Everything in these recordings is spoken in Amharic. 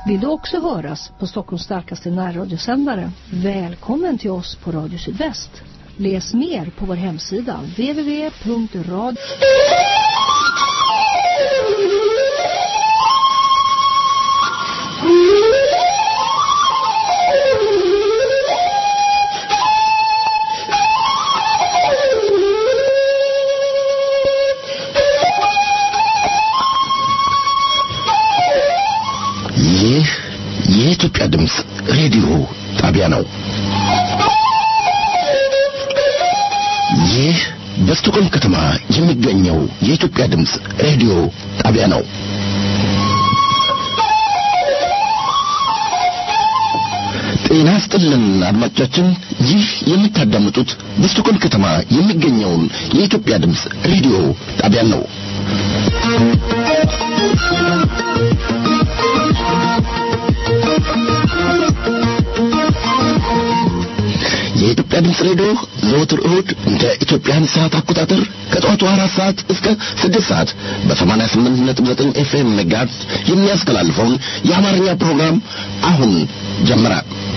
Vill du också höras på Stockholms starkaste närradiosändare? Välkommen till oss på Radio Sydväst. Läs mer på vår hemsida www.radio... ይህ የኢትዮጵያ ድምፅ ሬዲዮ ጣቢያ ነው። ይህ በስቶኮልም ከተማ የሚገኘው የኢትዮጵያ ድምፅ ሬዲዮ ጣቢያ ነው። ጤና ስጥልን አድማጮቻችን፣ ይህ የምታዳምጡት በስቶኮልም ከተማ የሚገኘውን የኢትዮጵያ ድምፅ ሬዲዮ ጣቢያን ነው። የኢትዮጵያ ድምፅ ሬዲዮ ዘወትር እሁድ እንደ ኢትዮጵያን ሰዓት አቆጣጠር ከጠዋቱ አራት ሰዓት እስከ ስድስት ሰዓት በሰማንያ ስምንት ነጥብ ዘጠኝ ኤፍኤም ሜጋሄርዝ የሚያስተላልፈውን የአማርኛ ፕሮግራም አሁን ጀመረ።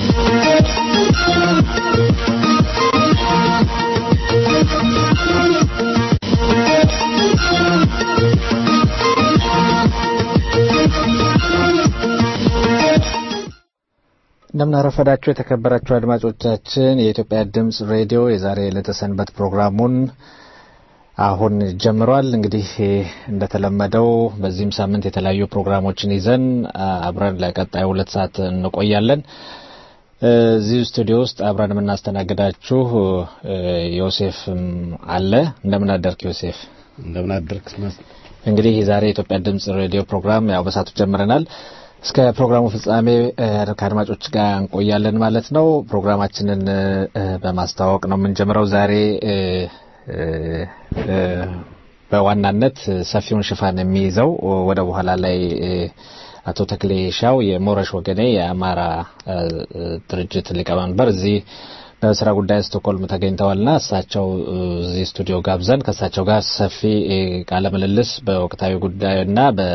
እንደምናረፈዳችሁ የተከበራችሁ አድማጮቻችን የኢትዮጵያ ድምፅ ሬዲዮ የዛሬ ዕለተ ሰንበት ፕሮግራሙን አሁን ጀምሯል። እንግዲህ እንደተለመደው በዚህም ሳምንት የተለያዩ ፕሮግራሞችን ይዘን አብረን ለቀጣዩ ሁለት ሰዓት እንቆያለን። እዚህ ስቱዲዮ ውስጥ አብረን የምናስተናግዳችሁ ዮሴፍም አለ። እንደምን አደርክ ዮሴፍ? እንደምን አደርክ? እንግዲህ የዛሬ የኢትዮጵያ ድምፅ ሬዲዮ ፕሮግራም ያው በሳቱ ጀምረናል። እስከ ፕሮግራሙ ፍጻሜ ከአድማጮች ጋር እንቆያለን ማለት ነው። ፕሮግራማችንን በማስተዋወቅ ነው የምንጀምረው። ዛሬ በዋናነት ሰፊውን ሽፋን የሚይዘው ወደ በኋላ ላይ አቶ ተክሌ ሻው የሞረሽ ወገኔ የአማራ ድርጅት ሊቀመንበር እዚህ በስራ ጉዳይ ስቶኮልም ተገኝተዋልና እሳቸው እዚህ ስቱዲዮ ጋብዘን ከእሳቸው ጋር ሰፊ ቃለ ምልልስ በወቅታዊ ጉዳይና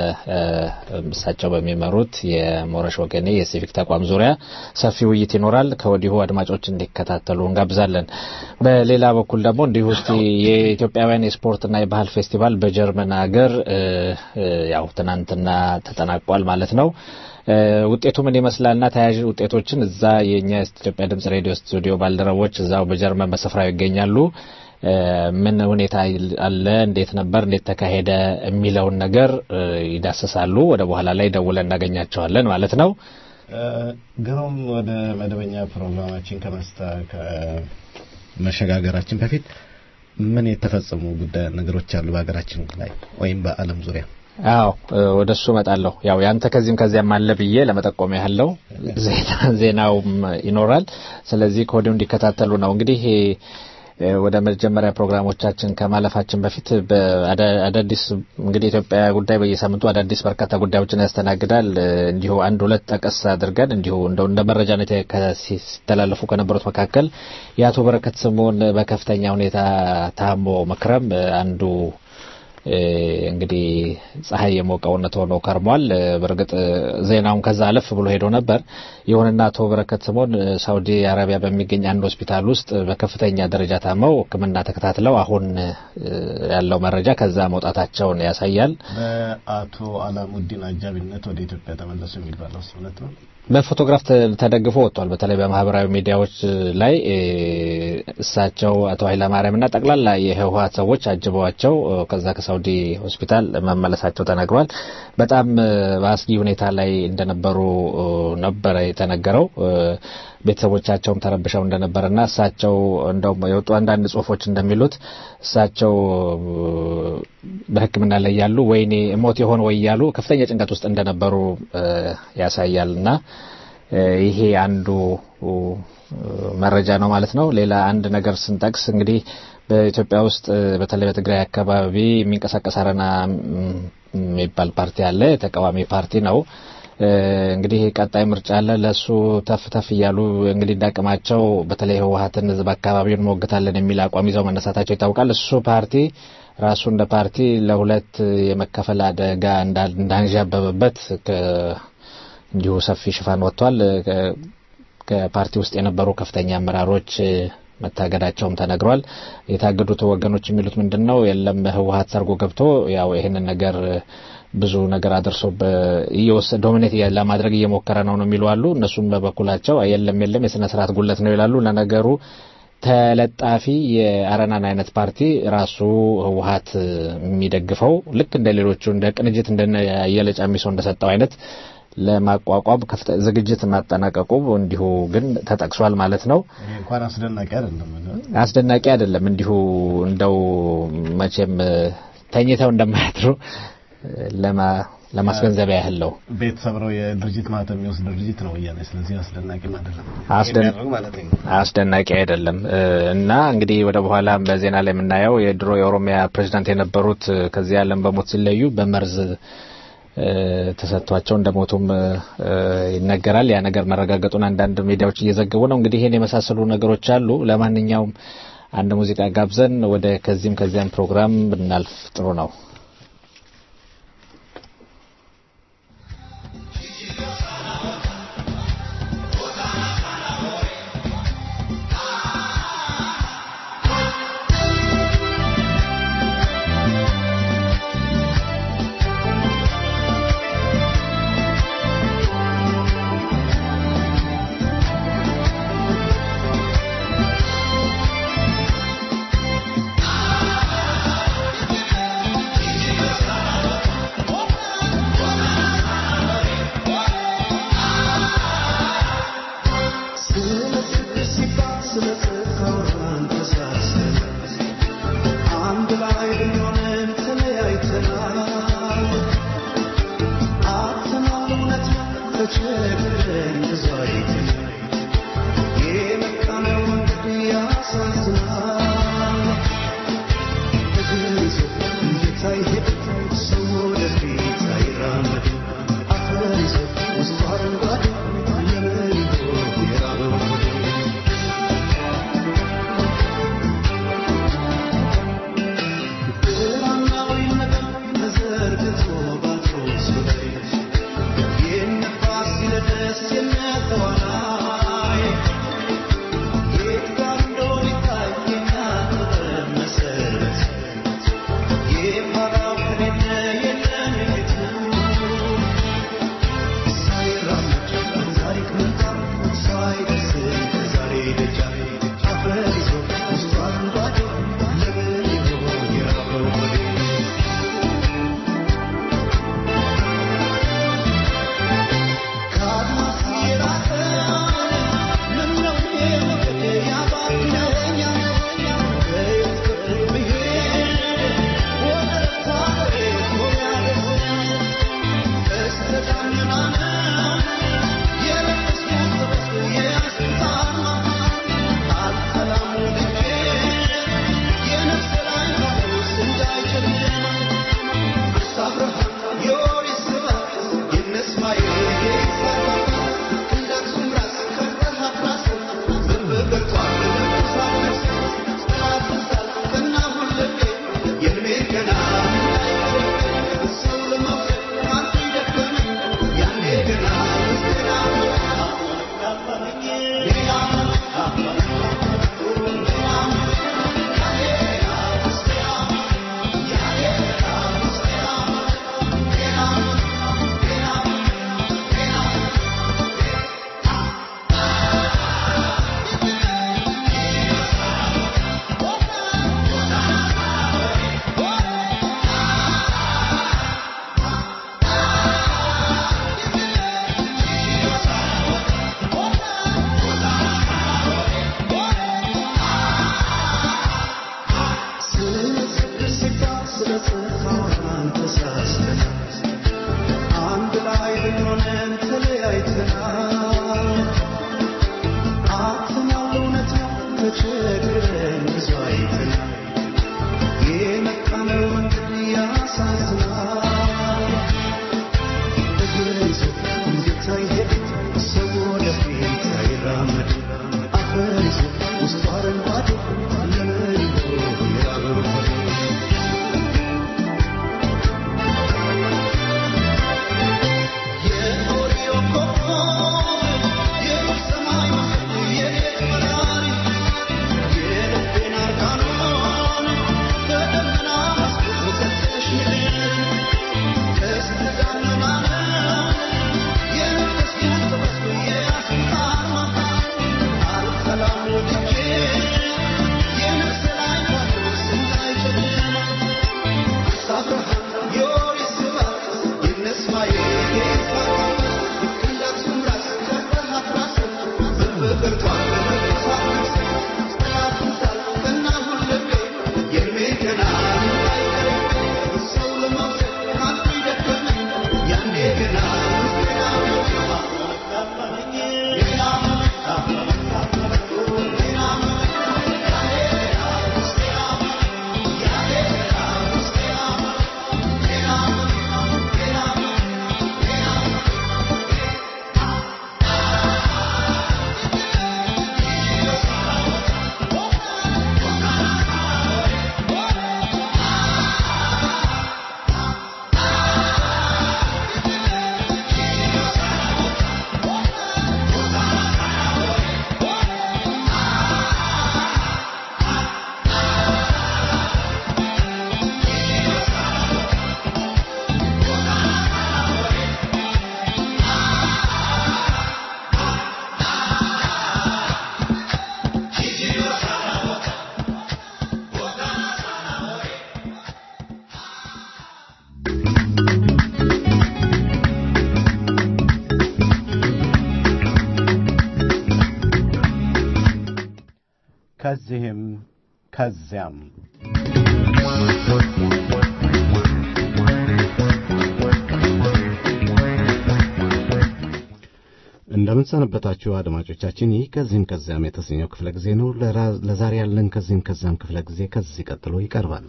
በእሳቸው በሚመሩት የሞረሽ ወገኔ የሲቪክ ተቋም ዙሪያ ሰፊ ውይይት ይኖራል። ከወዲሁ አድማጮች እንዲከታተሉ እንጋብዛለን። በሌላ በኩል ደግሞ እንዲሁ እስቲ የኢትዮጵያውያን የስፖርትና የባህል ፌስቲቫል በጀርመን ሀገር ያው ትናንትና ተጠናቋል ማለት ነው። ውጤቱ ምን ይመስላልና ተያያዥ ውጤቶችን እዛ የእኛ የኢትዮጵያ ድምጽ ሬዲዮ ስቱዲዮ ባልደረቦች እዛው በጀርመን በስፍራው ይገኛሉ። ምን ሁኔታ አለ፣ እንዴት ነበር፣ እንዴት ተካሄደ የሚለውን ነገር ይዳሰሳሉ። ወደ በኋላ ላይ ደውለን እናገኛቸዋለን ማለት ነው። ግሩም፣ ወደ መደበኛ ፕሮግራማችን ከመስታ ከመሸጋገራችን በፊት ምን የተፈጸሙ ጉዳይ ነገሮች አሉ በሀገራችን ላይ ወይም በዓለም ዙሪያ? አዎ ወደ እሱ እመጣለሁ። ያው ያንተ ከዚህም ከዚያም አለ ብዬ ለመጠቆም ያህለው ዜናውም ይኖራል። ስለዚህ ከወዲሁ እንዲከታተሉ ነው። እንግዲህ ወደ መጀመሪያ ፕሮግራሞቻችን ከማለፋችን በፊት አዳዲስ እንግዲህ ኢትዮጵያ ጉዳይ በየሳምንቱ አዳዲስ በርካታ ጉዳዮችን ያስተናግዳል። እንዲሁ አንድ ሁለት ጠቀስ አድርገን እንዲሁ እንደው እንደ መረጃነት ሲተላለፉ ከነበሩት መካከል የአቶ በረከት ስምኦን በከፍተኛ ሁኔታ ታሞ መክረም አንዱ እንግዲህ ፀሐይ የሞቀውነት ሆኖ ከርሟል። በእርግጥ ዜናውን ከዛ አለፍ ብሎ ሄዶ ነበር። ይሁንና አቶ በረከት ስምኦን ሳውዲ አረቢያ በሚገኝ አንድ ሆስፒታል ውስጥ በከፍተኛ ደረጃ ታመው ሕክምና ተከታትለው አሁን ያለው መረጃ ከዛ መውጣታቸውን ያሳያል። በአቶ አላሙዲን አጃቢነት ወደ ኢትዮጵያ ተመለሱ የሚባለው እውነት ነው? በፎቶግራፍ ተደግፎ ወጥቷል። በተለይ በማህበራዊ ሚዲያዎች ላይ እሳቸው አቶ ኃይለማርያምና ጠቅላላ የህወሀት ሰዎች አጅበዋቸው ከዛ ከሳውዲ ሆስፒታል መመለሳቸው ተነግሯል። በጣም በአስጊ ሁኔታ ላይ እንደነበሩ ነበረ የተነገረው። ቤተሰቦቻቸውም ተረብሸው እንደነበረና እሳቸው እንደውም የወጡ አንዳንድ ጽሁፎች እንደሚሉት እሳቸው በሕክምና ላይ ያሉ ወይኔ ሞት የሆን ወይ ያሉ ከፍተኛ ጭንቀት ውስጥ እንደነበሩ ያሳያልና ይሄ አንዱ መረጃ ነው ማለት ነው። ሌላ አንድ ነገር ስንጠቅስ እንግዲህ በኢትዮጵያ ውስጥ በተለይ በትግራይ አካባቢ የሚንቀሳቀስ አረና የሚባል ፓርቲ አለ። የተቃዋሚ ፓርቲ ነው። እንግዲህ ቀጣይ ምርጫ አለ። ለሱ ተፍ ተፍ እያሉ እንግዲህ እንዳቅማቸው በተለይ ህወሀትን ህዝብ አካባቢውን እንሞግታለን የሚል አቋም ይዘው መነሳታቸው ይታወቃል። እሱ ፓርቲ ራሱ እንደ ፓርቲ ለሁለት የመከፈል አደጋ እንዳንዣበበበት እንዲሁ ሰፊ ሽፋን ወጥቷል። ከፓርቲ ውስጥ የነበሩ ከፍተኛ አመራሮች መታገዳቸውም ተነግሯል። የታገዱት ወገኖች የሚሉት ምንድን ነው? የለም ህወሀት ሰርጎ ገብቶ ያው ይህንን ነገር ብዙ ነገር አድርሶ እየወሰደ ዶሚኔት ለማድረግ እየሞከረ ነው ነው የሚሉ አሉ። እነሱም በበኩላቸው የለም የለም የስነ ስርዓት ጉለት ነው ይላሉ። ለነገሩ ተለጣፊ የአረናን አይነት ፓርቲ ራሱ ህወሀት የሚደግፈው ልክ እንደ ሌሎቹ እንደ ቅንጅት እንደ አየለ ጫሚሶ እንደሰጠው አይነት ለማቋቋም ዝግጅት ማጠናቀቁ እንዲሁ ግን ተጠቅሷል ማለት ነው። እንኳን አስደናቂ አይደለም፣ አስደናቂ አይደለም። እንዲሁ እንደው መቼም ተኝተው እንደማያድሩ ለማስገንዘቢያ ያህል ነው። ቤት ሰብረው የድርጅት ማህተም የሚወስድ ድርጅት ነው ወያኔ። ስለዚህ አስደናቂ አይደለም፣ አስደናቂ አይደለም እና እንግዲህ ወደ በኋላ በዜና ላይ የምናየው የድሮ የኦሮሚያ ፕሬዚዳንት የነበሩት ከዚህ ዓለም በሞት ሲለዩ በመርዝ ተሰጥቷቸው እንደሞቱም ይነገራል። ያ ነገር መረጋገጡን አንዳንድ ሚዲያዎች እየዘገቡ ነው። እንግዲህ ይህን የመሳሰሉ ነገሮች አሉ። ለማንኛውም አንድ ሙዚቃ ጋብዘን ወደ ከዚህም ከዚያም ፕሮግራም ብናልፍ ጥሩ ነው። Yeah. ከዚህም ከዚያም እንደምንሰነበታችሁ አድማጮቻችን፣ ይህ ከዚህም ከዚያም የተሰኘው ክፍለ ጊዜ ነው። ለዛሬ ያለን ከዚህም ከዚያም ክፍለ ጊዜ ከዚህ ቀጥሎ ይቀርባል።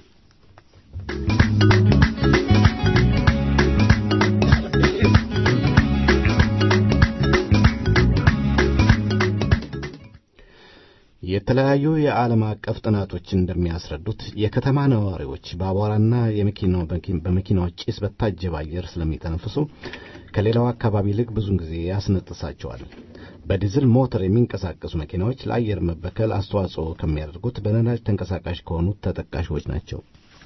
የተለያዩ የዓለም አቀፍ ጥናቶች እንደሚያስረዱት የከተማ ነዋሪዎች በአቧራና በመኪናዎች ጭስ በታጀበ አየር ስለሚተነፍሱ ከሌላው አካባቢ ይልቅ ብዙን ጊዜ ያስነጥሳቸዋል። በዲዝል ሞተር የሚንቀሳቀሱ መኪናዎች ለአየር መበከል አስተዋጽኦ ከሚያደርጉት በነዳጅ ተንቀሳቃሽ ከሆኑት ተጠቃሾች ናቸው።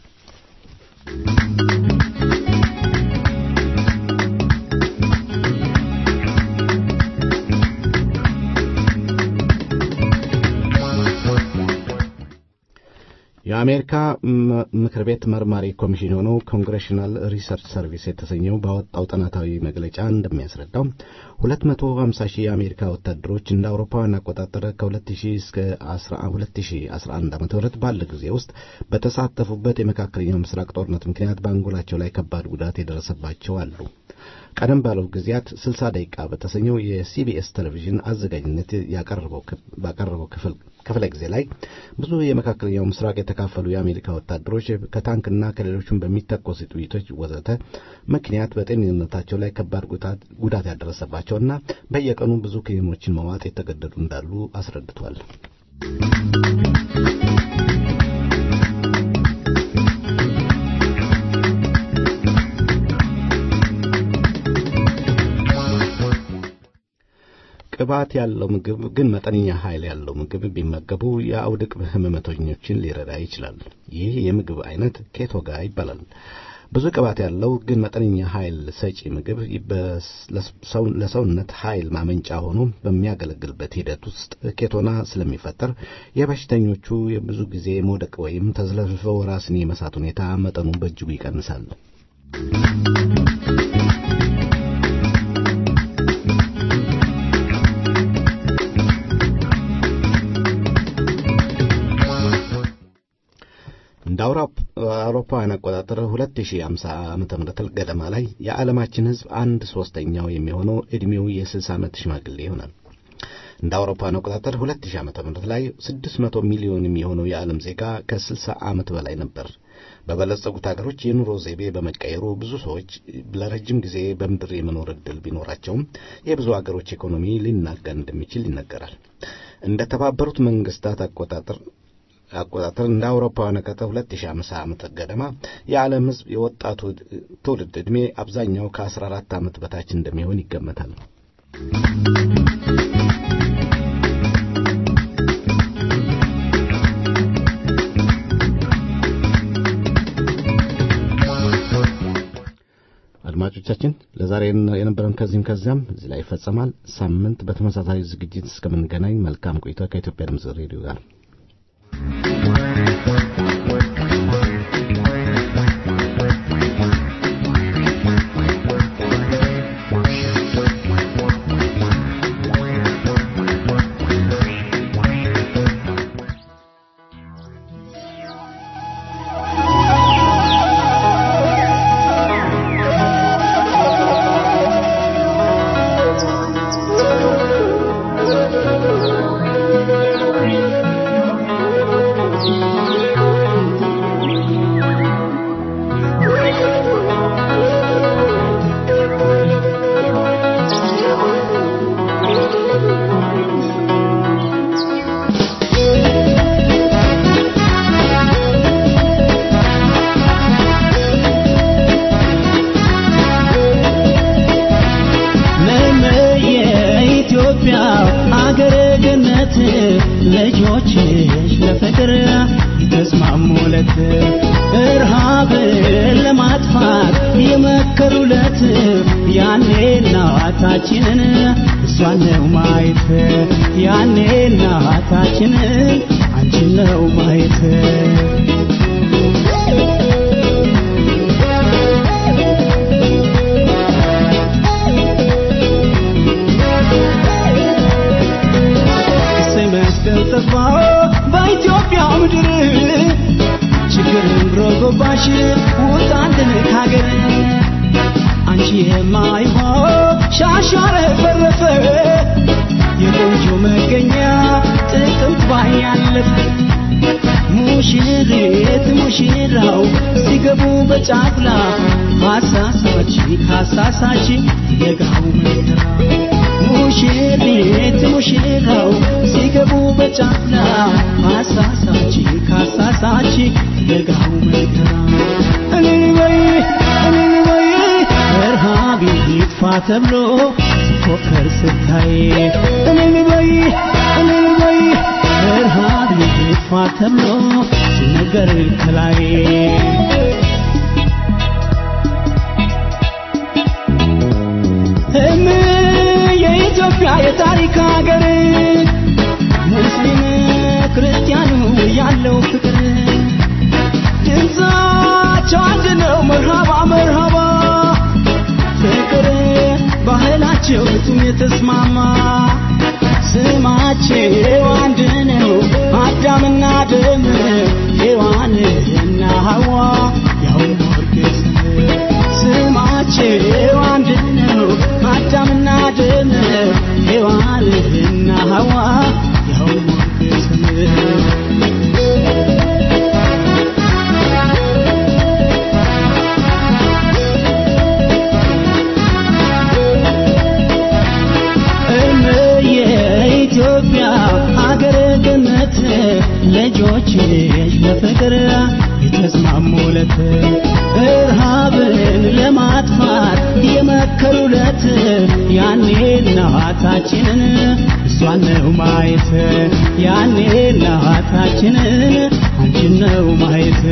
የአሜሪካ ምክር ቤት መርማሪ ኮሚሽን የሆነው ኮንግሬሽናል ሪሰርች ሰርቪስ የተሰኘው ባወጣው ጥናታዊ መግለጫ እንደሚያስረዳው 250 ሺህ የአሜሪካ ወታደሮች እንደ አውሮፓውያን አቆጣጠር ከ2000 እስከ 2011 ዓ ም ባለ ጊዜ ውስጥ በተሳተፉበት የመካከለኛው ምስራቅ ጦርነት ምክንያት በአንጎላቸው ላይ ከባድ ጉዳት የደረሰባቸው አሉ። ቀደም ባለው ጊዜያት 60 ደቂቃ በተሰኘው የሲቢኤስ ቴሌቪዥን አዘጋጅነት ባቀረበው ክፍለ ጊዜ ላይ ብዙ የመካከለኛው ምስራቅ የተካፈሉ የአሜሪካ ወታደሮች ከታንክና ከሌሎቹም በሚተኮሱ ጥይቶች ወዘተ ምክንያት በጤንነታቸው ላይ ከባድ ጉዳት ያደረሰባቸውና በየቀኑ ብዙ ክኒኖችን መዋጥ የተገደዱ እንዳሉ አስረድቷል። ቅባት ያለው ምግብ ግን መጠነኛ ኃይል ያለው ምግብ ቢመገቡ የአውድቅ ህመምተኞችን ሊረዳ ይችላል። ይህ የምግብ አይነት ኬቶጋ ይባላል። ብዙ ቅባት ያለው ግን መጠነኛ ኃይል ሰጪ ምግብ ለሰውነት ኃይል ማመንጫ ሆኖ በሚያገለግልበት ሂደት ውስጥ ኬቶና ስለሚፈጠር የበሽተኞቹ የብዙ ጊዜ መውደቅ ወይም ተዝለፍልፈው ራስን የመሳት ሁኔታ መጠኑ በእጅጉ ይቀንሳል። እንደ አውሮፓውያን አቆጣጠር 2050 ዓመተ ምህረት ገደማ ላይ የዓለማችን ሕዝብ አንድ ሶስተኛው የሚሆነው ዕድሜው የ60 ዓመት ሽማግሌ ይሆናል። እንደ አውሮፓውያን አቆጣጠር 2000 ዓመተ ምህረት ላይ 600 ሚሊዮን የሚሆነው የዓለም ዜጋ ከ60 ዓመት በላይ ነበር። በበለጸጉት ሀገሮች የኑሮ ዘይቤ በመቀየሩ ብዙ ሰዎች ለረጅም ጊዜ በምድር የመኖር ዕድል ቢኖራቸውም የብዙ ሀገሮች ኢኮኖሚ ሊናጋ እንደሚችል ይነገራል። እንደ ተባበሩት መንግስታት አቆጣጠር አቆጣጠር እንደ አውሮፓውያን አቆጣጠር 2050 ዓመት ገደማ የዓለም ሕዝብ የወጣቱ ትውልድ ዕድሜ አብዛኛው ከ14 ዓመት በታች እንደሚሆን ይገመታል። አድማጮቻችን ለዛሬ የነበረን ከዚህም ከዚያም እዚህ ላይ ይፈጸማል። ሳምንት በተመሳሳይ ዝግጅት እስከምንገናኝ መልካም ቆይታ ከኢትዮጵያ ድምፅ ሬዲዮ ጋር ልጆችሽ ለፍቅር የተስማሙለት እርሃብን ለማጥፋት የመከሩለት ያኔ እናታችንን እሷን ነው ማየት ያኔ እናታችንን አንቺን ነው ማየት መስቀል ጠፋ ራቅን ካገር አንቺ የማይሆን ሻሻረ ፈረፈ የቆንጆ መገኛ ጥቅምት ባያለፈ ሙሽሪት ሙሽራው ሲገቡ በጫጉላ አሳሳች ካሳሳች የጋው መከራ ሙሽሪት ሙሽራው ሲገቡ በጫጉላ አሳሳች ካሳሳች የጋው መከራ እልል በይ እልል በይ እርሃብ ይጥፋ ተብሎ ሲፎከር ስታይ እልል በይ እልል በይ እርሃብ ይጥፋ ተብሎ ሲነገር ከላይ እም የኢትዮጵያ የታሪክ ሀገር ሙስሊም ክርስቲያኑ ያለው ፍቅር ድምፃቸው አንድ ነው መርሃባ መርሃባ ፍቅር ባህላቸው ፍጹም የተስማማ ስማቸው አንድ ነው አዳምና ደም ሔዋንና ሐዋ ያውም ወርቅ ስም ስማቸው አንድ ነው አዳምና ደም ሔዋንና ሐዋ ያውም ወርቅ ስም የኢትዮጵያ ሀገረ ገነት ልጆችሽ ለፍቅር የተስማሙለት እርሃብን ለማጥፋት የመከሩለት ያኔ እናታችንን እሷን ነው ማየት ያኔ እናታችንን አንቺን ነው ማየት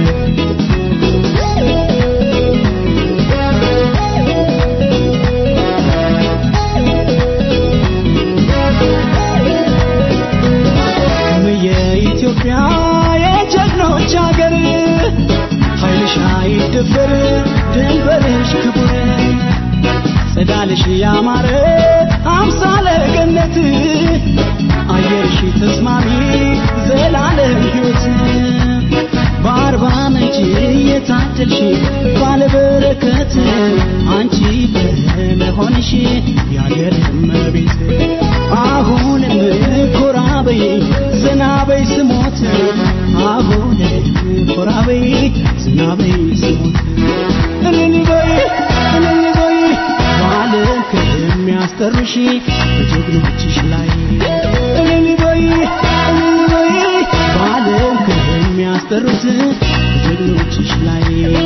የኢትዮጵያ የጀግኖች ሀገር ኃይልሽ አይደፈር ድንበርሽ ክቡር ጽዳልሽ ያማረ አምሳለ ገነት አየርሽ ተስማሚ ዘላለም ሕይወት በአርባ ምንጭ የታደልሽ ባለበረከት አንቺ በመሆንሽ የአገር እመቤት አሁንም ኮራ በይ ዘና በይ ስሞት አሁንም ኮራ በይ ዘና በይ ስሞት እልል በይ እልል በይ ባለም ከሚያስጠሩሽ በጀግኖችሽ ላይ እልል በይ እልል በይ ባለም ከሚያስጠሩት በጀግኖችሽ ላይ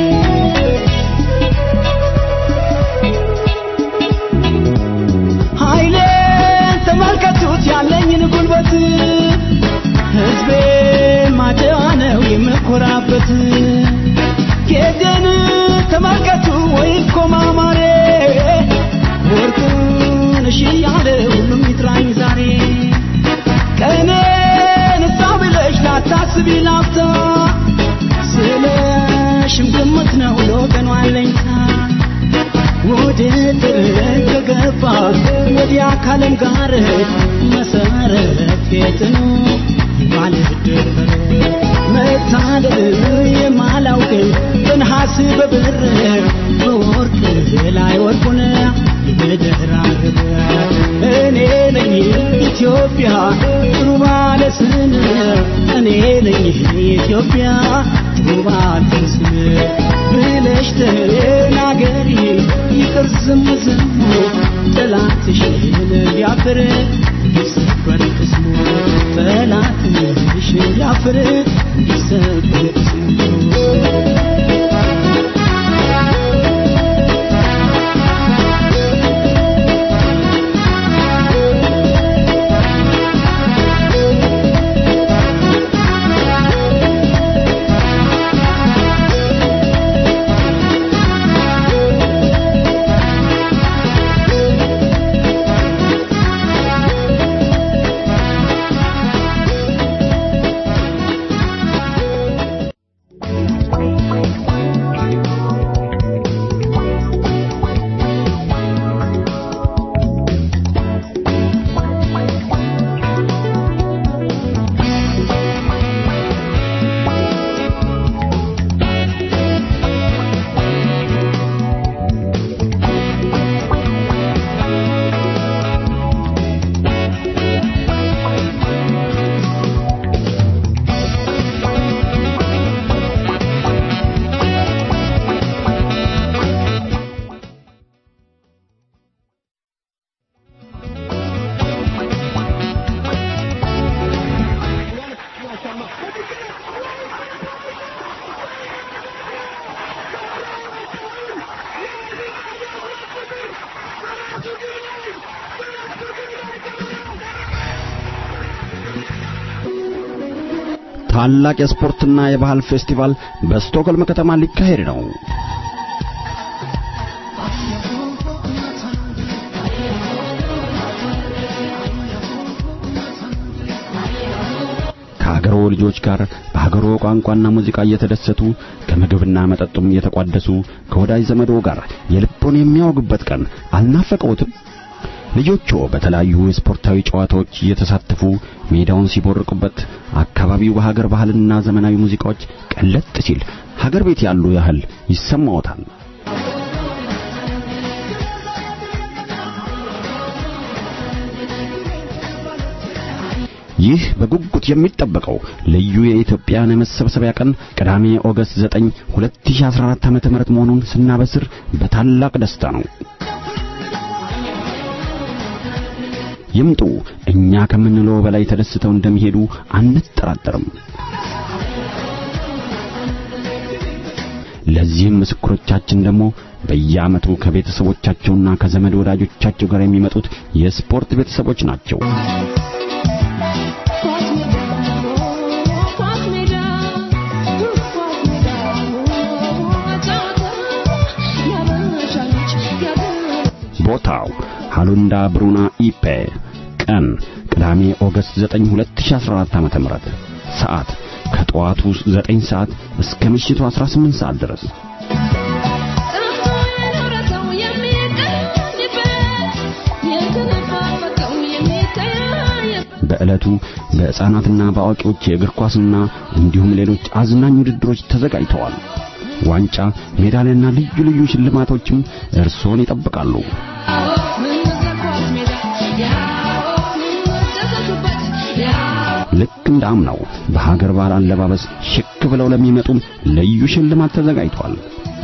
ኃይሌን ተመልከቱት ያለኝን ጉልበት ሕዝቤ ማደዋ ነው የምኮራበት ጌጤን ተመልከቱ ወይ እኮ ማማሬ ወርቁን እሺ ያለ ሁሉም ይጥራኝ ዛሬ ቀኔን እሳ ብለሽ ላታስቢ ላፍታ ስለሽም ግምት ነው ለወገኗ አለኝታ ውድድር ከገባ ወዲያ ካለም ጋር መሰረት የጥኑ የማልደፈር መታደል የማላውቅ በነሐስ በብር በወርቅ ላይ ወርቁን የምደራርብ እኔ ነኝ ኢትዮጵያ ጥሩ ባለ ስም እኔ ነኝ ኢትዮጵያ ጥሩ ባለ ስም ብለሽ ተናገሪ ይቅር ዝም ዝም ጠላትሽን ቢያፍር እንዲሰበር ቅስሙ ጠላትሽን ቢያፍር እንዲሰበር ቅስሙ ታላቅ የስፖርትና የባህል ፌስቲቫል በስቶክሆልም ከተማ ሊካሄድ ነው። ከሀገሮ ልጆች ጋር በሀገሮ ቋንቋና ሙዚቃ እየተደሰቱ ከምግብና መጠጡም እየተቋደሱ ከወዳጅ ዘመዶ ጋር የልቦን የሚያወጉበት ቀን አልናፈቀውትም? ልጆቹ በተለያዩ የስፖርታዊ ጨዋታዎች እየተሳተፉ ሜዳውን ሲቦርቁበት አካባቢው በሀገር ባህልና ዘመናዊ ሙዚቃዎች ቀለጥ ሲል ሀገር ቤት ያሉ ያህል ይሰማዎታል። ይህ በጉጉት የሚጠበቀው ልዩ የኢትዮጵያን የመሰብሰቢያ ቀን ቅዳሜ ኦገስት 9 2014 ዓ.ም መሆኑን ስናበስር በታላቅ ደስታ ነው። ይምጡ። እኛ ከምንለው በላይ ተደስተው እንደሚሄዱ አንጠራጠርም። ለዚህም ምስክሮቻችን ደግሞ በየዓመቱ ከቤተሰቦቻቸውና ከዘመድ ወዳጆቻቸው ጋር የሚመጡት የስፖርት ቤተሰቦች ናቸው። ቦታው ሃሉንዳ ብሩና ኢፔ ቀን ቅዳሜ ኦገስት 9 2014 ዓ.ም ሰዓት ከጠዋቱ 9 ሰዓት እስከ ምሽቱ 18 ሰዓት ድረስ በዕለቱ በሕፃናትና በአዋቂዎች የእግር ኳስና እንዲሁም ሌሎች አዝናኝ ውድድሮች ተዘጋጅተዋል። ዋንጫ፣ ሜዳሊያና ልዩ ልዩ ሽልማቶችም እርሶን ይጠብቃሉ። ልክ እንደ አምናው በሀገር ባህል አለባበስ ሽክ ብለው ለሚመጡም ልዩ ሽልማት ተዘጋጅቷል።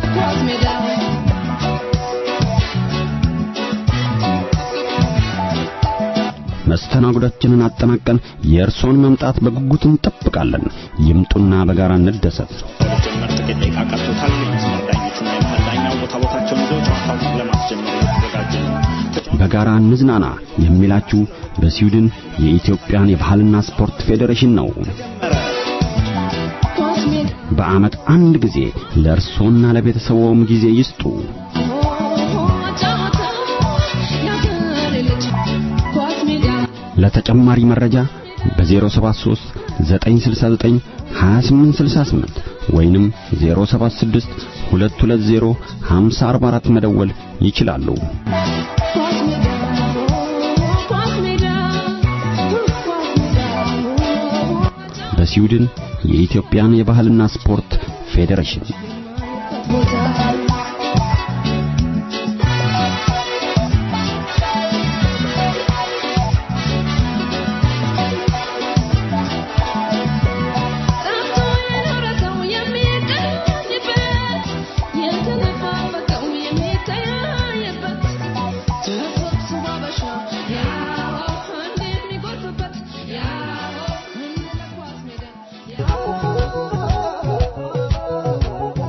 መስተናግዶችንን አጠናቀን የእርሶን መምጣት በጉጉት እንጠብቃለን። ይምጡና በጋራ እንደሰት። ለመጀመር ጥቂት ደቂቃ ቀርቶታል። የመስመር ዳኞቹና የመሃል ዳኛው ቦታ ቦታቸውን ይዘው ጨዋታውን ለማስጀመር እየተዘጋጁ ነው። በጋራ እንዝናና የሚላችሁ በስዊድን የኢትዮጵያን የባህልና ስፖርት ፌዴሬሽን ነው። በዓመት አንድ ጊዜ ለእርሶና ለቤተሰቦም ጊዜ ይስጡ። ለተጨማሪ መረጃ በ073 969 2868 ወይንም 076 220 5044 መደወል ይችላሉ። በስዊድን የኢትዮጵያን የባህልና ስፖርት ፌዴሬሽን Yeah.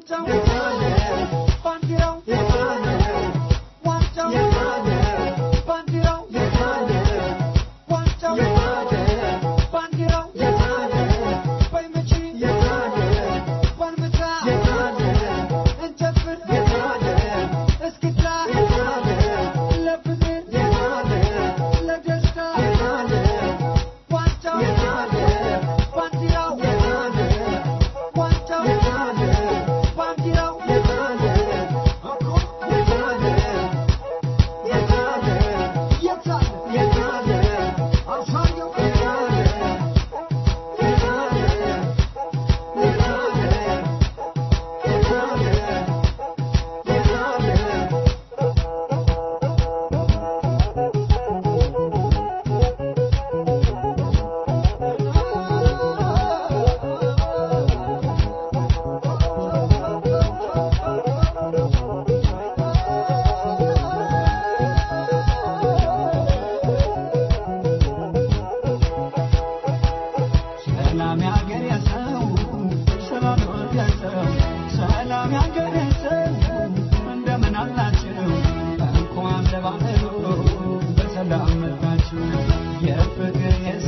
ሰላም ያገር ሰው ሰላም ያገር ሰው ሰላም ያገር ሰው እንደምን አላችሁ እንኳን ለባህሉ በሰላም መጣችሁ የፍቅር የሰ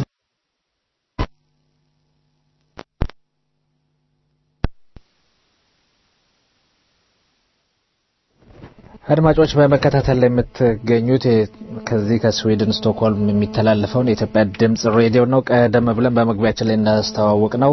አድማጮች በመከታተል ላይ የምትገኙት የ- ከዚህ ከስዊድን ስቶክሆልም የሚተላለፈውን የኢትዮጵያ ድምጽ ሬዲዮ ነው። ቀደም ብለን በመግቢያችን ላይ እንዳስተዋወቅ ነው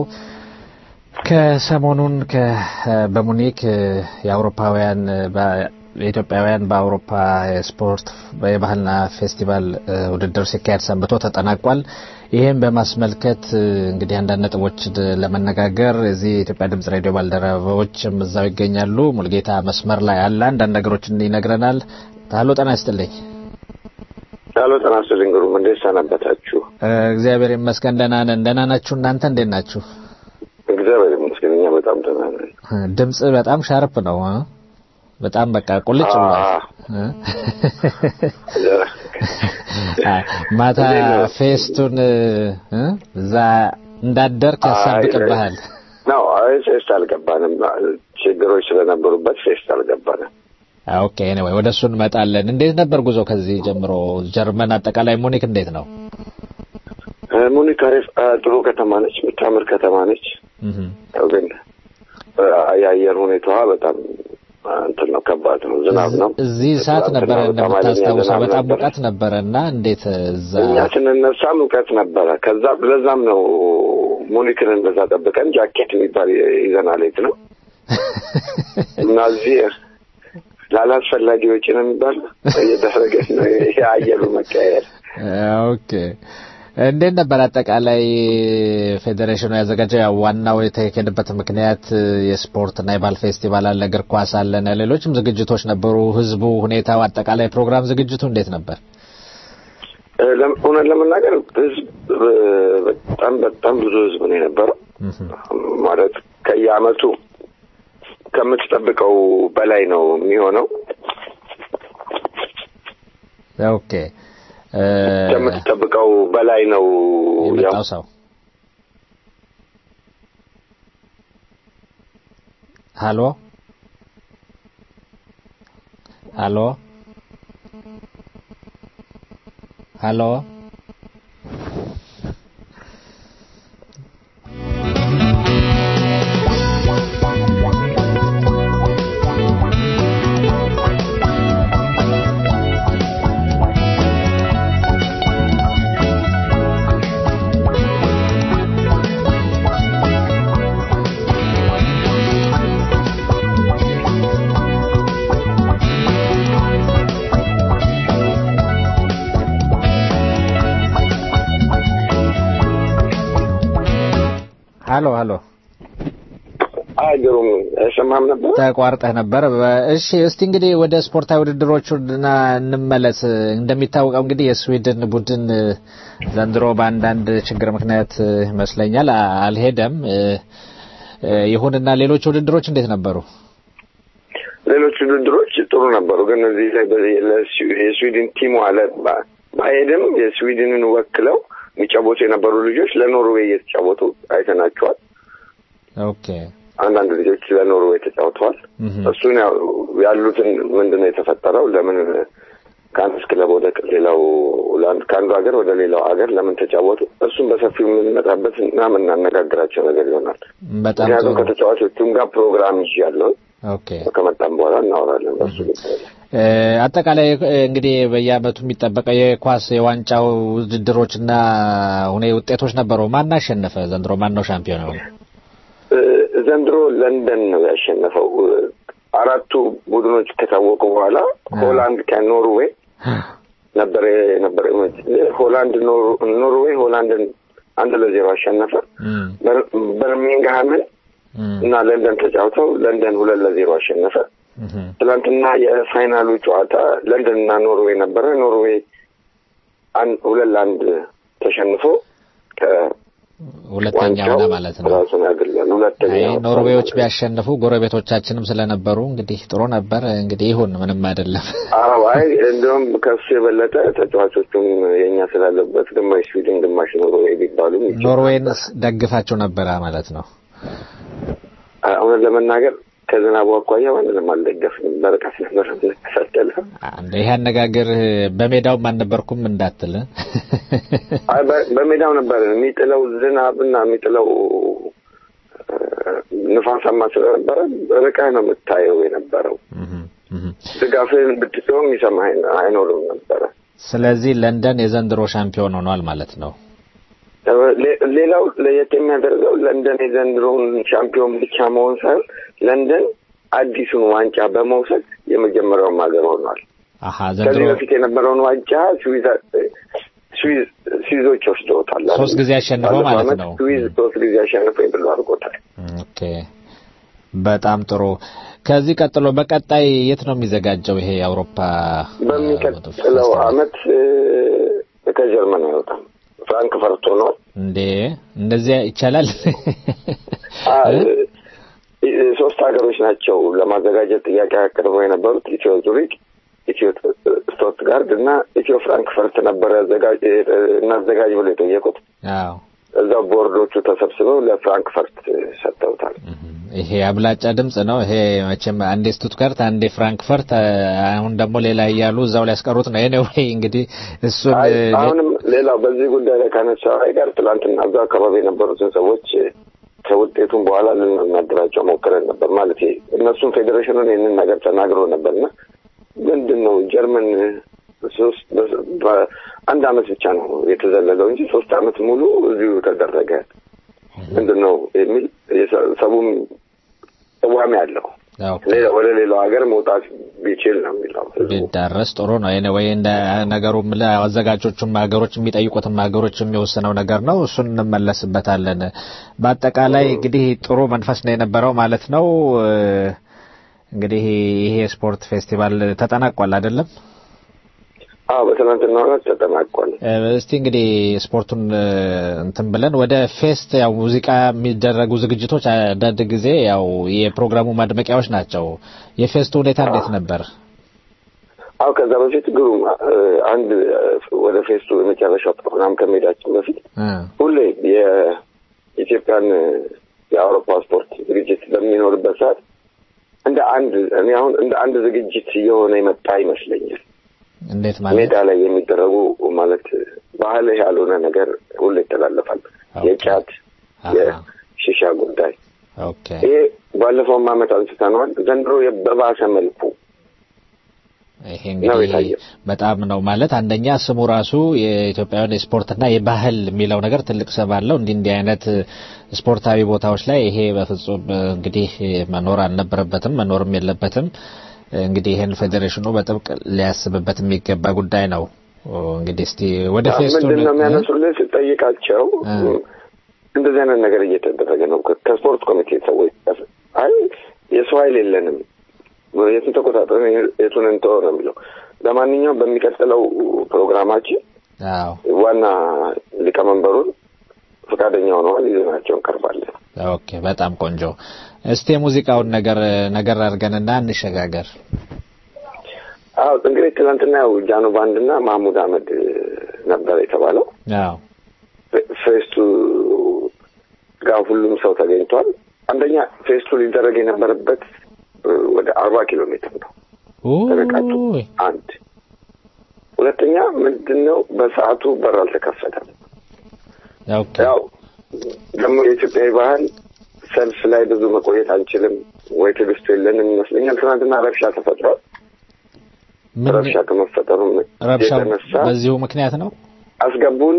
ከሰሞኑን ከ- በሙኒክ የአውሮፓውያን በ- የኢትዮጵያውያን በአውሮፓ የስፖርት የባህልና ፌስቲቫል እ፣ ውድድር ሲካሄድ ሰንብቶ ተጠናቋል። ይህም በማስመልከት እ፣ እንግዲህ አንዳንድ ነጥቦች ድ- ለመነጋገር እዚህ የኢትዮጵያ ድምጽ ሬዲዮ ባልደረባዎችም እዛው ይገኛሉ። ሙልጌታ መስመር ላይ አለ፣ አንዳንድ ነገሮችን ይነግረናል። ታሎ ጤና ይስጥልኝ። ቻሎ ጤና ይስጥልኝ ግሩም፣ እንዴት ሰነበታችሁ? እ፣ እግዚአብሔር ይመስገን ደህና ነን። ደህና ናችሁ? እናንተ እንዴት ናችሁ? እግዚአብሔር ይመስገን እኛ በጣም ደህና ነን። እ፣ ድምጽ በጣም ሻርፕ ነው እ? በጣም በቃ ቁልጭ ብሏል። እ? አ- ማታ ፌስቱን እ? እዛ እንዳደርክ ያሳብቅብሃል። ነው አይ ፌስት አልገባንም። ችግሮች ስለነበሩበት ፌስት አልገባንም። አ፣ ኦኬ ኤኒዌይ ወደ እሱ እንመጣለን። እንዴት ነበር ጉዞ ከዚህ ጀምሮ ጀርመን፣ አጠቃላይ ሙኒክ እንዴት ነው? እ፣ ሙኒክ አሪፍ አ፣ ጥሩ ከተማ ነች፣ የምታምር ከተማ ነች። እህ ያው ግን አ፣ የአየር ሁኔታዋ በጣም አ፣ እንትን ነው፣ ከባድ ነው፣ ዝናብ ነው። እዚህ ሰዓት ነበረ ትናንትና በጣም ኃይለኛ እንደምታስታውሰው ዝናብ በጣም ነበረ። ሙቀት ነበረ እና እንዴት እዛ እኛ ስንነሳ ሙቀት ነበረ። ከዛ ለዛም ነው ሙኒክን እንደዛ ጠብቀን ጃኬት የሚባል ይዘናል የት ነው እና እዚህ ላላስፈላጊ ወጪ ነው የሚባል እየተደረገ ነው የአየሩ መቀያየር። ኦኬ እንዴት ነበር አጠቃላይ ፌዴሬሽኑ ያዘጋጀው? ያው ዋናው የተካሄደበት ምክንያት የስፖርትና የባህል ፌስቲቫል አለ፣ እግር ኳስ አለና ሌሎችም ዝግጅቶች ነበሩ። ህዝቡ፣ ሁኔታው፣ አጠቃላይ ፕሮግራም ዝግጅቱ እንዴት ነበር? እ፣ ለም- እውነት ለመናገር ህዝብ እ፣ በጣም በጣም ብዙ ህዝብ ነው የነበረው። ማለት ከየአመቱ ከምትጠብቀው በላይ ነው የሚሆነው። ኦኬ እ፣ ከምትጠብቀው በላይ ነው ያው የመጣው ሰው ሀሎ ሀሎ ሀሎ ሀሎ ሀሎ አይ ግሩም አይሰማም ነበር። ተቋርጠህ ነበር። በ- እሺ እስቲ እንግዲህ ወደ ስፖርታዊ ውድድሮቹ እና እንመለስ። እንደሚታወቀው እንግዲህ የስዊድን ቡድን እ፣ ዘንድሮ በአንዳንድ ችግር ምክንያት እ፣ ይመስለኛል አ- አልሄደም። እ፣ እ፣ ይሁንና ሌሎች ውድድሮች እንዴት ነበሩ? ሌሎች ውድድሮች ጥሩ ነበሩ፣ ግን እዚህ ላይ በዚህ ለስዊ- የስዊድን ቲሙ አለ ባ- ባይሄድም የስዊድንን ወክለው የሚጫወቱ የነበሩ ልጆች ለኖርዌይ እየተጫወቱ አይተናቸዋል። ኦኬ አንዳንድ ልጆች ለኖርዌይ ተጫውተዋል። እሱን ያው ያሉትን ምንድን ነው የተፈጠረው? ለምን ከአንድ ክለብ ወደ ሌላው ከአንዱ ሀገር ወደ ሌላው ሀገር ለምን ተጫወቱ? እሱም በሰፊው የምንመጣበት እና የምናነጋግራቸው ነገር ይሆናል። በጣም ምክንያቱም ጥሩ ከተጫዋቾቹም ጋር ፕሮግራም ይዤ ያለው ኦኬ ከመጣም በኋላ እናወራለን በሱ ጉዳይ ላይ። እ፣ አጠቃላይ እ፣ እንግዲህ በየአመቱ የሚጠበቀው የኳስ የዋንጫው ውድድሮችና ሁኔ ውጤቶች ነበሩ። ማን አሸነፈ ዘንድሮ? ማን ነው ሻምፒዮን የሆነው? እ፣ ዘንድሮ ለንደን ነው ያሸነፈው። እ፣ አራቱ ቡድኖች ከታወቁ በኋላ ሆላንድ ከኖርዌይ ነበር ነበር ሆላንድ ኖር- ኖርዌይ ሆላንድን አንድ ለዜሮ አሸነፈ። እም፣ በር- በርሚንግሃምን እም፣ እና ለንደን ተጫውተው ለንደን ሁለት ለዜሮ አሸነፈ። እም። ትናንትና የፋይናሉ ጨዋታ ለንደን እና ኖርዌይ ነበረ። ኖርዌይ አን- ሁለት ለአንድ ተሸንፎ ሁለተኛ ከዋንጫው ሆነ ማለት ነው። ራሱን ያገላል። ሁለተኛ አይ ወጥቷል ኖርዌዮች ማለት ነው። ቢያሸንፉ ጎረቤቶቻችንም ስለነበሩ እንግዲህ ጥሩ ነበር። እንግዲህ ይሁን ምንም አይደለም። አዎ አይ እንደውም ከሱ የበለጠ ተጫዋቾቹም የእኛ ስላለበት ግማሽ ስዊድን ግማሽ ኖርዌይ ቢባሉም ይችላል። ኖርዌይን ደግፋቸው ነበረ ማለት ነው። እውነት ለመናገር ከዝናቡ አኳያ ማንንም አልደገፍንም። በርቀት ነበር የምንከታተለ። አንድ ይሄ አነጋገር በሜዳውም አልነበርኩም እንዳትል አይ በ- በሜዳው ነበር የሚጥለው ዝናብና የሚጥለው እ፣ ንፋሳማ ስለነበረ ርቀህ ነው የምታየው የነበረው። እህም፣ እህም። ድጋፍህን ብትሰውም ይሰማ አይኖርም ነበረ። ስለዚህ ለንደን የዘንድሮ ሻምፒዮን ሆኗል ማለት ነው። ሌ- ሌላው ለየት የሚያደርገው ለንደን የዘንድሮውን ሻምፒዮን ብቻ መሆን ሳይሆን ለንደን አዲሱን ዋንጫ በመውሰድ የመጀመሪያውም ሀገር ሆኗል። አሀ ከዚህ ዘንድሮ በፊት የነበረውን ዋንጫ ስዊዝ ስዊዝ- ስዊዞች ወስደውታል። ሶስት ጊዜ አሸንፈው ባለፈው ማለት ዓመት ነው። ስዊዝ ሶስት ጊዜ አሸንፈው የብሎ አድርጎታል። ኦኬ በጣም ጥሩ። ከዚህ ቀጥሎ በቀጣይ የት ነው የሚዘጋጀው ይሄ የአውሮፓ በሚቀጥለው ፌስቲቫል? ዓመት እ፣ ከጀርመን አይወጣም ፍራንክፈርት ሆኗል። እንዴ እንደዚያ ይቻላል? አ፣ እ፣ ሶስት ሀገሮች ናቸው ለማዘጋጀት ጥያቄ አቅርበው የነበሩት ኢትዮ ዙሪክ፣ ኢትዮ ስቶትጋርድ እና ኢትዮ ፍራንክፈርት ነበረ አዘጋጅ እናዘጋጅ ብለው የጠየቁት። አዎ እዛው ቦርዶቹ ተሰብስበው ለፍራንክፈርት ሰጥተውታል። ይሄ አብላጫ ድምጽ ነው። ይሄ መቼም አንዴ ስቱትጋርት አንዴ ፍራንክፈርት አሁን ደግሞ ሌላ እያሉ እዛው ሊያስቀሩት ነው። ኤኒዌይ እንግዲህ እሱን አይ፣ አሁንም ሌላው በዚህ ጉዳይ ላይ ካነሳው ጋር ትላንትና እዛው አካባቢ የነበሩትን ሰዎች ከውጤቱም በኋላ ልናናገራቸው ሞክረን ነበር። ማለት እነሱም ፌዴሬሽኑን ይህንን ነገር ተናግሮ ነበርና ምንድን ነው ጀርመን ሶስት በአንድ አመት ብቻ ነው የተዘለለው እንጂ ሶስት አመት ሙሉ እዚሁ ተደረገ ምንድን ነው የሚል ሰቡም ቅዋሜ አለው። ያው ሌላ ወደ ሌላው ሀገር መውጣት ቢችል ነው የሚለው ህዝቡ። ቢዳረስ ጥሩ ነው። ኤኒዌይ እንደ ነገሩም አዘጋጆቹም ሀገሮች የሚጠይቁትም ሀገሮች የሚወስነው ነገር ነው። እሱን እንመለስበታለን። በአጠቃላይ እንግዲህ ጥሩ መንፈስ ነው የነበረው ማለት ነው። እንግዲህ ይሄ ስፖርት ፌስቲቫል ተጠናቋል አይደለም? አዎ በትናንትናው ዕለት ተጠናቋል። እስቲ እንግዲህ ስፖርቱን እንትን ብለን ወደ ፌስት ያው ሙዚቃ የሚደረጉ ዝግጅቶች አንዳንድ ጊዜ ያው የፕሮግራሙ ማድመቂያዎች ናቸው። የፌስቱ ሁኔታ እንዴት ነበር? አዎ ከዛ በፊት ግሩም አንድ ወደ ፌስቱ የመጨረሻው ፕሮግራም ከመሄዳችን በፊት ሁሌ የኢትዮጵያን የአውሮፓ ስፖርት ዝግጅት በሚኖርበት ሰዓት እንደ አንድ እኔ አሁን እንደ አንድ ዝግጅት እየሆነ የመጣ ይመስለኛል። እንዴት ማለት ሜዳ ላይ የሚደረጉ ማለት ባህል ያልሆነ ነገር ሁሉ ይተላለፋል። የጫት የሺሻ ጉዳይ ኦኬ ይሄ ባለፈውም ዓመት አንስተነዋል። ዘንድሮ በባሰ መልኩ ይሄ ነው እንግዲህ የታየው። በጣም ነው ማለት አንደኛ ስሙ ራሱ የኢትዮጵያውያን የስፖርትና የባህል የሚለው ነገር ትልቅ ስም አለው። እንዲህ እንዲህ አይነት ስፖርታዊ ቦታዎች ላይ ይሄ በፍጹም እንግዲህ መኖር አልነበረበትም፣ መኖርም የለበትም። እንግዲህ ይህን ፌዴሬሽኑ በጥብቅ ሊያስብበት የሚገባ ጉዳይ ነው። እንግዲህ እስቲ ወደ ፌስቱ ምንድን ነው የሚያነሱልን ስጠይቃቸው እንደዚህ አይነት ነገር እየተደረገ ነው ከ- ከስፖርት ኮሚቴ ሰዎች ጋር። አይ የሰው ኃይል የለንም የቱን ተቆጣጠር የቱን እንተወው ነው የሚለው። ለማንኛውም በሚቀጥለው ፕሮግራማችን አዎ ዋና ሊቀመንበሩን ፈቃደኛ ሆነዋል ይዘናቸው እንቀርባለን። ኦኬ በጣም ቆንጆ። እስቲ የሙዚቃውን ነገር ነገር አድርገንና እንሸጋገር። አዎ እንግዲህ ትናንትና ያው ጃኖ ባንድ እና ማህሙድ አህመድ ነበር የተባለው። አዎ ፌ- ፌስቱ ጋር ሁሉም ሰው ተገኝቷል። አንደኛ ፌስቱ ሊደረግ የነበረበት እ፣ ወደ አርባ ኪሎ ሜትር ነው ርቀቱ ኦይ አንድ ሁለተኛ ምንድን ነው በሰዓቱ በር አልተከፈተም ኦኬ ያው ደግሞ የኢትዮጵያዊ ባህል ሰልፍ ላይ ብዙ መቆየት አንችልም ወይ ትዕግስቱ የለንም ይመስለኛል ትናንትና ረብሻ ተፈጥሯል ምን ረብሻ ከመፈጠሩ ረብሻው የተነሳ በዚሁ ምክንያት ነው አስገቡን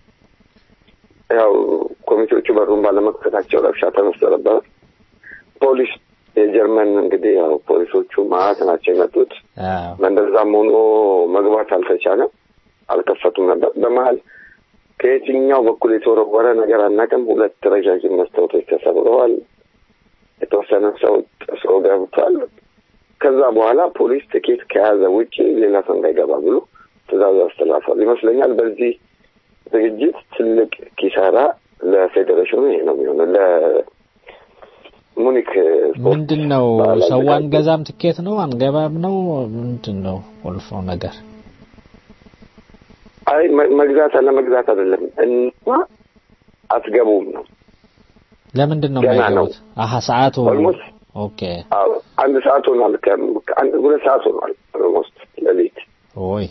ያው ኮሚቴዎቹ በሩን ባለመክፈታቸው ረብሻ ተነስቶ ነበር ፖሊስ የጀርመን እንግዲህ ያው ፖሊሶቹ ማት ናቸው የመጡት አዎ በእንደዛም ሆኖ መግባት አልተቻለም አልከፈቱም ነበር በመሀል ከየትኛው በኩል የተወረወረ ነገር አናውቅም ሁለት ረዣዥም መስታወቶች ተሰብረዋል የተወሰነ ሰው ጥሶ ገብቷል ከዛ በኋላ ፖሊስ ትኬት ከያዘ ውጪ ሌላ ሰው እንዳይገባ ብሎ ትእዛዝ አስተላልፏል ይመስለኛል በዚህ ዝግጅት ትልቅ ኪሳራ ለፌዴሬሽኑ ይሄ ነው የሚሆነው ለሙኒክ ስፖርት ምንድን ነው ባህል ሰው አዘጋጅ- አንገዛም ትኬት ነው አንገባም ነው ምንድን ነው ቁልፈው ነገር አይ መ- መግዛት አለመግዛት አይደለም እና አትገቡም ነው ለምንድን ነው ገና የማይገቡት አሀ ሰዓቱ ኦልሞስት ኦኬ አዎ፣ አንድ ሰዓት ሆኗል ከ- ከአንድ ሁለት ሰዓት ሆኗል ኦልሞስት ሌሊት ኦይ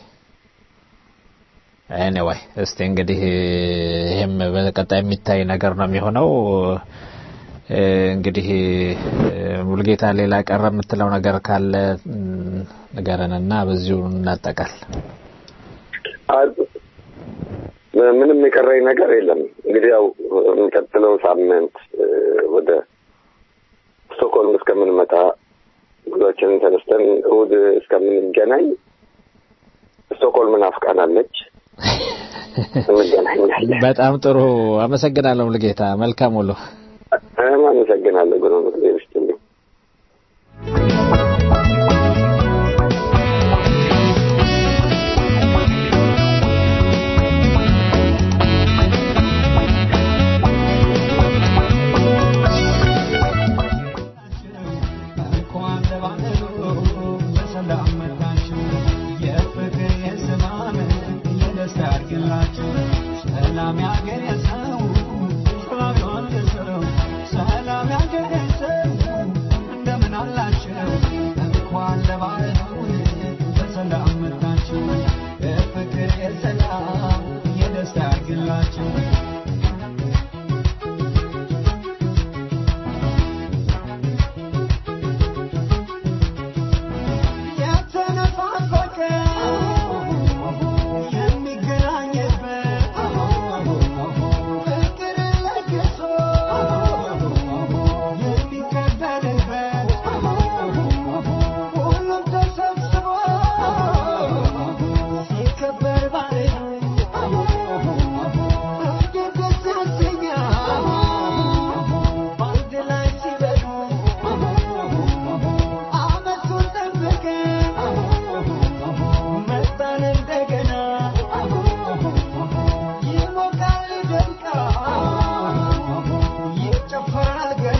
ኤኒዌይ እስቲ እንግዲህ ይሄም በቀጣይ የሚታይ ነገር ነው የሚሆነው እ፣ እንግዲህ እ፣ ሙልጌታ ሌላ ቀረ የምትለው ነገር ካለ እም፣ ንገረንና በዚሁ እናጠቃል አ- ምንም የቀረኝ ነገር የለም እንግዲህ ያው የሚቀጥለው ሳምንት እ፣ ወደ ስቶክሆልም እስከምንመጣ ጉዟችንን ተነስተን እሑድ እስከምንገናኝ ስቶክሆልም ናፍቃናለች እንገናኛለን በጣም ጥሩ አመሰግናለሁ ሙልጌታ መልካም ውሎ እኔም አመሰግናለሁ ግሩም ጊዜ ይስጥልኝ እንኳን ለባህሉ በሰላም መጣችሁ የፍቅር የሰላም የደስታ ያድርግላችሁ ሰላም ያገር የሰው ሰላም ይሆን የሰው ሰላም ያገር የሰው እንደምን አላችሁ እንኳን ለባህሉ በሰላም መጣችሁ የፍቅር የሰላም የደስታ ያድርግላችሁ የተነፋፈቀ የሚገናኝበት ፍቅር ለግሶ የሚቀበልበት ሁሉም ተሰብስቦ ሲከበር ባህሉ እንዴት ደስ ያሰኛል በአንድ ላይ ሲበሉ አመቱን ጠብቀን መጣን እንደገና ይሞቃል ይደምቃል ይጨፈራል ገና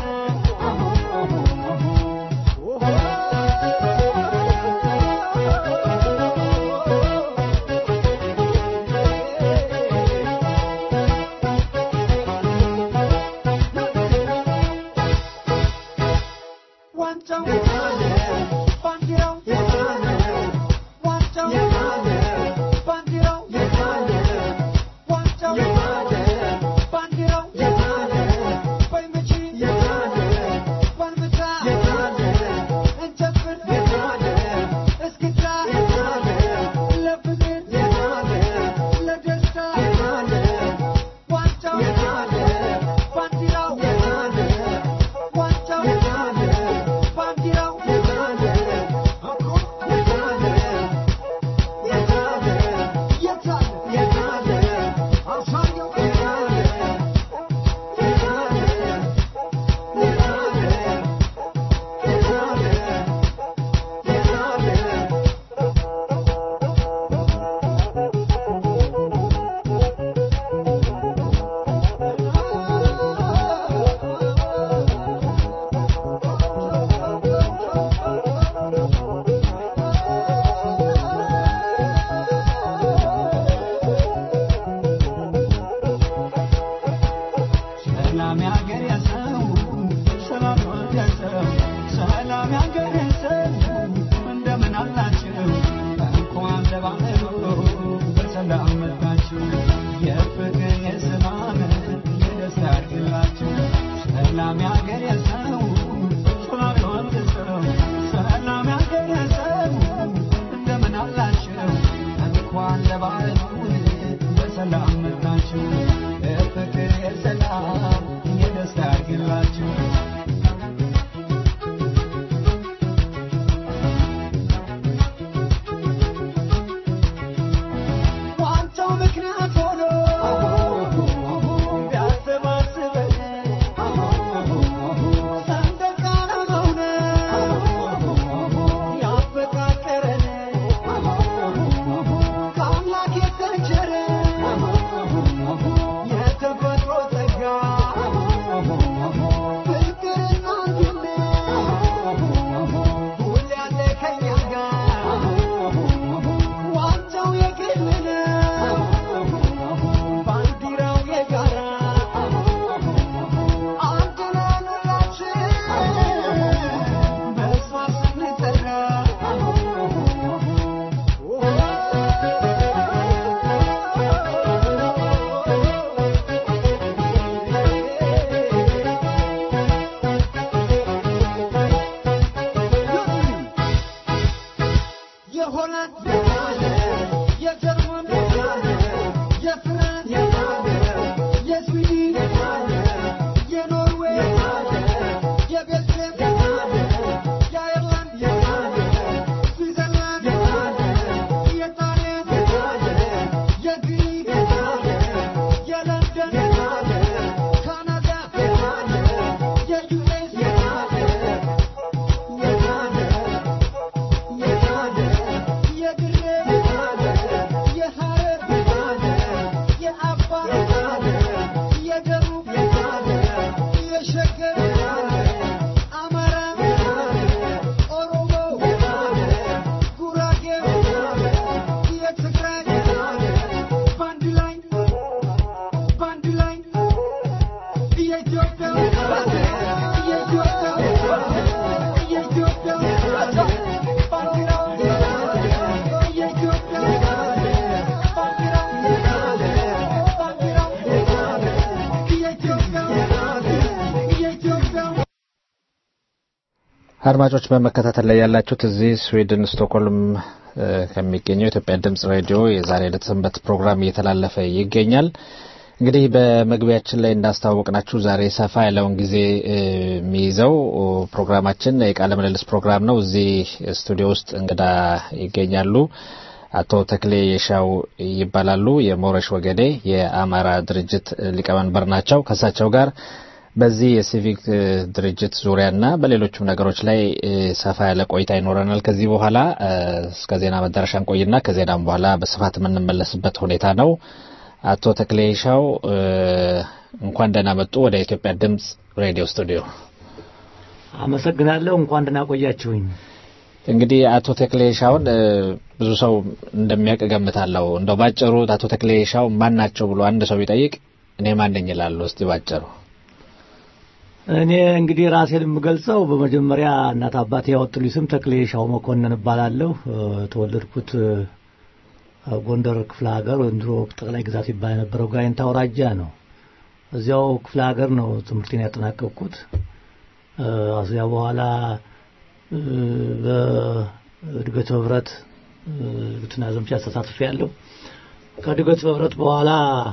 ዋንጫው የታለ ባንዲራው የታለ ዋንጫው የታለ ባንዲራው የታለ ዋንጫው የታለ ባንዲራው የታለ በይመቺ የታለ ባልብታ የታለ እንጨፍር የታለ እስክታ የታለ ለፍቅር የታለ ለደስታ የታለ ዋንጫው የታለ ባንዲራው የታለ ዋንጫው የታለ ባንዲራው የታለ እኮ የታለ የታለ የታለ የታለ አውሳኛው የታለ የታለ የታለ የታለ የታለ ሰላም ያገር የሰው ሰላም ወደሰው ሰላም ያገረሰው እንደምን አላችሁ እንኳን ለባህሉ በሰላም መጣችሁ የፍቅር የሰላም የደስታ ያድርግላችሁ ሰላም ያገረሰው ሰላም ወደሰው ሰላም ያገረሰው እንደምን አላችሁ እንኳን ለባህሉ በሰላም መጣችሁ የፍቅር የሰላም የደስታ ያድርግላችሁ ዋንጫው ምክንያት ሆኖ ቢያሰባስበን ሰንደቅ ዓላማው ነው ያፈቃቀረን ከአምላክ የተቸረ የተፈጥሮ ጸጋ ፍቅርና አንድነት ሁሌ ያለ ከኛ ጋር ዋንጫው የግል ነው ባንዲራው የጋራ አንድ ነን ሁላችን በእሷ ስንጠራ የሆላንድ የታለ የጀርመን የታለ የፍራንስ የታለ የስዊድን የታለ የኖርዌይ የታለ የቤልጅየም የታለ የአየርላንድ የታለ ስዊዘርላንድ የታለ የጣሊያን የታለ የግሪክ የታለ የለንደን የታለ ካናዳ የታለ የዩኤስ የታለ የታለ የታለ የድሬ የታለ የሐረር የታለ የአፋር የታለ የደቡብ የታለ የሸገር የታለ አማራ የታለ ኦሮሞ የታለ ጉራጌ የታለ የትግራይ የታለ ባንድ ላይ ባንድ ላይ የኢትዮጵያ የኢትዮጵያ የኢትዮጵያ ባንዲራው የኢትዮጵያ ባንዲራው ባንዲራው የኢትዮጵያ የኢትዮጵያ አድማጮች በመከታተል ላይ ያላችሁት እዚህ ስዊድን ስቶክሆልም እ፣ ከሚገኘው የኢትዮጵያ ድምጽ ሬዲዮ የዛሬ ዕለት ሰንበት ፕሮግራም እየተላለፈ ይገኛል። እንግዲህ በመግቢያችን ላይ እንዳስተዋወቅናችሁ ዛሬ ሰፋ ያለውን ጊዜ እ፣ የሚይዘው ፕሮግራማችን የቃለ ምልልስ ፕሮግራም ነው። እዚህ ስቱዲዮ ውስጥ እንግዳ ይገኛሉ። አቶ ተክሌ የሻው ይባላሉ። የሞረሽ ወገዴ የአማራ ድርጅት ሊቀመንበር ናቸው። ከእሳቸው ጋር በዚህ የሲቪክ እ፣ ድርጅት ዙሪያና በሌሎችም ነገሮች ላይ እ፣ ሰፋ ያለ ቆይታ ይኖረናል። ከዚህ በኋላ እ፣ እስከ ዜና መዳረሻ እንቆይና ከዜናም በኋላ በስፋት የምንመለስበት ሁኔታ ነው። አቶ ተክሌ ሻው እ፣ እንኳን ደህና መጡ ወደ ኢትዮጵያ ድምጽ ሬዲዮ ስቱዲዮ። አመሰግናለሁ። እንኳን ደህና ቆያችሁኝ። እንግዲህ አቶ ተክሌ ሻውን እ፣ ብዙ ሰው እንደሚያውቅ እገምታለሁ። እንደው ባጭሩ አቶ ተክሌ ሻው ማን ናቸው ብሎ አንድ ሰው ቢጠይቅ እኔ ማን ነኝ እላለሁ። እስቲ ባጭሩ እኔ እንግዲህ ራሴን የምገልጸው በመጀመሪያ እናት አባቴ ያወጡልኝ ስም ተክሌ ሻው መኮንን እባላለሁ። እ፣ የተወለድኩት እ፣ ጎንደር ክፍለ ሀገር ወይም ድሮ ጠቅላይ ግዛት ይባል የነበረው ጋይንታ አውራጃ ነው። እዚያው ክፍለ ሀገር ነው ትምህርቴን ያጠናቀቅኩት። እ፣ እዚያ በኋላ እ፣ በእድገት ህብረት እ፣ እድገትና ዘመቻ ተሳትፌ ያለው ከእድገት ህብረት በኋላ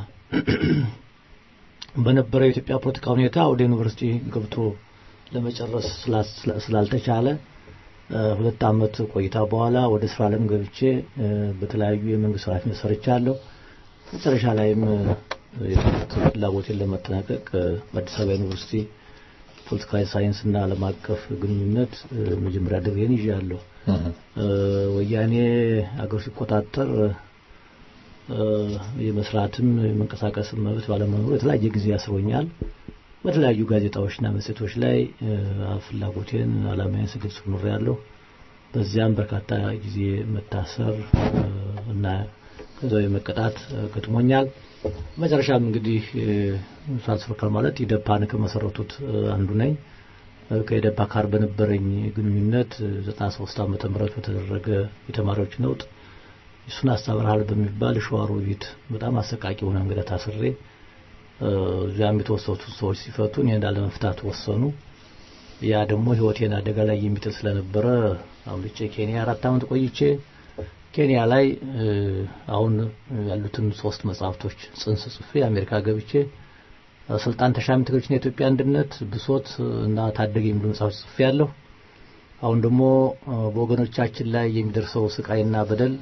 በነበረው የኢትዮጵያ ፖለቲካ ሁኔታ ወደ ዩኒቨርሲቲ ገብቶ ለመጨረስ ስላ- ስላልተቻለ እ፣ ሁለት ዓመት ቆይታ በኋላ ወደ ስራ ዓለም ገብቼ እ፣ በተለያዩ የመንግስት ኃላፊነት ሰርቻለሁ። መጨረሻ ላይም እ፣ የትምህርት ፍላጎቴን ለማጠናቀቅ እ፣ በአዲስ አበባ ዩኒቨርሲቲ ፖለቲካዊ ሳይንስ እና ዓለም አቀፍ ግንኙነት እ፣ መጀመሪያ ድግሬን ይዣለሁ። እ፣ ወያኔ አገር ሲቆጣጠር እ፣ የመስራትም የመንቀሳቀስም መብት ባለመኖሩ የተለያየ ጊዜ ያስሮኛል። በተለያዩ ጋዜጣዎችና መጽሔቶች ላይ እ፣ ፍላጎቴን ዓላማዬን ስገልጽ ኖሬያለሁ። በዚያም በርካታ ጊዜ መታሰር እ፣ እና ገንዘብ መቀጣት እ፣ ገጥሞኛል። መጨረሻም እንግዲህ እ፣ ሳልስፈከር ማለት ኢደፓን ከመሰረቱት እ፣ አንዱ ነኝ። ከኢዴፓ ጋር በነበረኝ ግንኙነት ዘጠና ሶስት ዓመተ ምህረት በተደረገ የተማሪዎች ነውጥ እሱን አስተምርሃል በሚባል ሸዋሮቢት በጣም አሰቃቂ የሆነ እንግዳ ታስሬ እዚያም የተወሰኑት ሰዎች ሲፈቱ እኔን ላለመፍታት ወሰኑ። ያ ደግሞ ህይወቴን አደጋ ላይ የሚጥል ስለነበረ አምልጬ ኬንያ አራት ዓመት ቆይቼ ኬንያ ላይ አሁን ያሉትን ሶስት መጽሐፍቶች ጽንስ ጽፌ አሜሪካ ገብቼ ስልጣን ተሻሚ ትግሎችና የኢትዮጵያ አንድነት፣ ብሶት እና ታደገ የሚሉ መጽሐፎች ጽፌ ያለሁ። አሁን ደግሞ በወገኖቻችን ላይ የሚደርሰው ስቃይና በደል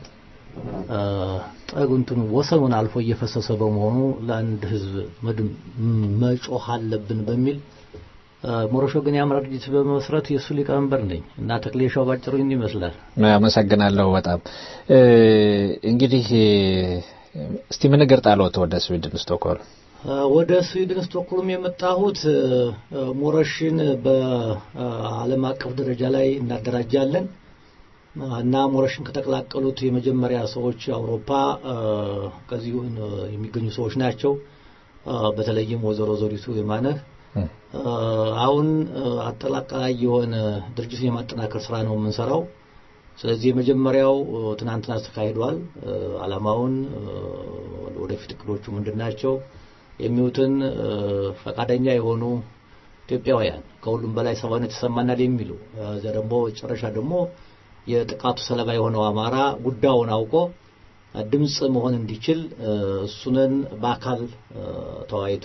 ጠጉንቱን ወሰኑን አልፎ እየፈሰሰ በመሆኑ ለአንድ ህዝብ መጮህ አለብን በሚል ሞሮሾ ግን የአማራ ድርጅት በመመስረት የእሱ ሊቀመንበር ነኝ እና ተክሌሻው ባጭሩ ይህን ይመስላል። አመሰግናለሁ በጣም እንግዲህ እስቲ ምን እግር ጣሎት ወደ ስዊድን ስቶክሆልም? ወደ ስዊድን ስቶክሆልም የመጣሁት ሞረሽን በዓለም አቀፍ ደረጃ ላይ እናደራጃለን እና ሞረሽን ከተቀላቀሉት የመጀመሪያ ሰዎች አውሮፓ ከዚሁ የሚገኙ ሰዎች ናቸው። በተለይም ወይዘሮ ዘሪቱ የማነህ አሁን አጠቃላይ የሆነ ድርጅቱን የማጠናከር ስራ ነው የምንሰራው። ስለዚህ የመጀመሪያው ትናንትና ተካሂዷል። አላማውን ወደፊት እቅዶቹ ምንድን ናቸው የሚሉትን ፈቃደኛ የሆኑ ኢትዮጵያውያን ከሁሉም በላይ ሰብአዊነት ይሰማናል የሚሉ እዚያ ደግሞ መጨረሻ ደግሞ የጥቃቱ ሰለባ የሆነው አማራ ጉዳዩን አውቆ ድምፅ መሆን እንዲችል እሱንን በአካል ተወያይቶ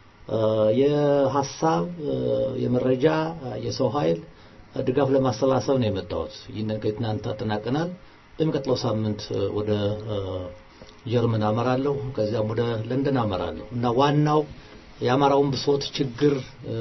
የሀሳብ የመረጃ የሰው ኃይል ድጋፍ ለማሰባሰብ ነው የመጣሁት። ይህንን ከትናንት አጠናቀናል። በሚቀጥለው ሳምንት ወደ ጀርመን አመራለሁ። ከዚያም ወደ ለንደን አመራለሁ እና ዋናው የአማራውን ብሶት ችግር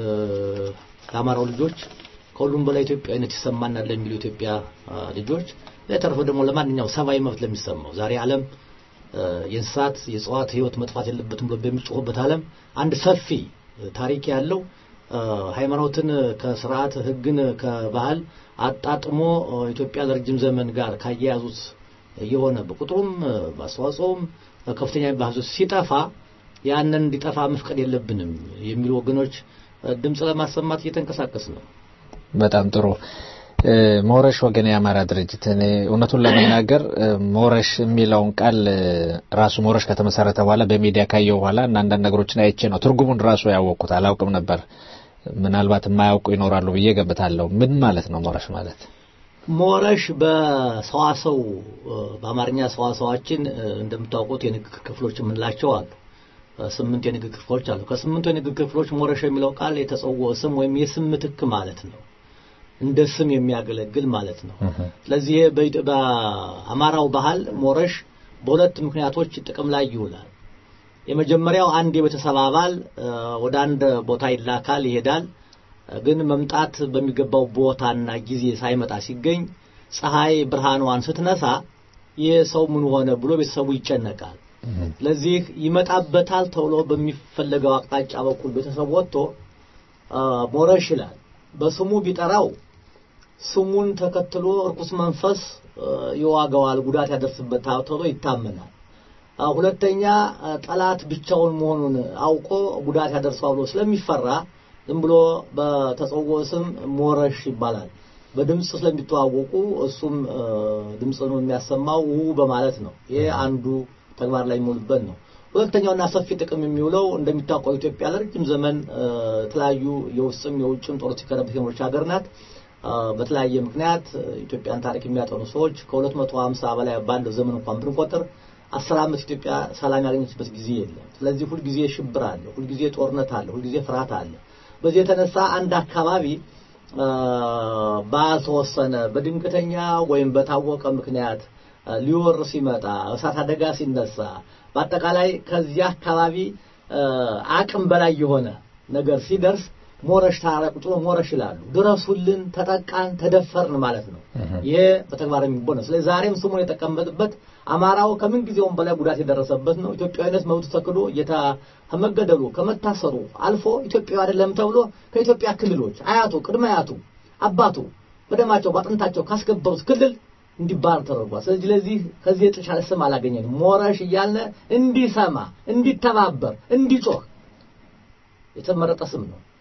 የአማራው ልጆች ከሁሉም በላይ ኢትዮጵያዊነት ይሰማናል ለሚሉ ኢትዮጵያ ልጆች ለተረፈ ደግሞ ለማንኛው ሰብአዊ መብት ለሚሰማው ዛሬ ዓለም የእንስሳት የእጽዋት ህይወት መጥፋት የለበትም ብሎ በሚጮህበት ዓለም አንድ ሰፊ ታሪክ ያለው ሃይማኖትን ከስርዓት ህግን ከባህል አጣጥሞ ኢትዮጵያ ለረጅም ዘመን ጋር ካያያዙት የሆነ በቁጥሩም በአስተዋጽኦም ከፍተኛ የሚባል ሲጠፋ ያንን እንዲጠፋ መፍቀድ የለብንም የሚሉ ወገኖች ድምፅ ለማሰማት እየተንቀሳቀስ ነው። በጣም ጥሩ። ሞረሽ ወገን የአማራ ድርጅት እኔ እውነቱን ለመናገር ሞረሽ የሚለውን ቃል ራሱ ሞረሽ ከተመሰረተ በኋላ በሚዲያ ካየው በኋላ እና አንዳንድ ነገሮችን አይቼ ነው ትርጉሙን ራሱ ያወቅኩት። አላውቅም ነበር። ምናልባት የማያውቁ ይኖራሉ ብዬ ገምታለሁ። ምን ማለት ነው ሞረሽ ማለት? ሞረሽ በሰዋሰው በአማርኛ ሰዋሰዋችን እንደምታውቁት የንግግር ክፍሎች የምንላቸው አሉ። ስምንት የንግግር ክፍሎች አሉ። ከስምንቱ የንግግር ክፍሎች ሞረሽ የሚለው ቃል የተጸውዖ ስም ወይም የስም ምትክ ማለት ነው። እንደ ስም የሚያገለግል ማለት ነው። ስለዚህ በአማራው ባህል ሞረሽ በሁለት ምክንያቶች ጥቅም ላይ ይውላል። የመጀመሪያው አንድ የቤተሰብ አባል ወደ አንድ ቦታ ይላካል፣ ይሄዳል። ግን መምጣት በሚገባው ቦታና ጊዜ ሳይመጣ ሲገኝ ፀሐይ ብርሃኗን ስትነሳ ይህ ሰው ምን ሆነ ብሎ ቤተሰቡ ይጨነቃል። ስለዚህ ይመጣበታል ተብሎ በሚፈለገው አቅጣጫ በኩል ቤተሰብ ወጥቶ ሞረሽ ይላል። በስሙ ቢጠራው ስሙን ተከትሎ እርኩስ መንፈስ ይዋገዋል፣ ጉዳት ያደርስበታል ተብሎ ይታመናል። ሁለተኛ ጠላት ብቻውን መሆኑን አውቆ ጉዳት ያደርሰዋል ብሎ ስለሚፈራ ዝም ብሎ በተጸውዖ ስም ሞረሽ ይባላል። በድምፅ ስለሚተዋወቁ እሱም ድምፅን የሚያሰማው ው በማለት ነው። ይሄ አንዱ ተግባር ላይ የሚውልበት ነው። ሁለተኛውና ሰፊ ጥቅም የሚውለው እንደሚታወቀው ኢትዮጵያ ለረጅም ዘመን የተለያዩ የውስጥም የውጭም ጦር ሲከረበት የኖረች ሀገር ናት። በተለያየ ምክንያት ኢትዮጵያን ታሪክ የሚያጠኑ ሰዎች ከሁለት መቶ ሀምሳ በላይ ባለው ዘመን እንኳን ብንቆጥር አስር ዓመት ኢትዮጵያ ሰላም ያገኘችበት ጊዜ የለም። ስለዚህ ሁልጊዜ ሽብር አለ፣ ሁልጊዜ ጦርነት አለ፣ ሁልጊዜ ፍርሃት አለ። በዚህ የተነሳ አንድ አካባቢ ባልተወሰነ በድንገተኛ ወይም በታወቀ ምክንያት ሊወር ሲመጣ እሳት አደጋ ሲነሳ በአጠቃላይ ከዚያ አካባቢ አቅም በላይ የሆነ ነገር ሲደርስ ሞረሽ ታራ ቁጭ ብሎ ሞረሽ ይላሉ። ድረሱልን፣ ተጠቃን፣ ተደፈርን ማለት ነው። ይሄ በተግባር የሚቦን ነው። ስለዚህ ዛሬም ስሙን የጠቀመጥበት አማራው ከምን ጊዜውም በላይ ጉዳት የደረሰበት ነው። ኢትዮጵያዊነት መብቱ ተክዶ ከመገደሉ ከመታሰሩ አልፎ ኢትዮጵያዊ አይደለም ተብሎ ከኢትዮጵያ ክልሎች አያቱ፣ ቅድመ አያቱ፣ አባቱ በደማቸው በአጥንታቸው ካስገበሩት ክልል እንዲባር ተደርጓል። ስለዚህ ለዚህ ከዚህ የተሻለ ስም አላገኘንም። ሞረሽ እያልን እንዲሰማ፣ እንዲተባበር፣ እንዲጮህ የተመረጠ ስም ነው።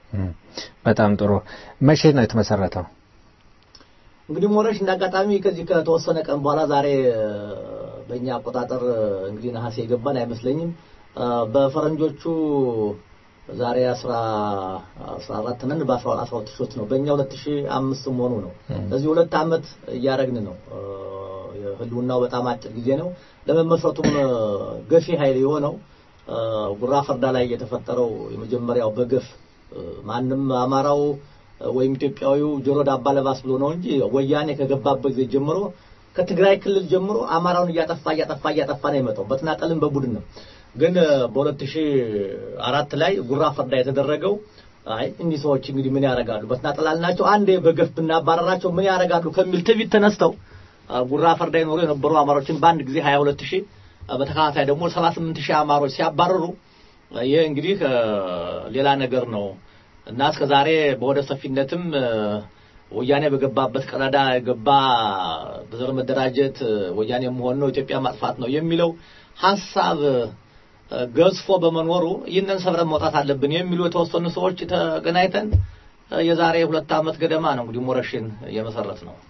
በጣም ጥሩ። መቼ ነው የተመሰረተው? እንግዲህ ሞረሽ እንዳጋጣሚ ከዚህ ከተወሰነ ቀን በኋላ ዛሬ በእኛ አቆጣጠር እንግዲህ ነሐሴ የገባን አይመስለኝም። በፈረንጆቹ ዛሬ አስራ አስራ አራት ነን በአስራ አስራ ሁለት ሺህ ነው በእኛ ሁለት ሺህ አምስት መሆኑ ነው። ለዚህ ሁለት ዓመት እያደረግን ነው። ህልውናው በጣም አጭር ጊዜ ነው። ለመመስረቱም ገፊ ኃይል የሆነው ጉራ ፈርዳ ላይ የተፈጠረው የመጀመሪያው በገፍ ማንም አማራው ወይም ኢትዮጵያዊው ጆሮ ዳባ ለባስ ብሎ ነው እንጂ ወያኔ ከገባበት ጊዜ ጀምሮ ከትግራይ ክልል ጀምሮ አማራውን እያጠፋ እያጠፋ እያጠፋ ነው የመጣው በተናጠልም በቡድን ነው። ግን በሁለት ሺህ አራት ላይ ጉራ ፈርዳ የተደረገው አይ እኒህ ሰዎች እንግዲህ ምን ያደርጋሉ በተናጠል አልናቸው አንዴ በገፍ ብናባረራቸው ምን ያደርጋሉ ከሚል ትዕቢት ተነስተው ጉራ ፈርዳ ይኖሩ የነበሩ አማሮችን በአንድ ጊዜ 22 ሺህ በተከታታይ ደግሞ 78 ሺህ አማሮች ሲያባረሩ ይህ እንግዲህ ሌላ ነገር ነው እና እስከ ዛሬ በወደ ሰፊነትም ወያኔ በገባበት ቀዳዳ የገባ በዘር መደራጀት ወያኔ መሆን ነው ኢትዮጵያ ማጥፋት ነው የሚለው ሀሳብ ገዝፎ በመኖሩ ይህንን ሰብረን መውጣት አለብን የሚሉ የተወሰኑ ሰዎች ተገናኝተን የዛሬ ሁለት ዓመት ገደማ ነው እንግዲህ ሞረሽን የመሰረት ነው።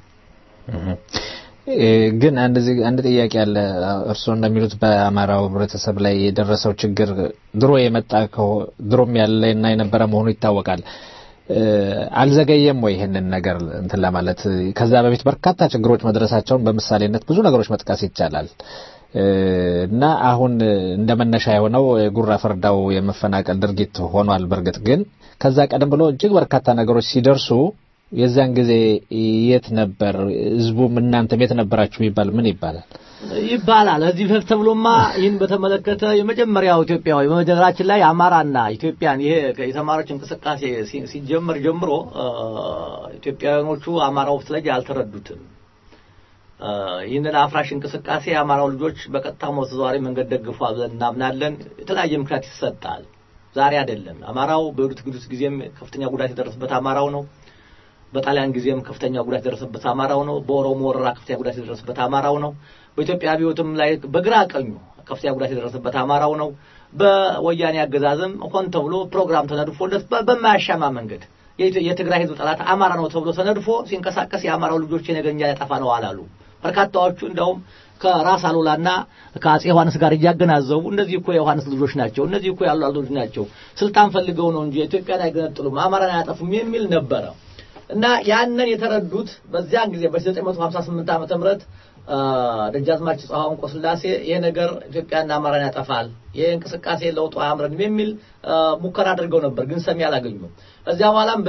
ግን አንድ አንድ ጥያቄ አለ። እርስዎ እንደሚሉት በአማራው ህብረተሰብ ላይ የደረሰው ችግር ድሮ የመጣ ድሮም ያለና የነበረ መሆኑ ይታወቃል። አልዘገየም ወይ ይህንን ነገር እንትን ለማለት? ከዛ በፊት በርካታ ችግሮች መድረሳቸውን በምሳሌነት ብዙ ነገሮች መጥቀስ ይቻላል። እና አሁን እንደ መነሻ የሆነው የጉራ ፈርዳው የመፈናቀል ድርጊት ሆኗል። በእርግጥ ግን ከዛ ቀደም ብሎ እጅግ በርካታ ነገሮች ሲደርሱ የዛን ጊዜ የት ነበር ህዝቡም እናንተም የት ነበራችሁ ቢባል ምን ይባላል? ይባላል እዚህ በፊት ተብሎማ ይህን በተመለከተ የመጀመሪያው ኢትዮጵያዊ በመጀመራችን ላይ አማራና ኢትዮጵያን ይሄ የተማሪዎች እንቅስቃሴ ሲጀመር ጀምሮ ኢትዮጵያውያኖቹ አማራው ላይ አልተረዱትም። ይህንን አፍራሽ እንቅስቃሴ የአማራው ልጆች በቀጥታም በተዘዋዋሪ መንገድ ደግፏል ብለን እናምናለን። የተለያየ ምክንያት ይሰጣል። ዛሬ አይደለም። አማራው በሄዱት ግዱስ ጊዜም ከፍተኛ ጉዳት የደረሰበት አማራው ነው። በጣሊያን ጊዜም ከፍተኛ ጉዳት የደረሰበት አማራው ነው። በኦሮሞ ወረራ ከፍተኛ ጉዳት የደረሰበት አማራው ነው። በኢትዮጵያ አብዮትም ላይ በግራ ቀኙ ከፍተኛ ጉዳት የደረሰበት አማራው ነው። በወያኔ አገዛዝም ሆን ተብሎ ፕሮግራም ተነድፎለት በማያሻማ መንገድ የትግራይ ህዝብ ጠላት አማራ ነው ተብሎ ተነድፎ ሲንቀሳቀስ የአማራው ልጆች የነገኛ ያጠፋ ነው አላሉ። በርካታዎቹ እንደውም ከራስ አሉላና ከአጼ ዮሐንስ ጋር እያገናዘቡ እነዚህ እኮ የዮሐንስ ልጆች ናቸው፣ እነዚህ እኮ ያሉ ልጆች ናቸው፣ ስልጣን ፈልገው ነው እንጂ ኢትዮጵያን አይገነጥሉም፣ አማራን አያጠፉም የሚል ነበረ እና ያንን የተረዱት በዚያን ጊዜ በ958 ዓመተ ምህረት ደጃዝማች ጽሐውን ቆስላሴ ይሄ ነገር ኢትዮጵያና አማራን ያጠፋል፣ ይሄ እንቅስቃሴ ለውጡ አያምረንም የሚል ሙከራ አድርገው ነበር፣ ግን ሰሚ አላገኙም። እዚያ በኋላም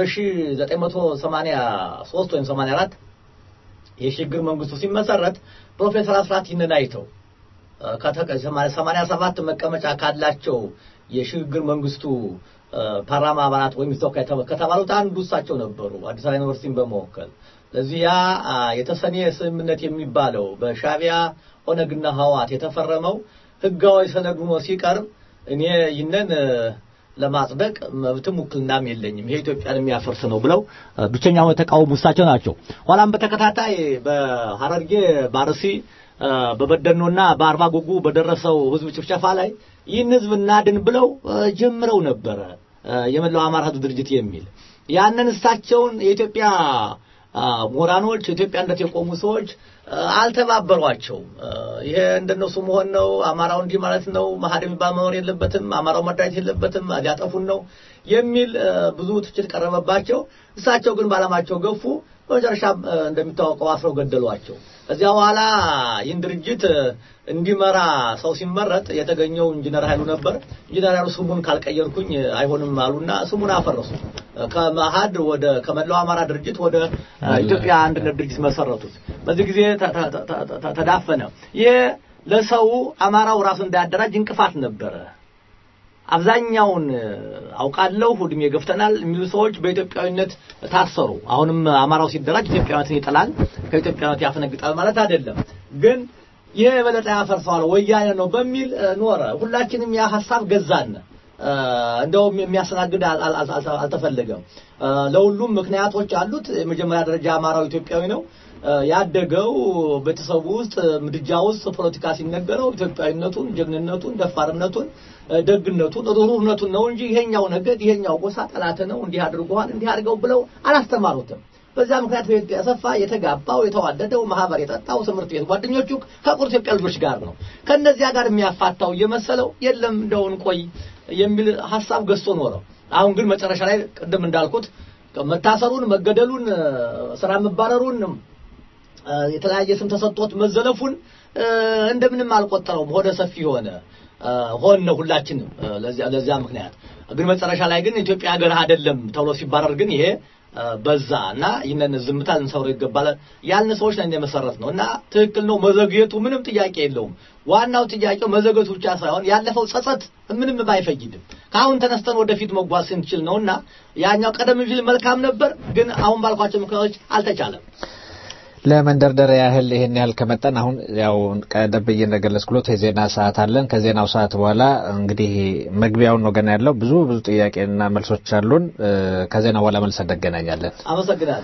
በ1983 ወይም 84 የሽግግር መንግስቱ ሲመሰረት ፕሮፌሰር አስራት ይህንን አይተው ከሰማንያ ሰባት መቀመጫ ካላቸው የሽግግር መንግስቱ ፓርላማ አባላት ወይም ተወካይ ከተባሉት አንዱ እሳቸው ነበሩ፣ አዲስ አበባ ዩኒቨርሲቲን በመወከል ለዚህ ያ የተሰኔ ስምምነት የሚባለው በሻቢያ ኦነግና ህዋት የተፈረመው ህጋዊ ሰነድ ሆኖ ሲቀርብ እኔ ይህንን ለማጽደቅ መብትም ውክልናም የለኝም፣ ይሄ ኢትዮጵያን የሚያፈርስ ነው ብለው ብቸኛው የተቃወሙ እሳቸው ናቸው። ኋላም በተከታታይ በሐረርጌ በአርሲ በበደኖና በአርባ ጉጉ በደረሰው ህዝብ ጭፍጨፋ ላይ ይህን ህዝብ እናድን ብለው ጀምረው ነበረ የመላው አማራ ህዝብ ድርጅት የሚል ያንን እሳቸውን የኢትዮጵያ ምሁራኖች ኢትዮጵያነት የቆሙ ሰዎች አልተባበሯቸውም። ይሄ እንደነሱ መሆን ነው፣ አማራው እንዲህ ማለት ነው፣ መሀድ የሚባል መኖር የለበትም፣ አማራው መደራጀት የለበትም፣ ሊያጠፉን ነው የሚል ብዙ ትችት ቀረበባቸው። እሳቸው ግን ባለማቸው ገፉ። በመጨረሻ እንደሚታወቀው አስረው ገደሏቸው። ከዚያ በኋላ ይህን ድርጅት እንዲመራ ሰው ሲመረጥ የተገኘው ኢንጂነር ኃይሉ ነበር። ኢንጂነር ኃይሉ ስሙን ካልቀየርኩኝ አይሆንም አሉና ስሙን አፈረሱ። ከመሀድ ወደ ከመላው አማራ ድርጅት ወደ ኢትዮጵያ አንድነት ድርጅት መሰረቱት። በዚህ ጊዜ ተዳፈነ። ይህ ለሰው አማራው ራሱ እንዳያደራጅ እንቅፋት ነበረ። አብዛኛውን አውቃለሁ እድሜ ገፍተናል የሚሉ ሰዎች በኢትዮጵያዊነት ታሰሩ። አሁንም አማራው ሲደራጅ ኢትዮጵያዊነትን ይጥላል፣ ከኢትዮጵያዊነት ያፈነግጣል ማለት አይደለም። ግን ይህ የበለጠ ያፈርሰዋል ወያኔ ነው በሚል ኖረ። ሁላችንም ያ ሀሳብ ገዛን። እንደውም የሚያስተናግድ አል- አል- አል- አልተፈለገም። እ፣ ለሁሉም ምክንያቶች አሉት። የመጀመሪያ ደረጃ አማራው ኢትዮጵያዊ ነው። እ፣ ያደገው ቤተሰቡ ውስጥ ምድጃ ውስጥ ፖለቲካ ሲነገረው ኢትዮጵያዊነቱን፣ ጀግንነቱን፣ ደፋርነቱን፣ እ፣ ደግነቱን፣ ሩህሩህነቱን ነው እንጂ ይሄኛው ነገድ ይሄኛው ጎሳ ጠላት ነው እንዲህ አድርገዋል እንዲህ አድርገው ብለው አላስተማሩትም። በዛ ምክንያት ቤት ያሰፋ የተጋባው የተዋደደው ማህበር የጠጣው ትምህርት ቤት ጓደኞቹ ከቁር ኢትዮጵያ ልጆች ጋር ነው። ከእነዚያ ጋር የሚያፋታው እየመሰለው የለም እንደውን ቆይ የሚል ሀሳብ ገዝቶ ኖረው። አሁን ግን መጨረሻ ላይ ቅድም እንዳልኩት መታሰሩን፣ መገደሉን፣ እ፣ ስራ መባረሩን እ፣ የተለያየ ስም ተሰጥቶት መዘለፉን እ፣ እንደምንም አልቆጠረውም። ሆደ ሰፊ ሆነ እ፣ ሆን ነው ሁላችንም እ፣ ለዚያ ለዚያ ምክንያት ግን መጨረሻ ላይ ግን ኢትዮጵያ ሀገር አይደለም ተብሎ ሲባረር ግን ይሄ እ፣ በዛ እና ይህንን ዝምታ ልንሰውረው ይገባል ያልን ሰዎች ነን የመሰረት ነው እና ትክክል ነው መዘግየቱ ምንም ጥያቄ የለውም። ዋናው ጥያቄው መዘግየቱ ብቻ ሳይሆን ያለፈው ጸጸት ምንም ባይፈይድም ከአሁን ተነስተን ወደፊት መጓዝ ስንችል ነው እና ያኛው ቀደም ሲል መልካም ነበር፣ ግን አሁን ባልኳቸው ምክንያቶች አልተቻለም። ለመንደርደሪያ ያህል ይሄን ያህል ከመጠን አሁን ያው ቀደም ብዬ እንደገለጽኩት የዜና ሰዓት አለን። ከዜናው ሰዓት በኋላ እንግዲህ መግቢያውን ነው ገና ያለው ብዙ ብዙ ጥያቄና መልሶች አሉን። እ፣ ከዜናው በኋላ መልስ እንገናኛለን። አመሰግናለሁ።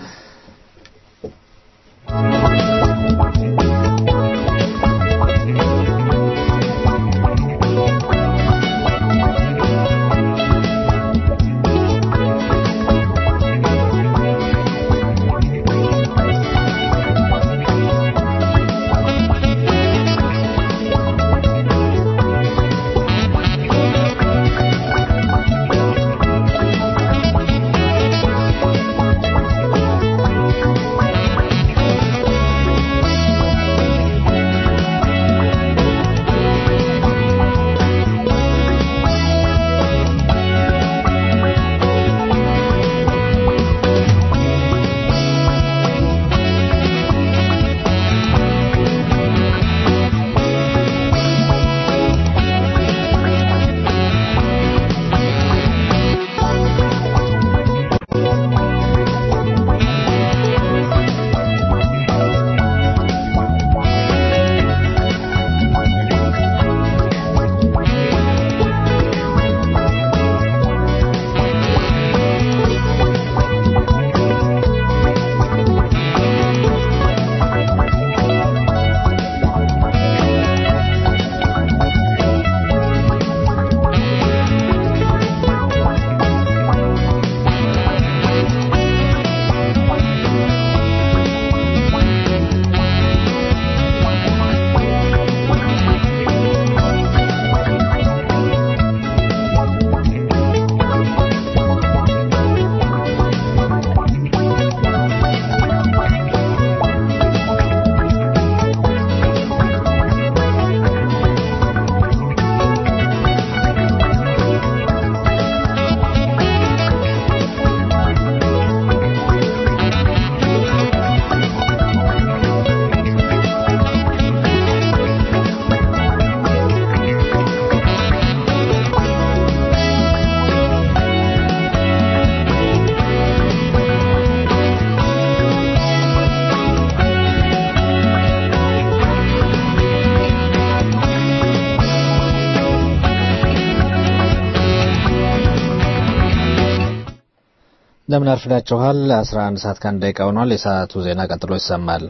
እንደምን አርፍዳችኋል። 11 ሰዓት ከአንድ ደቂቃ ሆኗል። የሰዓቱ ዜና ቀጥሎ ይሰማል።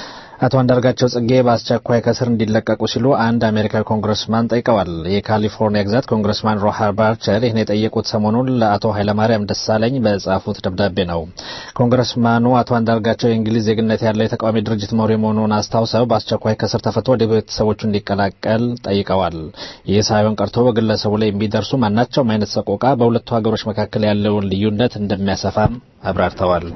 አቶ አንዳርጋቸው ጽጌ በአስቸኳይ ከስር እንዲለቀቁ ሲሉ አንድ አሜሪካዊ ኮንግረስማን ጠይቀዋል። የካሊፎርኒያ ግዛት ኮንግረስማን ሮሃር ባርቸር ይህን የጠየቁት ሰሞኑን ለአቶ ኃይለማርያም ደሳለኝ በጻፉት ደብዳቤ ነው። ኮንግረስማኑ አቶ አንዳርጋቸው የእንግሊዝ ዜግነት ያለው የተቃዋሚ ድርጅት መሪ መሆኑን አስታውሰው በአስቸኳይ ከስር ተፈቶ ወደ ቤተሰቦቹ እንዲቀላቀል ጠይቀዋል። ይህ ሳይሆን ቀርቶ በግለሰቡ ላይ የሚደርሱ ማናቸውም አይነት ሰቆቃ በሁለቱ ሀገሮች መካከል ያለውን ልዩነት እንደሚያሰፋም አብራርተዋል።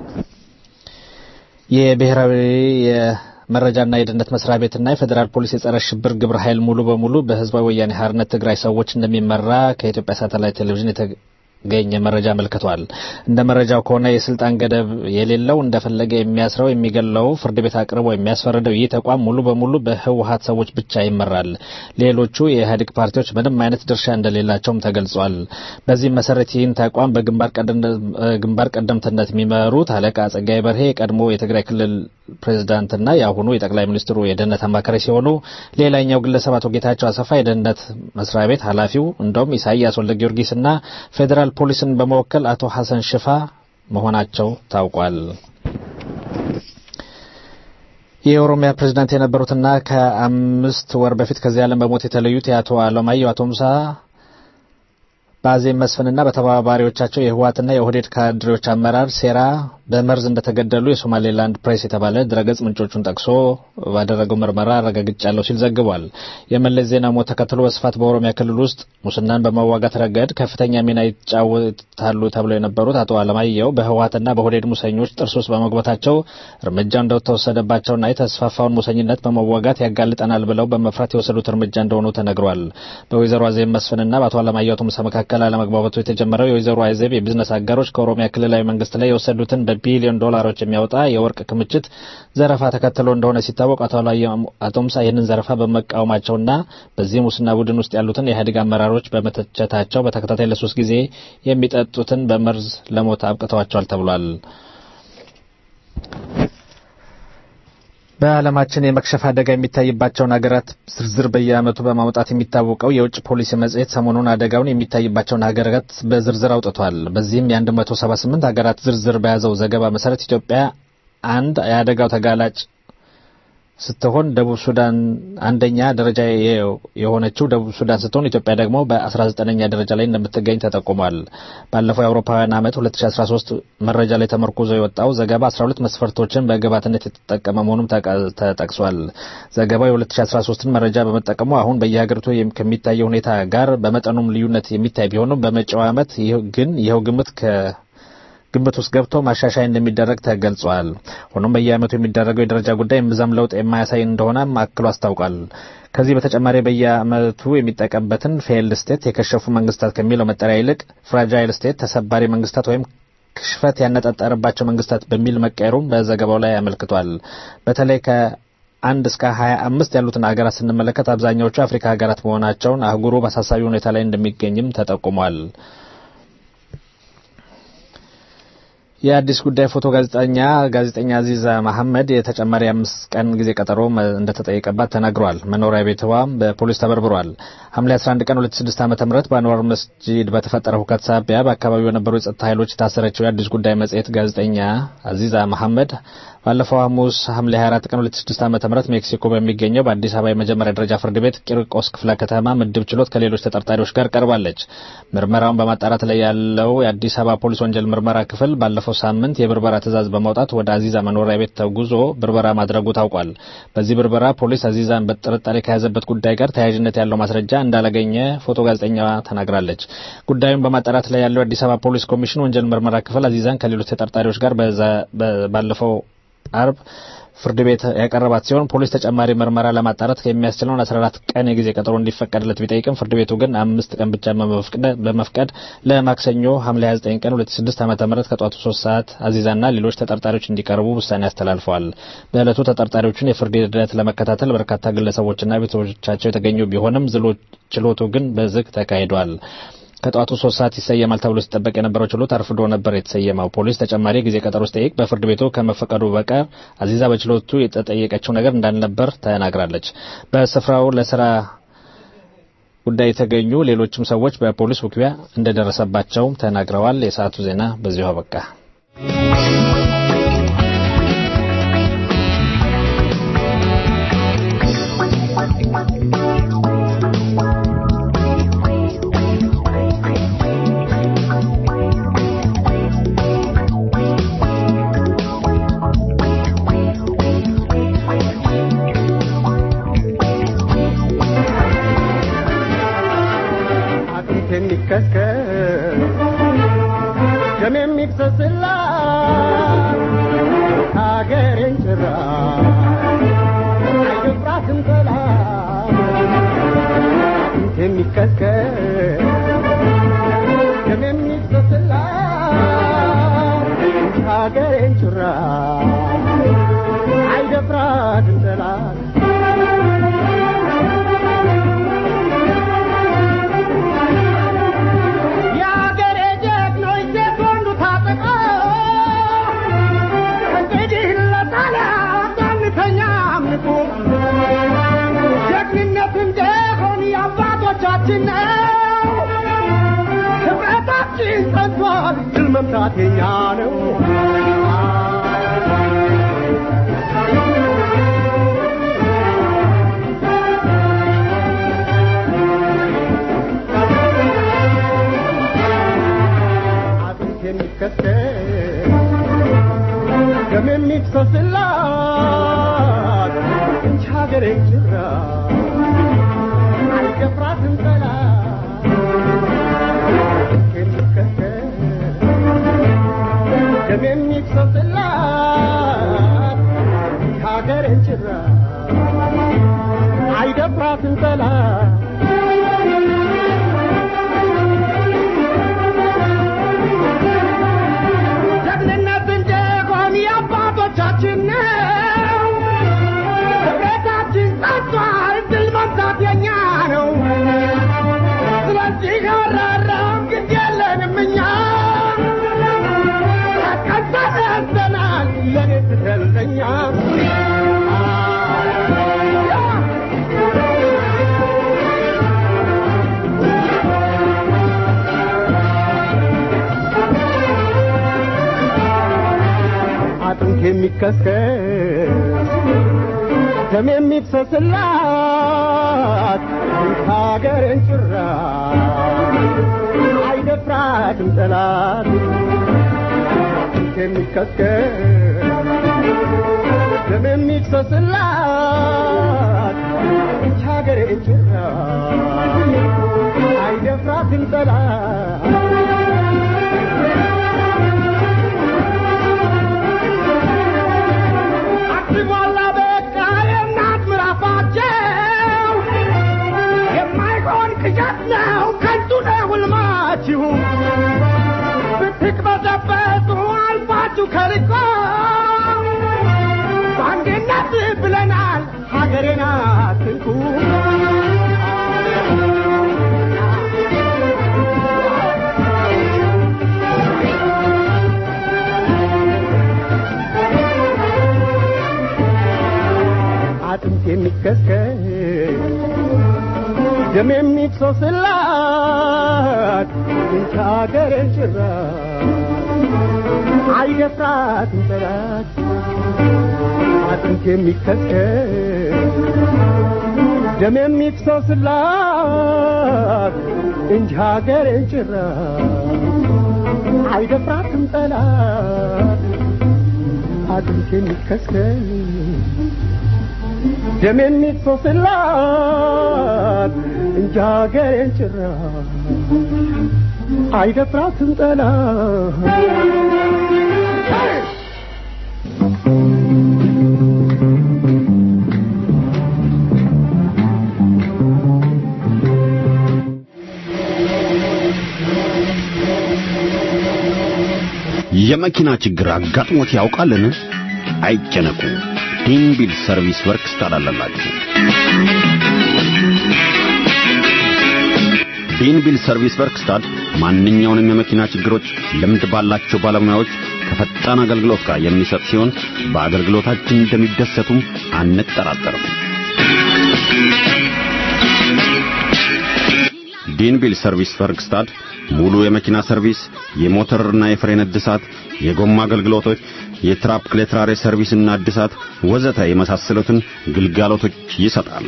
የብሔራዊ መረጃና የደህንነት መስሪያ ቤትና የፌዴራል ፖሊስ የጸረ ሽብር ግብረ ኃይል ሙሉ በሙሉ በህዝባዊ ወያኔ ሓርነት ትግራይ ሰዎች እንደሚመራ ከኢትዮጵያ ሳተላይት ቴሌቪዥን ገኘ መረጃ አመልክቷል። እንደ መረጃው ከሆነ የስልጣን ገደብ የሌለው እንደፈለገ የሚያስረው የሚገለው ፍርድ ቤት አቅርቦ የሚያስፈርደው ይህ ተቋም ሙሉ በሙሉ በህወሀት ሰዎች ብቻ ይመራል። ሌሎቹ የኢህአዴግ ፓርቲዎች ምንም አይነት ድርሻ እንደሌላቸውም ተገልጿል። በዚህም መሰረት ይህን ተቋም በግንባር ቀደምትነት የሚመሩት አለቃ ጸጋይ በርሄ የቀድሞ የትግራይ ክልል ፕሬዝዳንትና የአሁኑ የጠቅላይ ሚኒስትሩ የደህንነት አማካሪ ሲሆኑ ሌላኛው ግለሰብ አቶ ጌታቸው አሰፋ የደህንነት መስሪያ ቤት ኃላፊው እንደውም ኢሳያስ ወልደ ጊዮርጊስና ፌዴራል ፖሊስን በመወከል አቶ ሐሰን ሽፋ መሆናቸው ታውቋል። የኦሮሚያ ፕሬዝዳንት የነበሩትና ከአምስት ወር በፊት ከዚህ ዓለም በሞት የተለዩት የአቶ አለማየሁ አቶ ሙሳ በአዜብ መስፍንና በተባባሪዎቻቸው የህወሓትና የኦህዴድ ካድሬዎች አመራር ሴራ በመርዝ እንደተገደሉ የሶማሌላንድ ፕሬስ የተባለ ድረገጽ ምንጮቹን ጠቅሶ ባደረገው ምርመራ አረጋግጫለሁ ሲል ዘግቧል። የመለስ ዜና ሞት ተከትሎ በስፋት በኦሮሚያ ክልል ውስጥ ሙስናን በመዋጋት ረገድ ከፍተኛ ሚና ይጫወታሉ ተብለው የነበሩት አቶ አለማየሁ በህወሓትና በኦህዴድ ሙሰኞች ጥርስ ውስጥ በመግባታቸው እርምጃው እንደተወሰደባቸውና የተስፋፋውን ሙሰኝነት በመዋጋት ያጋልጠናል ብለው በመፍራት የወሰዱት እርምጃ እንደሆኑ ተነግሯል። በወይዘሮ አዜብ መስፍንና በአቶ አለማየሁ አቶ ሙሳ መካከል አለመግባባቱ የተጀመረው የወይዘሮ አዜብ የቢዝነስ አጋሮች ከኦሮሚያ ክልላዊ መንግስት ላይ የወሰዱትን በቢሊዮን ዶላሮች የሚያወጣ የወርቅ ክምችት ዘረፋ ተከትሎ እንደሆነ ሲታወቅ አቶ ሙሳ ይህንን ዘረፋ በመቃወማቸውና በዚህ ሙስና ቡድን ውስጥ ያሉትን የኢህአዴግ አመራሮች በመተቸታቸው በተከታታይ ለሶስት ጊዜ የሚጠጡትን በመርዝ ለሞት አብቅተዋቸዋል ተብሏል። በዓለማችን የመክሸፍ አደጋ የሚታይባቸውን ሀገራት ዝርዝር በየዓመቱ በማውጣት የሚታወቀው የውጭ ፖሊሲ መጽሔት ሰሞኑን አደጋውን የሚታይባቸውን ሀገራት በዝርዝር አውጥቷል። በዚህም የ178 ሀገራት ዝርዝር በያዘው ዘገባ መሰረት ኢትዮጵያ አንድ የአደጋው ተጋላጭ ስትሆን ደቡብ ሱዳን አንደኛ ደረጃ የሆነችው ደቡብ ሱዳን ስትሆን ኢትዮጵያ ደግሞ በ19ኛ ደረጃ ላይ እንደምትገኝ ተጠቁሟል። ባለፈው የአውሮፓውያን ዓመት 2013 መረጃ ላይ ተመርኩዞ የወጣው ዘገባ 12 መስፈርቶችን በግብዓትነት የተጠቀመ መሆኑም ተጠቅሷል። ዘገባው የ2013ን መረጃ በመጠቀሙ አሁን በየሀገሪቱ ከሚታየው ሁኔታ ጋር በመጠኑም ልዩነት የሚታይ ቢሆንም በመጪው ዓመት ግን ይኸው ግምት ከ ግምት ውስጥ ገብቶ ማሻሻያ እንደሚደረግ ተገልጿል። ሆኖም በየዓመቱ የሚደረገው የደረጃ ጉዳይ እምብዛም ለውጥ የማያሳይ እንደሆነ አክሎ አስታውቋል። ከዚህ በተጨማሪ በየዓመቱ የሚጠቀምበትን ፌይልድ ስቴት የከሸፉ መንግስታት ከሚለው መጠሪያ ይልቅ ፍራጃይል ስቴት ተሰባሪ መንግስታት ወይም ክሽፈት ያነጣጠረባቸው መንግስታት በሚል መቀየሩም በዘገባው ላይ አመልክቷል። በተለይ ከአንድ እስከ ሀያ አምስት ያሉትን ሀገራት ስንመለከት አብዛኛዎቹ አፍሪካ ሀገራት መሆናቸውን አህጉሩ በአሳሳቢ ሁኔታ ላይ እንደሚገኝም ተጠቁሟል። የአዲስ ጉዳይ ፎቶ ጋዜጠኛ ጋዜጠኛ አዚዛ መሐመድ የተጨማሪ አምስት ቀን ጊዜ ቀጠሮ እንደተጠየቀባት ተናግሯል። መኖሪያ ቤትዋ በፖሊስ ተበርብሯል። ሐምሌ 11 ቀን 2006 ዓ.ም በአንዋር መስጂድ በተፈጠረ ሁከት ሳቢያ በአካባቢው የነበሩ የጸጥታ ኃይሎች የታሰረችው የአዲስ ጉዳይ መጽሔት ጋዜጠኛ አዚዛ መሐመድ ባለፈው ሐሙስ ሐምሌ 24 ቀን 2006 ዓ.ም ሜክሲኮ በሚገኘው በአዲስ አበባ የመጀመሪያ ደረጃ ፍርድ ቤት ቂርቆስ ክፍለ ከተማ ምድብ ችሎት ከሌሎች ተጠርጣሪዎች ጋር ቀርባለች። ምርመራውን በማጣራት ላይ ያለው የአዲስ አበባ ፖሊስ ወንጀል ምርመራ ክፍል ባለፈው ሳምንት የብርበራ ትዕዛዝ በማውጣት ወደ አዚዛ መኖሪያ ቤት ተጉዞ ብርበራ ማድረጉ ታውቋል። በዚህ ብርበራ ፖሊስ አዚዛን በጥርጣሬ ከያዘበት ጉዳይ ጋር ተያያዥነት ያለው ማስረጃ እንዳላገኘ ፎቶ ጋዜጠኛዋ ተናግራለች። ጉዳዩን በማጣራት ላይ ያለው የአዲስ አበባ ፖሊስ ኮሚሽን ወንጀል ምርመራ ክፍል አዚዛን ከሌሎች ተጠርጣሪዎች ጋር ባለፈው አርብ ፍርድ ቤት ያቀረባት ሲሆን ፖሊስ ተጨማሪ ምርመራ ለማጣራት የሚያስችለውን 14 ቀን የጊዜ ቀጠሮ እንዲፈቀድለት ቢጠይቅም ፍርድ ቤቱ ግን አምስት ቀን ብቻ በመፍቀድ ለማክሰኞ ሐምሌ 29 ቀን 2006 ዓ.ም ከጧቱ 3 ሰዓት አዚዛና ሌሎች ተጠርጣሪዎች እንዲቀርቡ ውሳኔ አስተላልፈዋል። በዕለቱ ተጠርጣሪዎቹን የፍርድ ሂደት ለመከታተል በርካታ ግለሰቦችና ቤተሰቦቻቸው የተገኙ ቢሆንም ችሎቱ ግን በዝግ ተካሂዷል። ከጠዋቱ ሶስት ሰዓት ይሰየማል ተብሎ ሲጠበቅ የነበረው ችሎት አርፍዶ ነበር የተሰየመው። ፖሊስ ተጨማሪ ጊዜ ቀጠሮ ሲጠይቅ በፍርድ ቤቱ ከመፈቀዱ በቀር አዚዛ በችሎቱ የተጠየቀችው ነገር እንዳልነበር ተናግራለች። በስፍራው ለስራ ጉዳይ የተገኙ ሌሎችም ሰዎች በፖሊስ ውክቢያ እንደደረሰባቸው ተናግረዋል። የሰዓቱ ዜና በዚሁ አበቃ። የሚከስከስ ሀገሬን ጭራ አይደፍራትም ጠላት የሀገሬ ጀግኖች ሴት ወንዱ ታጠቀ እንግዲህ ለጣሊያን አንተኛም ንቁ ጀግንነት እንደሆን የአባቶቻችን ነው ህብረታችን ጸንቷል ድል መምታት የኛ ነው አጥንት የሚከተል ደም የሚፈስላት እንጂ ሀገሬ ጭራ አይደፍራትም ጠላት የሚከተል ደም የሚፈስላት እንጂ ሀገሬ ጭራ አይደፍራትም ጠላት ጀግንነት እንደሆን የአባቶቻችን ነው። ህብረታችን ጸንቷል፣ ድል መምታት የኛ ነው። ስለዚህ አራራም ግድ የለንም እኛ ተቀንተን ያዘናል ለኔ ትተልተኛ አጥንት የሚከስከስ ደም የሚፍሰስላት ሀገርን ጭራ አይደፍራትም ጠላት አጥንት የሚከስከስ ደም የሚፍሰስላት ሀገርን ጭራ አይደፍራትም ጠላት አክቲሟላ በቃ የእናት ምራፋቸው የማይሆን ቅዠት ነው ከንቱ ነው ሕልማችሁ ብትቅበዘበዙ አልፋችሁ ከልቆ በአንድነት ብለናል ሀገሬን አትንኩ አጥንት የሚከስከስ ደም የሚፍሰስላት እንጂ ሀገሬን ጭራ አይደፍራትም ጠላት አጥንት የሚከስከስ ደም የሚፍሰስላት እንጂ ሀገሬን ጭራ አይደፍራትም ጠላት አጥንት የሚከስከስ ደም የሚፈስላት እንጂ ሀገሬን ጭራ አይደፍራትም ጠላት የመኪና ችግር አጋጥሞት ያውቃልን? አይጨነቁ። ዲንቢል ሰርቪስ ወርክስ ታላላላችሁ። ዲንቢል ሰርቪስ ወርክስታድ ማንኛውንም የመኪና ችግሮች ልምድ ባላቸው ባለሙያዎች ከፈጣን አገልግሎት ጋር የሚሰጥ ሲሆን በአገልግሎታችን እንደሚደሰቱም አንጠራጠርም። ዲንቢል ሰርቪስ ወርክስታድ ሙሉ የመኪና ሰርቪስ፣ የሞተርና የፍሬን እድሳት፣ የጎማ አገልግሎቶች፣ የትራፕ ክሌትራሬ ሰርቪስና እድሳት ወዘተ የመሳሰሉትን ግልጋሎቶች ይሰጣል።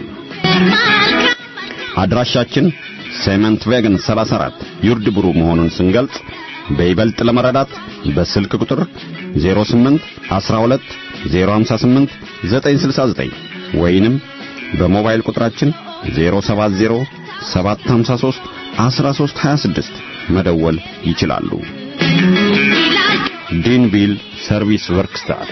አድራሻችን ሴመንት ቬገን 34 ዩርድ ብሩ መሆኑን ስንገልጽ በይበልጥ ለመረዳት በስልክ ቁጥር 08 12 058 969 ወይንም በሞባይል ቁጥራችን 070 753 1326 መደወል ይችላሉ። ዲንቪል ሰርቪስ ወርክስታር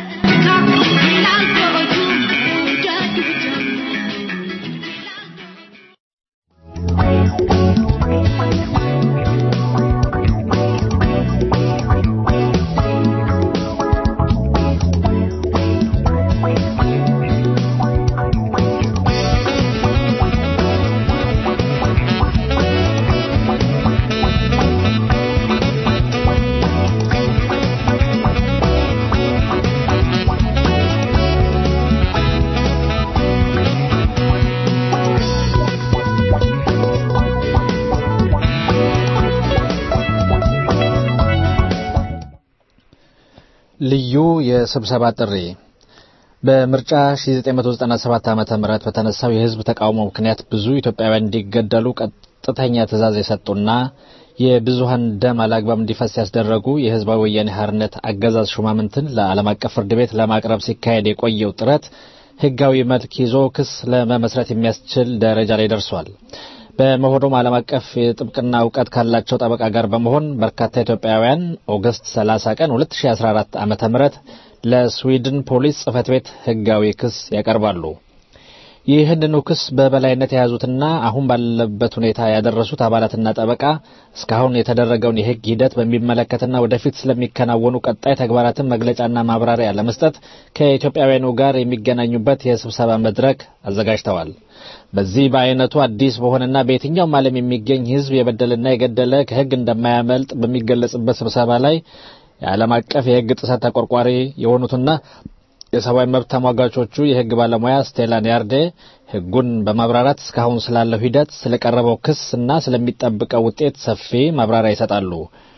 ልዩ የስብሰባ ጥሪ በምርጫ 1997 ዓ.ም በተነሳው የህዝብ ተቃውሞ ምክንያት ብዙ ኢትዮጵያውያን እንዲገደሉ ቀጥተኛ ትዕዛዝ የሰጡና የብዙሃን ደም አላግባብ እንዲፈስ ያስደረጉ የህዝባዊ ወያኔ ሓርነት አገዛዝ ሹማምንትን ለዓለም አቀፍ ፍርድ ቤት ለማቅረብ ሲካሄድ የቆየው ጥረት ህጋዊ መልክ ይዞ ክስ ለመመስረት የሚያስችል ደረጃ ላይ ደርሷል። በመሆኑም ዓለም አቀፍ የጥብቅና እውቀት ካላቸው ጠበቃ ጋር በመሆን በርካታ ኢትዮጵያውያን ኦገስት 30 ቀን 2014 ዓ.ም ለስዊድን ፖሊስ ጽህፈት ቤት ህጋዊ ክስ ያቀርባሉ። ይህንኑ ክስ በበላይነት የያዙትና አሁን ባለበት ሁኔታ ያደረሱት አባላትና ጠበቃ እስካሁን የተደረገውን የህግ ሂደት በሚመለከትና ወደፊት ስለሚከናወኑ ቀጣይ ተግባራትን መግለጫና ማብራሪያ ለመስጠት ከኢትዮጵያውያኑ ጋር የሚገናኙበት የስብሰባ መድረክ አዘጋጅተዋል። በዚህ በአይነቱ አዲስ በሆነና በየትኛውም ዓለም የሚገኝ ህዝብ የበደልና የገደለ ከህግ እንደማያመልጥ በሚገለጽበት ስብሰባ ላይ የዓለም አቀፍ የህግ ጥሰት ተቆርቋሪ የሆኑትና የሰብአዊ መብት ተሟጋቾቹ የህግ ባለሙያ ስቴላን ያርዴ ህጉን በማብራራት እስካሁን ስላለው ሂደት ስለቀረበው ክስ እና ስለሚጠብቀው ውጤት ሰፊ ማብራሪያ ይሰጣሉ።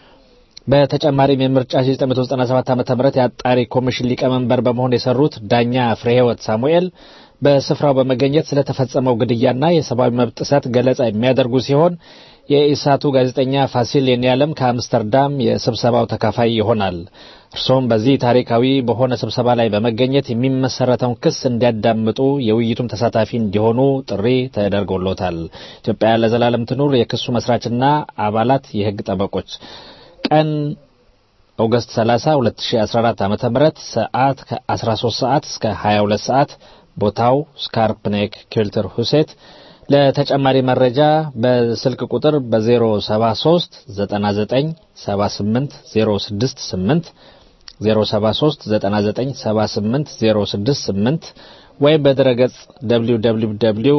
በተጨማሪም የምርጫ 1997 ዓ.ም የአጣሪ ኮሚሽን ሊቀመንበር በመሆን የሰሩት ዳኛ ፍሬህይወት ሳሙኤል በስፍራው በመገኘት ስለተፈጸመው ግድያና የሰብአዊ መብት ጥሰት ገለጻ የሚያደርጉ ሲሆን የኢሳቱ ጋዜጠኛ ፋሲል የኔዓለም ከአምስተርዳም የስብሰባው ተካፋይ ይሆናል። እርሶም በዚህ ታሪካዊ በሆነ ስብሰባ ላይ በመገኘት የሚመሰረተውን ክስ እንዲያዳምጡ የውይይቱም ተሳታፊ እንዲሆኑ ጥሪ ተደርጎሎታል። ኢትዮጵያ ለዘላለም ትኑር። የክሱ መስራችና አባላት የህግ ጠበቆች ቀን ኦገስት 30 2014 ዓ.ም ሰዓት ከ13 ሰዓት እስከ 22 ሰዓት ቦታው ስካርፕኔክ ኪልተር ሁሴት ለተጨማሪ መረጃ በስልክ ቁጥር በ073 99 78 068 073 99 78 068 ወይም በድረገጽ www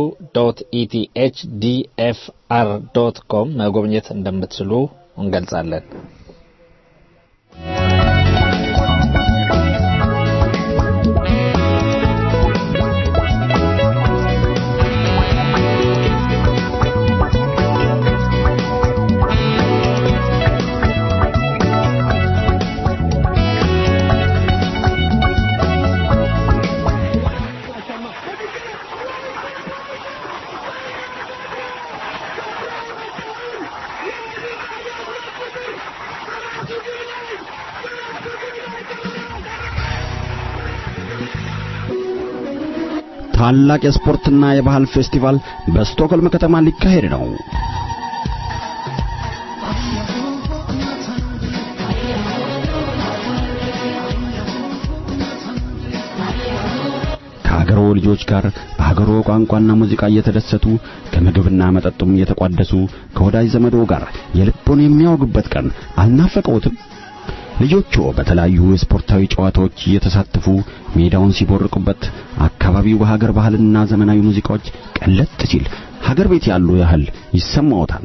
ኢቲኤችዲኤፍአር ዶት ኮም መጎብኘት እንደምትችሉ እንገልጻለን። ታላቅ የስፖርትና የባህል ፌስቲቫል በስቶክሆልም ከተማ ሊካሄድ ነው። ከሀገሮ ልጆች ጋር በሀገሮ ቋንቋና ሙዚቃ እየተደሰቱ ከምግብና መጠጡም እየተቋደሱ ከወዳጅ ዘመዶ ጋር የልቦን የሚያወጉበት ቀን አልናፈቀውትም? ልጆቹ በተለያዩ የስፖርታዊ ጨዋታዎች እየተሳተፉ ሜዳውን ሲቦርቁበት አካባቢው በሀገር ባህልና ዘመናዊ ሙዚቃዎች ቀለጥ ሲል ሀገር ቤት ያሉ ያህል ይሰማዎታል።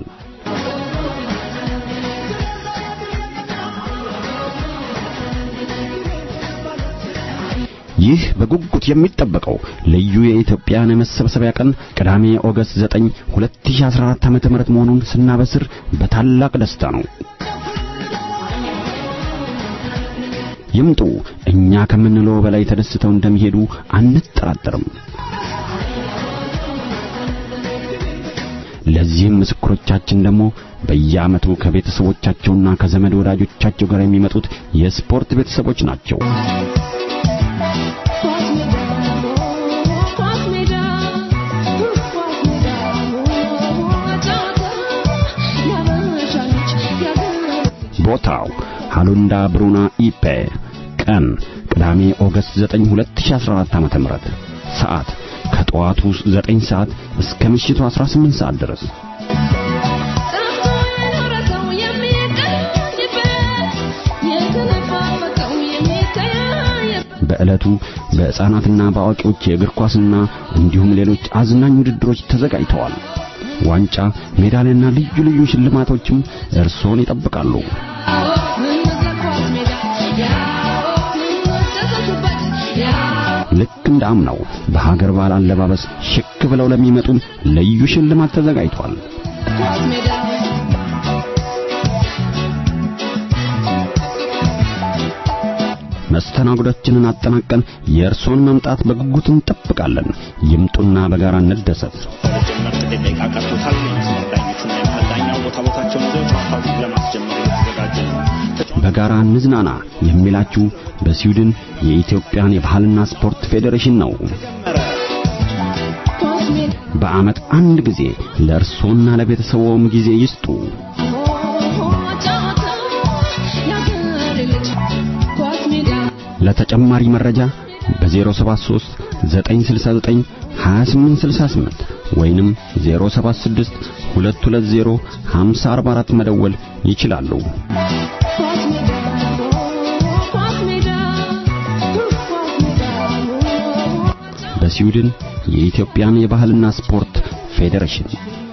ይህ በጉጉት የሚጠበቀው ልዩ የኢትዮጵያን የመሰብሰቢያ ቀን ቅዳሜ ኦገስት 9 2014 ዓ.ም መሆኑን ስናበስር በታላቅ ደስታ ነው። ይምጡ። እኛ ከምንለው በላይ ተደስተው እንደሚሄዱ አንጠራጠርም። ለዚህም ምስክሮቻችን ደግሞ በየዓመቱ ከቤተሰቦቻቸውና ከዘመድ ወዳጆቻቸው ጋር የሚመጡት የስፖርት ቤተሰቦች ናቸው። ቦታው ሃሉንዳ ብሩና ኢፔ ቀን ቅዳሜ ኦገስት 9 2014 ዓ.ም ሰዓት ከጠዋቱ 9 ሰዓት እስከ ምሽቱ 18 ሰዓት ድረስ በዕለቱ በሕፃናትና በአዋቂዎች የእግር ኳስና እንዲሁም ሌሎች አዝናኝ ውድድሮች ተዘጋጅተዋል። ዋንጫ፣ ሜዳሊያና ልዩ ልዩ ሽልማቶችም እርሶን ይጠብቃሉ። ልክ እንደ አምናው በሀገር ባህል አለባበስ ሽክ ብለው ለሚመጡም ልዩ ሽልማት ተዘጋጅቷል። መስተናግዶችንን አጠናቀን የእርሶን መምጣት በጉጉት እንጠብቃለን። ይምጡና በጋራ እንደሰት። ለመጀመር ጥቂት ደቂቃ ቀርቶታል። የመስመር ዳኞቹና የመሃል ዳኛው ቦታ ቦታቸውን ይዘው ጨዋታውን ለማስጀመር እየተዘጋጀ ነው። በጋራ እንዝናና የሚላችሁ በስዊድን የኢትዮጵያን የባህልና ስፖርት ፌዴሬሽን ነው። በዓመት አንድ ጊዜ ለእርሶና ለቤተሰቦም ጊዜ ይስጡ። ለተጨማሪ መረጃ በ073 969 2868 ወይንም 076 220 5044 መደወል ይችላሉ። በስዊድን የኢትዮጵያን የባህልና ስፖርት ፌዴሬሽን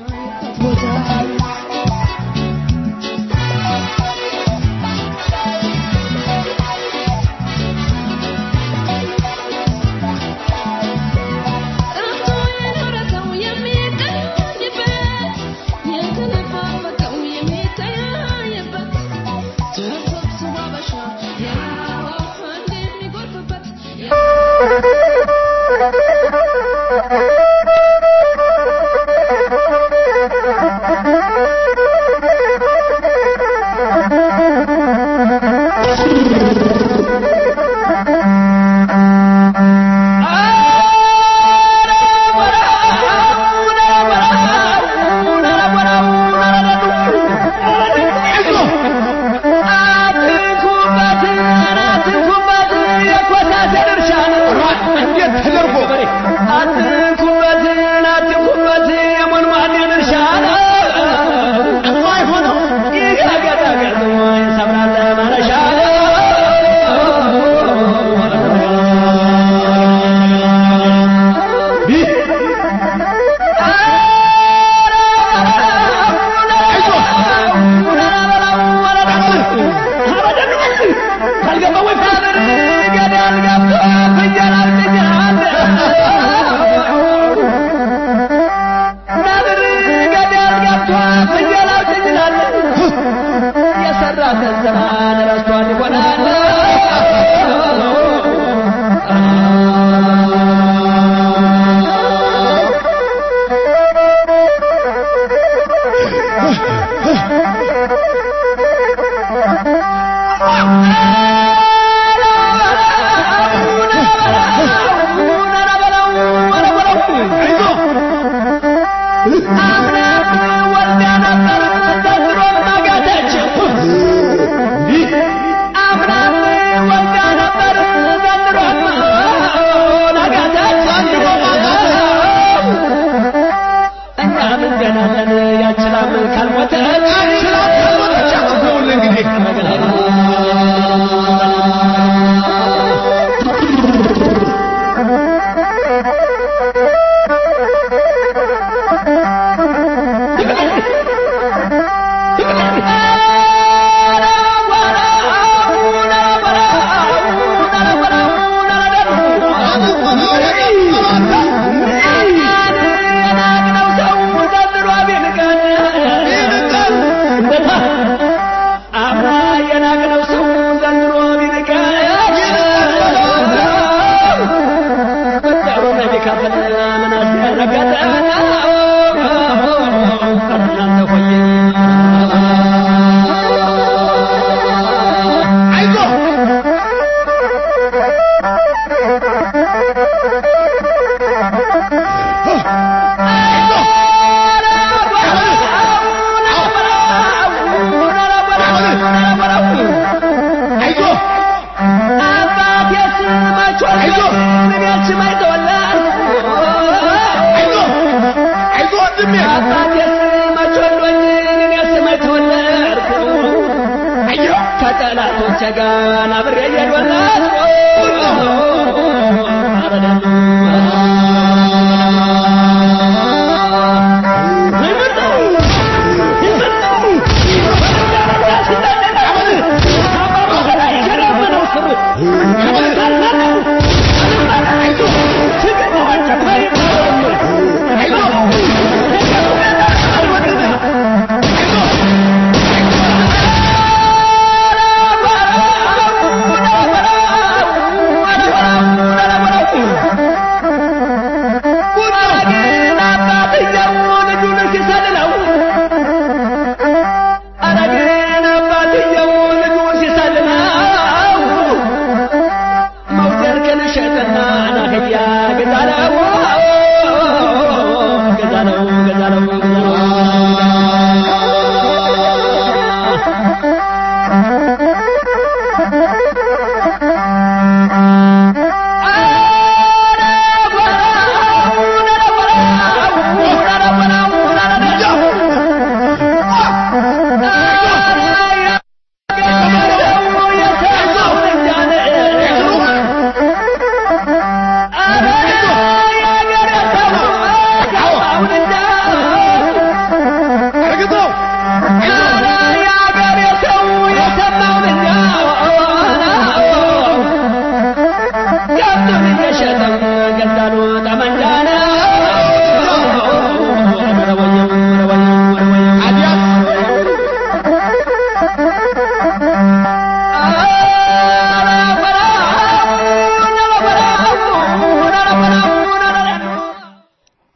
ከጠላቶቼ ጋር አብሬ እየዶለትኩ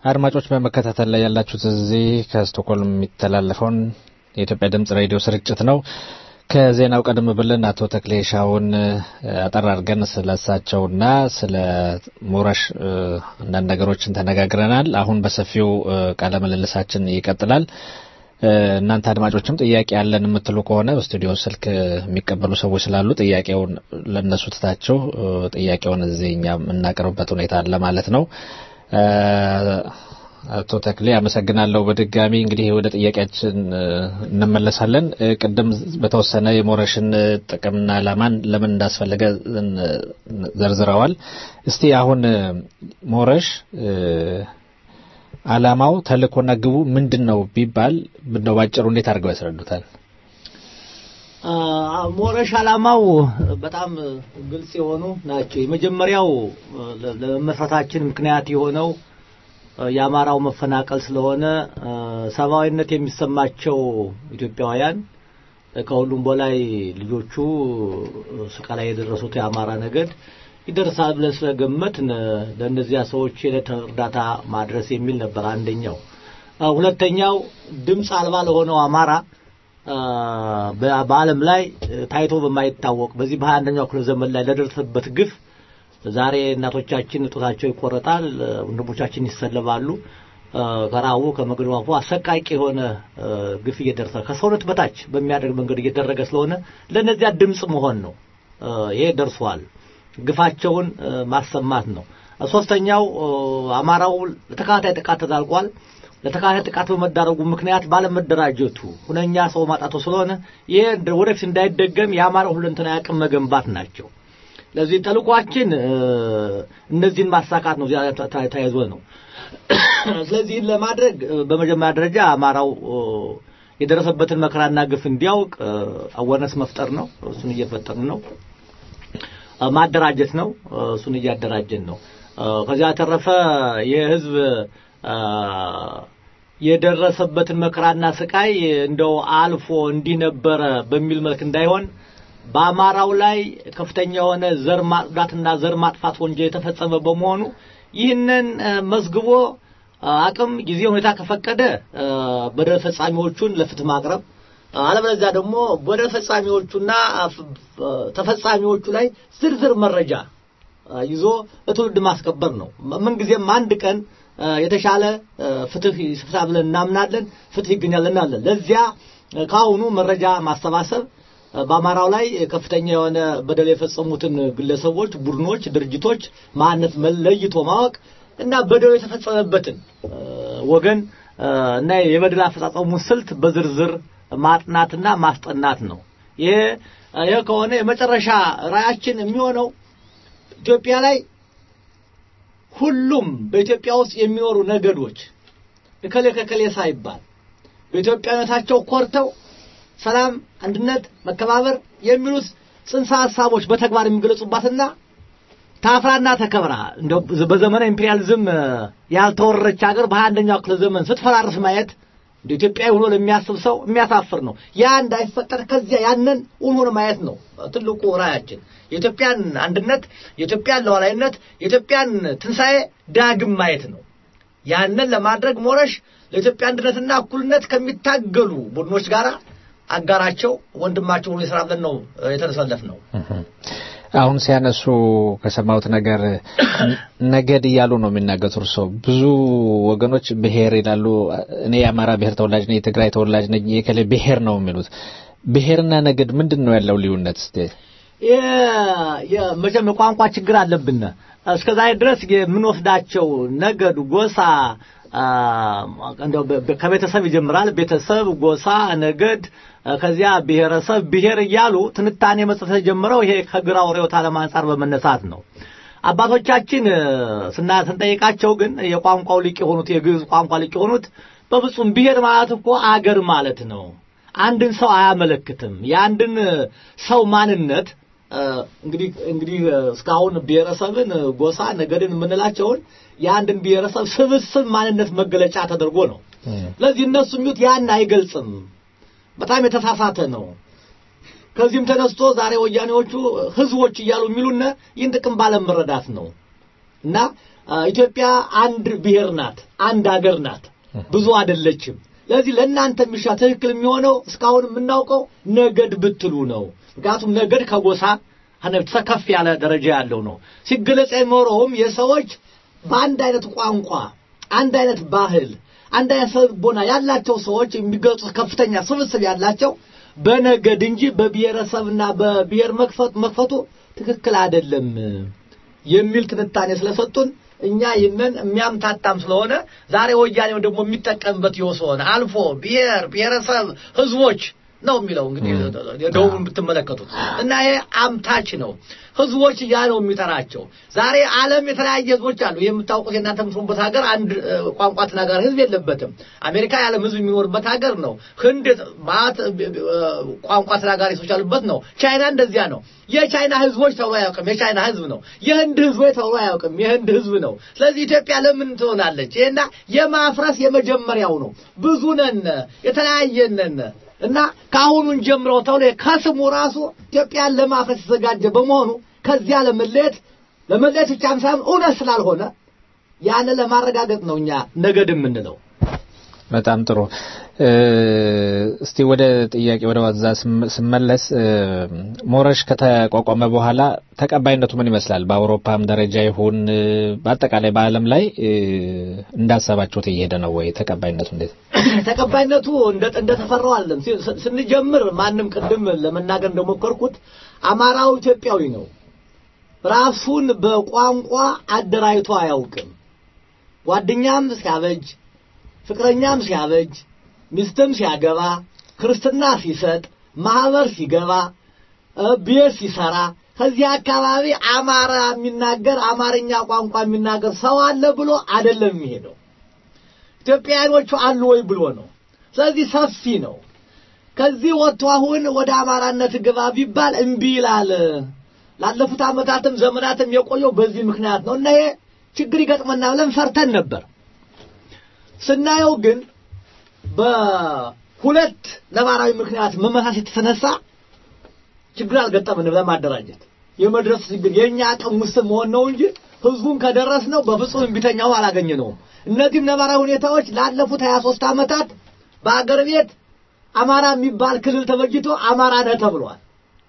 አድማጮች በመከታተል ላይ ያላችሁት እዚህ ከስቶክሆልም የሚተላለፈውን የኢትዮጵያ ድምጽ ሬዲዮ ስርጭት ነው። ከዜናው ቀደም ብለን አቶ ተክሌ ሻውን አጠር አድርገን ስለ እሳቸውና ስለ ሞረሽ አንዳንድ ነገሮችን ተነጋግረናል። አሁን በሰፊው ቃለ ምልልሳችን ይቀጥላል። እናንተ አድማጮችም ጥያቄ ያለን የምትሉ ከሆነ በስቱዲዮ ስልክ የሚቀበሉ ሰዎች ስላሉ ጥያቄውን ለእነሱ ትታችሁ ጥያቄውን እዚህ እኛ የምናቀርብበት ሁኔታ አለ ማለት ነው። አቶ ተክሌ አመሰግናለሁ። በድጋሚ እንግዲህ ወደ ጥያቄያችን እንመለሳለን። ቅድም በተወሰነ የሞረሽን ጥቅምና ዓላማን ለምን እንዳስፈለገ ዘርዝረዋል። እስቲ አሁን ሞረሽ ዓላማው ተልእኮና ግቡ ምንድን ነው ቢባል እንደው ባጭሩ እንዴት አድርገው ያስረዱታል? ሞረሽ ዓላማው በጣም ግልጽ የሆኑ ናቸው። የመጀመሪያው ለመመስረታችን ምክንያት የሆነው የአማራው መፈናቀል ስለሆነ ሰብአዊነት የሚሰማቸው ኢትዮጵያውያን ከሁሉም በላይ ልጆቹ ስቃይ ላይ የደረሱት የአማራ ነገድ ይደርሳል ብለን ስለገመት ለእነዚያ ሰዎች የዕለት እርዳታ ማድረስ የሚል ነበር አንደኛው። ሁለተኛው ድምፅ አልባ ለሆነው አማራ በዓለም ላይ ታይቶ በማይታወቅ በዚህ በሀያ አንደኛው ክፍለ ዘመን ላይ ለደረሰበት ግፍ ዛሬ እናቶቻችን ጡታቸው ይቆረጣል፣ ወንድሞቻችን ይሰለባሉ። ከራቡ ከመግደሉ አሰቃቂ የሆነ ግፍ እየደረሰ ከሰውነት በታች በሚያደርግ መንገድ እየተደረገ ስለሆነ ለእነዚያ ድምፅ መሆን ነው። ይሄ ደርሷል። ግፋቸውን ማሰማት ነው። ሶስተኛው አማራው ለተከታታይ ጥቃት ተዳርጓል። ለተከታታይ ጥቃት በመዳረጉ ምክንያት ባለመደራጀቱ ሁነኛ ሰው ማጣቱ ስለሆነ ይሄ ወደፊት እንዳይደገም የአማራው ሁለንተናዊ አቅም መገንባት ናቸው። ለዚህ ተልኳችን እነዚህን ማሳካት ነው። ተያይዞ ነው። ስለዚህ ለማድረግ በመጀመሪያ ደረጃ አማራው የደረሰበትን መከራና ግፍ እንዲያውቅ አወነስ መፍጠር ነው። እሱን እየፈጠርን ነው። ማደራጀት ነው። እሱን እያደራጀን ነው። ከዚያ ተረፈ የህዝብ የደረሰበትን መከራና ስቃይ እንደው አልፎ እንዲህ ነበረ በሚል መልክ እንዳይሆን በአማራው ላይ ከፍተኛ የሆነ ዘር ማጽዳትና ዘር ማጥፋት ወንጀል የተፈጸመ በመሆኑ ይህንን መዝግቦ አቅም ጊዜ ሁኔታ ከፈቀደ በደል ፈጻሚዎቹን ለፍትህ ማቅረብ አለበለዚያ ደግሞ በደል ፈጻሚዎቹና ተፈጻሚዎቹ ላይ ዝርዝር መረጃ ይዞ ለትውልድ ማስከበር ነው። ምንጊዜም አንድ ቀን የተሻለ ፍትህ ይስፍታ ብለን እናምናለን። ፍትህ ይገኛል እናለን። ለዚያ ከአሁኑ መረጃ ማሰባሰብ በአማራው ላይ ከፍተኛ የሆነ በደል የፈጸሙትን ግለሰቦች፣ ቡድኖች፣ ድርጅቶች ማንነት ለይቶ ማወቅ እና በደሉ የተፈጸመበትን ወገን እና የበደል አፈጻጸሙን ስልት በዝርዝር ማጥናትና ማስጠናት ነው። ይሄ ይሄ ከሆነ የመጨረሻ ራያችን የሚሆነው ኢትዮጵያ ላይ ሁሉም በኢትዮጵያ ውስጥ የሚኖሩ ነገዶች እከሌ ከከሌ ሳይባል በኢትዮጵያነታቸው ኮርተው ሰላም፣ አንድነት፣ መከባበር የሚሉት ጽንሰ ሀሳቦች በተግባር የሚገለጹባትና ታፍራና ተከብራ እንደው በዘመነ ኢምፔሪያሊዝም ያልተወረረች ሀገር በሀያ አንደኛው ክፍለ ዘመን ስትፈራርስ ማየት እንደ ኢትዮጵያዊ ሆኖ ለሚያስብ ሰው የሚያሳፍር ነው። ያ እንዳይፈጠር ከዚያ ያንን እውን ሆኖ ማየት ነው ትልቁ ራያችን። የኢትዮጵያን አንድነት፣ የኢትዮጵያን ሉዓላዊነት፣ የኢትዮጵያን ትንሣኤ ዳግም ማየት ነው። ያንን ለማድረግ ሞረሽ ለኢትዮጵያ አንድነትና እኩልነት ከሚታገሉ ቡድኖች ጋር አጋራቸው ወንድማቸው ሆኖ የስራ ብለን ነው የተሰለፍ ነው። አሁን ሲያነሱ ከሰማሁት ነገር ነገድ እያሉ ነው የሚናገሩት። እርሶ ብዙ ወገኖች ብሔር ይላሉ። እኔ የአማራ ብሔር ተወላጅ ነኝ፣ የትግራይ ተወላጅ ነኝ፣ የከሌ ብሔር ነው የሚሉት። ብሔርና ነገድ ምንድን ነው ያለው ልዩነት? እስቲ መቼም የቋንቋ ችግር አለብን። እስከዛሬ ድረስ የምንወስዳቸው ነገድ፣ ጎሳ ከቤተሰብ ይጀምራል። ቤተሰብ፣ ጎሳ፣ ነገድ፣ ከዚያ ብሔረሰብ፣ ብሔር እያሉ ትንታኔ መስጠት የጀመረው ይሄ ከግራው ርዕዮተ ዓለም አንጻር በመነሳት ነው። አባቶቻችን ስና ስንጠይቃቸው ግን የቋንቋው ሊቅ የሆኑት የግዕዝ ቋንቋ ሊቅ የሆኑት በፍጹም ብሔር ማለት እኮ አገር ማለት ነው። አንድን ሰው አያመለክትም። የአንድን ሰው ማንነት እንግዲህ እንግዲህ እስካሁን ብሔረሰብን፣ ጎሳ፣ ነገድን የምንላቸውን የአንድን ብሔረሰብ ስብስብ ማንነት መገለጫ ተደርጎ ነው። ስለዚህ እነሱ የሚሉት ያን አይገልጽም። በጣም የተሳሳተ ነው። ከዚህም ተነስቶ ዛሬ ወያኔዎቹ ህዝቦች እያሉ የሚሉን ይህን ጥቅም ባለመረዳት ነው። እና ኢትዮጵያ አንድ ብሔር ናት፣ አንድ ሀገር ናት፣ ብዙ አይደለችም። ለዚህ ለእናንተ የሚሻ ትክክል የሚሆነው እስካሁን የምናውቀው ነገድ ብትሉ ነው። ምክንያቱም ነገድ ከጎሳ ከፍ ያለ ደረጃ ያለው ነው። ሲገለጽ የኖረውም የሰዎች በአንድ አይነት ቋንቋ፣ አንድ አይነት ባህል፣ አንድ አይነት ልቦና ያላቸው ሰዎች የሚገልጹት ከፍተኛ ስብስብ ያላቸው በነገድ እንጂ በብሔረሰብና በብሔር መክፈት መክፈቱ ትክክል አይደለም የሚል ትንታኔ ስለሰጡን እኛ ይህንን የሚያምታታም ስለሆነ ዛሬ ወያኔው ደግሞ የሚጠቀምበት ይወስሆነ አልፎ ብሔር ብሔረሰብ ህዝቦች ነው የሚለው እንግዲህ ደቡብን ብትመለከቱት እና ይሄ አምታች ነው። ህዝቦች እያ ነው የሚጠራቸው። ዛሬ ዓለም የተለያየ ህዝቦች አሉ። የምታውቁት የእናንተ የምትኖሩበት ሀገር አንድ ቋንቋ ተናጋሪ ህዝብ የለበትም። አሜሪካ የዓለም ህዝብ የሚኖርበት ሀገር ነው። ህንድ ማት ቋንቋ ተናጋሪ ሰዎች ያሉበት ነው። ቻይና እንደዚያ ነው። የቻይና ህዝቦች ተብሎ አያውቅም፣ የቻይና ህዝብ ነው። የህንድ ህዝቦች ተብሎ አያውቅም፣ የህንድ ህዝብ ነው። ስለዚህ ኢትዮጵያ ለምን ትሆናለች? ይሄና የማፍረስ የመጀመሪያው ነው። ብዙ ነን፣ የተለያየ ነን እና ከአሁኑን ጀምረው ተብሎ ከስሙ ራሱ ኢትዮጵያን ለማፍረስ የተዘጋጀ በመሆኑ ከዚያ ለመለየት ለመለየት ብቻም ሳይሆን እውነት ስላልሆነ ያን ለማረጋገጥ ነው እኛ ነገድ የምንለው። በጣም ጥሩ። እስቲ ወደ ጥያቄ ወደ ዋዛ ስመለስ ሞረሽ ከተቋቋመ በኋላ ተቀባይነቱ ምን ይመስላል? በአውሮፓም ደረጃ ይሁን በአጠቃላይ በዓለም ላይ እንዳሰባችሁት እየሄደ ነው ወይ? ተቀባይነቱ እንዴት ነው? ተቀባይነቱ እንደተፈራው አለም ስንጀምር ማንም ቅድም ለመናገር እንደሞከርኩት አማራው ኢትዮጵያዊ ነው። ራሱን በቋንቋ አደራጅቶ አያውቅም። ጓደኛም ሲያበጅ፣ ፍቅረኛም ሲያበጅ፣ ሚስትም ሲያገባ፣ ክርስትና ሲሰጥ፣ ማህበር ሲገባ፣ ቤት ሲሰራ ከዚህ አካባቢ አማራ የሚናገር አማርኛ ቋንቋ የሚናገር ሰው አለ ብሎ አይደለም የሚሄደው። ኢትዮጵያውያኖቹ አሉ ወይ ብሎ ነው። ስለዚህ ሰፊ ነው። ከዚህ ወጥቶ አሁን ወደ አማራነት ግባ ቢባል እምቢ ይላል። ላለፉት ዓመታትም ዘመናትም የቆየው በዚህ ምክንያት ነው እና ይሄ ችግር ይገጥመና ብለን ፈርተን ነበር። ስናየው ግን በሁለት ነባራዊ ምክንያት መመሳሰል የተነሳ ችግር አልገጠምንም። ለማደራጀት የመድረስ ችግር የእኛ አቅም ውስን መሆን ነው እንጂ ህዝቡን ከደረስ ነው በፍጹም እምቢተኛው አላገኘነውም። እነዚህም ነባራዊ ሁኔታዎች ላለፉት ሀያ ሶስት ዓመታት በአገር ቤት አማራ የሚባል ክልል ተበጅቶ አማራ ነህ ተብሏል።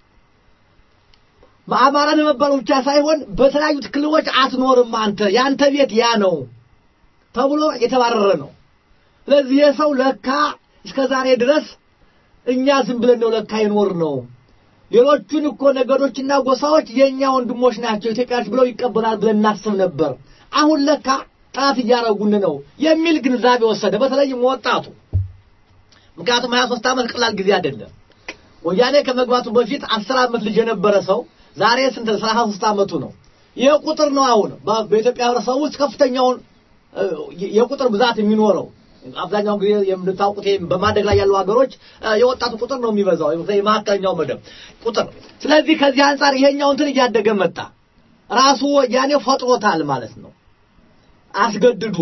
በአማራ ለመባሉ ብቻ ሳይሆን በተለያዩት ክልሎች አትኖርም አንተ ያንተ ቤት ያ ነው ተብሎ የተባረረ ነው። ስለዚህ የሰው ለካ እስከ ዛሬ ድረስ እኛ ዝም ብለን ነው ለካ ይኖር ነው። ሌሎቹን እኮ ነገዶችና ጎሳዎች የእኛ ወንድሞች ናቸው ኢትዮጵያዎች ብለው ይቀበላል ብለን እናስብ ነበር። አሁን ለካ ጠላት እያረጉን ነው የሚል ግንዛቤ ወሰደ። በተለይም ወጣቱ ምክንያቱም ሀያ ሶስት ዓመት ቀላል ጊዜ አይደለም። ወያኔ ከመግባቱ በፊት አስር ዓመት ልጅ የነበረ ሰው ዛሬ ስንት ሰላሳ ሶስት ዓመቱ ነው። ይህ ቁጥር ነው አሁን በኢትዮጵያ ህብረተሰብ ውስጥ ከፍተኛውን የቁጥር ብዛት የሚኖረው። አብዛኛውን ጊዜ የምታውቁት በማደግ ላይ ያሉ ሀገሮች የወጣቱ ቁጥር ነው የሚበዛው፣ የመካከለኛው መደብ ቁጥር። ስለዚህ ከዚህ አንጻር ይሄኛው እንትን እያደገ መጣ። ራሱ ወያኔ ፈጥሮታል ማለት ነው አስገድዶ።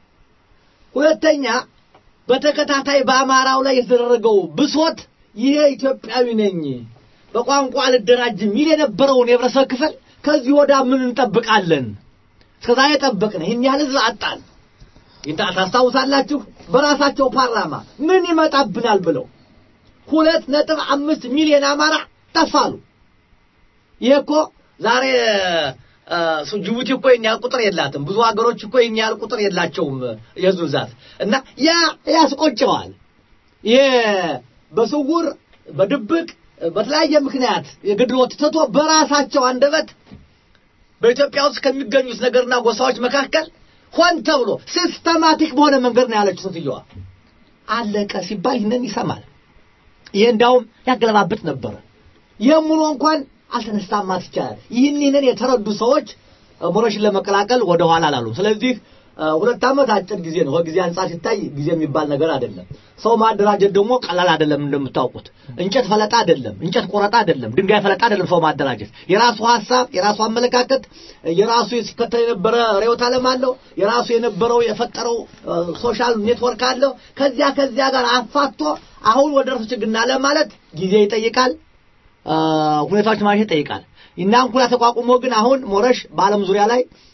ሁለተኛ በተከታታይ በአማራው ላይ የተደረገው ብሶት ይሄ ኢትዮጵያዊ ነኝ በቋንቋ አልደራጅም የሚል የነበረውን የህብረተሰብ ክፍል ከዚህ ወዳ ምን እንጠብቃለን? እስከዛሬ ጠበቅን፣ ይህን ያህል ህዝብ አጣን። ታስታውሳላችሁ? በራሳቸው ፓርላማ ምን ይመጣብናል ብለው ሁለት ነጥብ አምስት ሚሊዮን አማራ ጠፋሉ። ይሄ እኮ ዛሬ ጅቡቲ እኮ ይህን ያህል ቁጥር የላትም። ብዙ ሀገሮች እኮ ይህን ያህል ቁጥር የላቸውም የህዝብ ብዛት እና ያ ያስቆጨዋል። ይሄ በስውር በድብቅ በተለያየ ምክንያት የግድሎት ትቶ በራሳቸው አንደበት በኢትዮጵያ ውስጥ ከሚገኙት ነገርና ጎሳዎች መካከል ሆን ተብሎ ሲስተማቲክ በሆነ መንገድ ነው ያለችው ሴትዮዋ። አለቀ ሲባል ይህንን ይሰማል። ይሄ እንዳውም ያገለባብጥ ነበረ። ይህም ሆኖ እንኳን አልተነሳም ማለት ይቻላል። ይህን ይህንን የተረዱ ሰዎች ሞረሽን ለመቀላቀል ወደ ኋላ አላሉም። ስለዚህ ሁለት ዓመት አጭር ጊዜ ነው። ከጊዜ አንጻር ሲታይ ጊዜ የሚባል ነገር አይደለም። ሰው ማደራጀት ደግሞ ቀላል አይደለም። እንደምታውቁት እንጨት ፈለጣ አይደለም፣ እንጨት ቆረጣ አይደለም፣ ድንጋይ ፈለጣ አይደለም። ሰው ማደራጀት የራሱ ሀሳብ፣ የራሱ አመለካከት፣ የራሱ ሲከተል የነበረ ርዕዮተ ዓለም አለው። የራሱ የነበረው የፈጠረው ሶሻል ኔትወርክ አለው። ከዚያ ከዚያ ጋር አፋቶ አሁን ወደ ራሱ ችግና ለማለት ጊዜ ይጠይቃል፣ ሁኔታዎች ማየት ይጠይቃል። እና እንኩላ ተቋቁሞ ግን አሁን ሞረሽ በዓለም ዙሪያ ላይ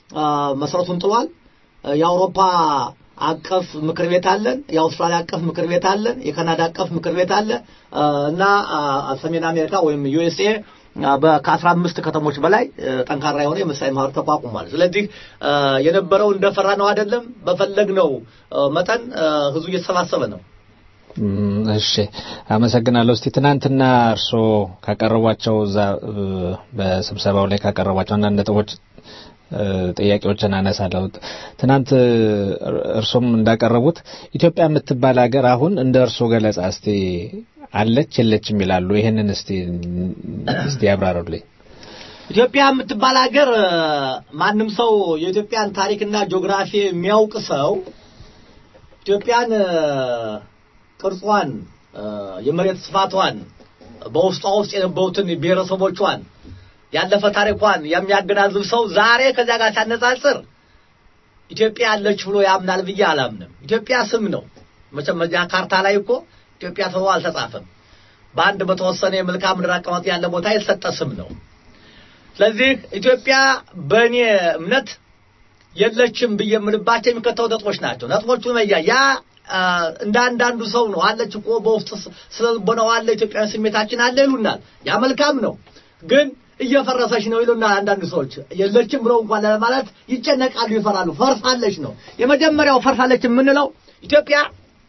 መሰረቱን ጥሏል። የአውሮፓ አቀፍ ምክር ቤት አለን፣ የአውስትራሊያ አቀፍ ምክር ቤት አለን፣ የካናዳ አቀፍ ምክር ቤት አለ እና ሰሜን አሜሪካ ወይም ዩኤስኤ ከአስራ አምስት ከተሞች በላይ ጠንካራ የሆነ የመሳይ ማህበር ተቋቁሟል። ስለዚህ የነበረው እንደፈራ ነው አይደለም፣ በፈለግነው መጠን ህዝቡ እየተሰባሰበ ነው። እሺ አመሰግናለሁ። እስቲ ትናንትና እርስዎ ካቀረቧቸው እዛ በስብሰባው ላይ ካቀረቧቸው አንዳንድ ነጥቦች ጥያቄዎችን አነሳለሁ። ትናንት እርሶም እንዳቀረቡት ኢትዮጵያ የምትባል ሀገር አሁን እንደ እርሶ ገለጻ እስቲ አለች የለችም ይላሉ። ይሄንን እስቲ እስቲ ያብራሩልኝ። ኢትዮጵያ የምትባል ሀገር ማንም ሰው የኢትዮጵያን ታሪክና ጂኦግራፊ የሚያውቅ ሰው ኢትዮጵያን ቅርጿን፣ የመሬት ስፋቷን፣ በውስጧ ውስጥ የነበሩትን ብሔረሰቦቿን ያለፈ ታሪኳን የሚያገናዝብ ሰው ዛሬ ከዚያ ጋር ሲያነጻጽር ኢትዮጵያ ያለች ብሎ ያምናል ብዬ አላምንም። ኢትዮጵያ ስም ነው። መቼም እዚያ ካርታ ላይ እኮ ኢትዮጵያ ተብሎ አልተጻፈም። በአንድ በተወሰነ የመልክዓ ምድር አቀማመጥ ያለ ቦታ የተሰጠ ስም ነው። ስለዚህ ኢትዮጵያ በእኔ እምነት የለችም ብዬ የምልባቸው የሚከተሉ ነጥቦች ናቸው። ነጥቦቹ መያ ያ እንደ አንዳንዱ ሰው ነው አለች እኮ በውስጥ ስለ ልቦናው አለ ኢትዮጵያዊ ስሜታችን አለ ይሉናል። ያ መልካም ነው ግን እየፈረሰች ነው ይሉናል አንዳንድ ሰዎች። የለችም ብለው እንኳን ለማለት ይጨነቃሉ፣ ይፈራሉ። ፈርሳለች ነው የመጀመሪያው። ፈርሳለች የምንለው ኢትዮጵያ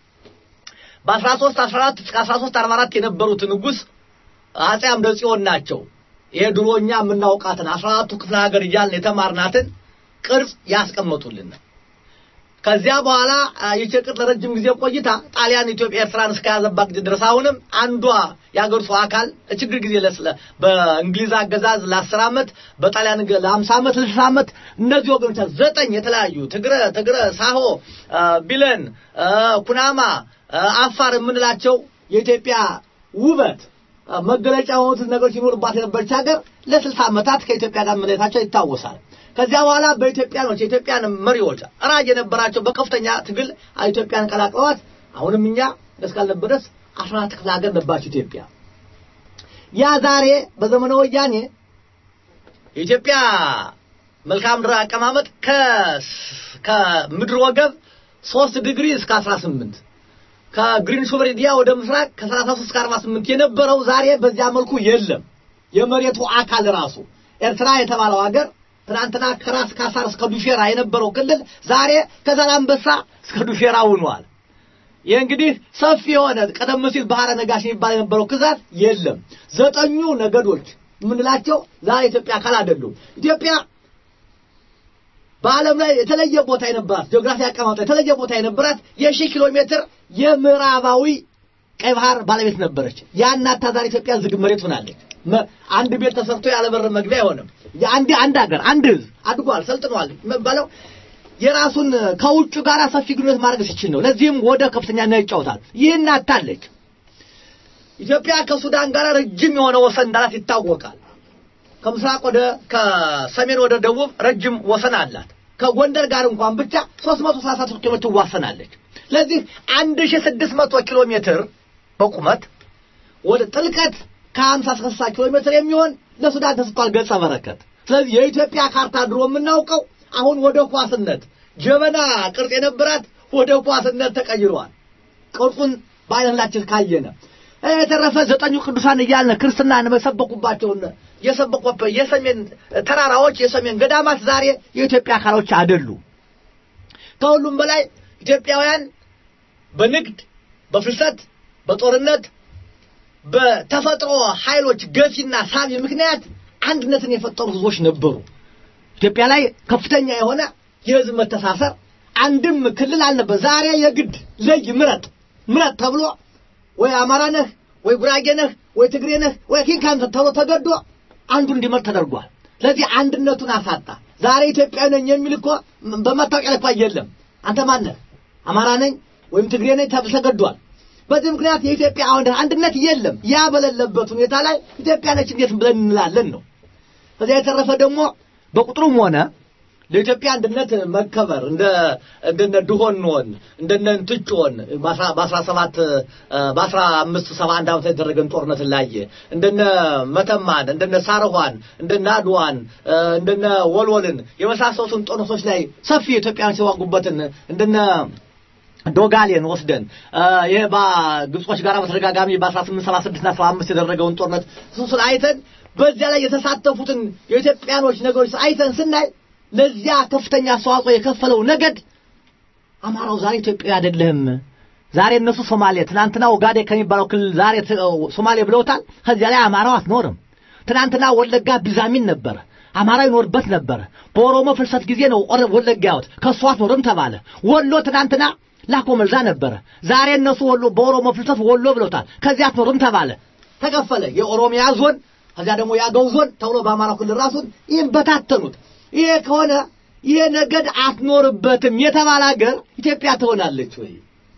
በ13 14 እስከ 13 44 የነበሩት ንጉሥ አጼ አምደ ጽዮን ናቸው። ይሄ ድሮኛ የምናውቃትን 14ቱ ክፍለ ሀገር እያልን የተማርናትን ቅርጽ ያስቀመጡልን። ከዚያ በኋላ ይቺ ቅርጽ ለረጅም ጊዜ ቆይታ ጣሊያን ኢትዮጵያ ኤርትራን እስከያዘባት ጊዜ ድረስ አሁንም አንዷ የአገሪቱ አካል ችግር ጊዜ ለስለ በእንግሊዝ አገዛዝ ለአስር ዓመት በጣሊያን ለሀምሳ ዓመት ለስልሳ ዓመት እነዚህ ወገኖች ዘጠኝ የተለያዩ ትግረ ትግረ ሳሆ ቢለን ኩናማ አፋር የምንላቸው የኢትዮጵያ ውበት መገለጫ የሆኑት ነገሮች ይኖርባት የነበረች ሀገር ለስልሳ ዓመታት ከኢትዮጵያ ጋር መለየታቸው ይታወሳል። ከዚያ በኋላ በኢትዮጵያኖች የኢትዮጵያን መሪዎች ራጅ የነበራቸው በከፍተኛ ትግል ኢትዮጵያን ቀላቅለዋት አሁንም እኛ እስካልነበር ድረስ አስራ አራት ክፍለ ሀገር ነበራቸው ኢትዮጵያ። ያ ዛሬ በዘመነ ወያኔ የኢትዮጵያ መልክዓ ምድር አቀማመጥ ከምድር ወገብ ሶስት ዲግሪ እስከ አስራ ስምንት ከግሪንዊች ሜሪዲያ ወደ ምስራቅ ከ33 እስከ 48 የነበረው ዛሬ በዚያ መልኩ የለም። የመሬቱ አካል ራሱ ኤርትራ የተባለው ሀገር ትናንትና ከራስ ካሳር እስከ ዱፌራ የነበረው ክልል ዛሬ ከዛላምበሳ እስከ ዱፌራ ሆኗል። ይህ እንግዲህ ሰፊ የሆነ ቀደም ሲል ባህረ ነጋሽ የሚባል የነበረው ግዛት የለም። ዘጠኙ ነገዶች የምንላቸው ዛሬ ኢትዮጵያ አካል አይደሉም። ኢትዮጵያ በዓለም ላይ የተለየ ቦታ የነበራት ጂኦግራፊ አቀማመጥ የተለየ ቦታ የነበራት የሺህ ኪሎ ሜትር የምዕራባዊ ቀይ ባህር ባለቤት ነበረች። ያናታ ዛሬ ኢትዮጵያ ዝግ መሬት ሆናለች። አንድ ቤት ተሰርቶ ያለ በር መግቢያ አይሆንም። አንድ አንድ ሀገር አንድ ህዝብ አድጓል፣ ሰልጥኗል የሚባለው የራሱን ከውጭ ጋር ሰፊ ግንኙነት ማድረግ ሲችል ነው። ለዚህም ወደ ከፍተኛ ነው ይጫወታል። ይህን አታለች። ኢትዮጵያ ከሱዳን ጋር ረጅም የሆነ ወሰን እንዳላት ይታወቃል። ከምስራቅ ወደ ከሰሜን ወደ ደቡብ ረጅም ወሰን አላት። ከጎንደር ጋር እንኳን ብቻ 333 ኪሎ ሜትር ትዋሰናለች። ስለዚህ 1600 ኪሎ ሜትር በቁመት ወደ ጥልቀት ከ50 እስከ 60 ኪሎ ሜትር የሚሆን ለሱዳን ተሰጥቷል ገጸ በረከት። ስለዚህ የኢትዮጵያ ካርታ ድሮ የምናውቀው አሁን ወደ ኳስነት ጀበና ቅርጽ የነበራት ወደ ኳስነት ተቀይሯል። ቅርጹን በዓይናችን ካየነ የተረፈ ዘጠኙ ቅዱሳን እያልን ክርስትናን መሰበኩባቸውን የሰበኩበት የሰሜን ተራራዎች የሰሜን ገዳማት ዛሬ የኢትዮጵያ አካሎች አይደሉ። ከሁሉም በላይ ኢትዮጵያውያን በንግድ፣ በፍልሰት፣ በጦርነት፣ በተፈጥሮ ኃይሎች ገፊና ሳቢ ምክንያት አንድነትን የፈጠሩ ህዝቦች ነበሩ። ኢትዮጵያ ላይ ከፍተኛ የሆነ የህዝብ መተሳሰር አንድም ክልል አልነበር። ዛሬ የግድ ለይ ምረጥ ምረጥ ተብሎ ወይ አማራ ነህ ወይ ጉራጌ ነህ ወይ ትግሬ ነህ ወይ ኪንካን ተብሎ ተገዶ አንዱ እንዲመርጥ ተደርጓል። ስለዚህ አንድነቱን አሳጣ። ዛሬ ኢትዮጵያዊ ነኝ የሚል እኮ በመታወቂያ ላይ የለም። አንተ ማን ነህ? አማራ ነኝ ወይም ትግሬ ነኝ ተብሎ ተገዷል። በዚህ ምክንያት የኢትዮጵያ አሁን አንድነት የለም። ያ በሌለበት ሁኔታ ላይ ኢትዮጵያ ነች እንዴት ብለን እንላለን ነው። ከዚያ የተረፈ ደግሞ በቁጥሩም ሆነ ለኢትዮጵያ አንድነት መከበር እንደ እንደነ ድሆንዎን እንደነ እንትጮን በአስራ ሰባት በአስራ አምስት ሰባ አንድ ዓመት የተደረገን ጦርነት ላየ እንደነ መተማን እንደነ ሳርኋን እንደነ አድዋን እንደነ ወልወልን የመሳሰሉትን ጦርነቶች ላይ ሰፊ ኢትዮጵያን ሲዋጉበትን እንደነ ዶጋሌን ወስደን ይሄ በግብጾች ጋር በተደጋጋሚ በ1876 እና 75 የተደረገውን ጦርነት እሱን አይተን በዚያ ላይ የተሳተፉትን የኢትዮጵያኖች ነገሮች አይተን ስናይ ለዚያ ከፍተኛ አስተዋጽኦ የከፈለው ነገድ አማራው ዛሬ ኢትዮጵያ አይደለም። ዛሬ እነሱ ሶማሌ፣ ትናንትና ኦጋዴ ከሚባለው ክልል ዛሬ ሶማሌ ብለውታል። ከዚያ ላይ አማራው አትኖርም። ትናንትና ወለጋ ቢዛሚን ነበረ፣ አማራው ይኖርበት ነበረ። በኦሮሞ ፍልሰት ጊዜ ነው ወለጋ ያወት ከእሱ አትኖርም ተባለ። ወሎ ትናንትና ላኮ መልዛ ነበረ። ዛሬ እነሱ ወሎ በኦሮሞ ፍልሰት ወሎ ብለውታል። ከዚያ አትኖርም ተባለ። ተከፈለ። የኦሮሚያ ዞን ከዚያ ደግሞ የአገው ዞን ተብሎ በአማራ ክልል ራሱን ይህም በታተኑት። ይሄ ከሆነ ይሄ ነገድ አትኖርበትም የተባለ ሀገር ኢትዮጵያ ትሆናለች ወይ?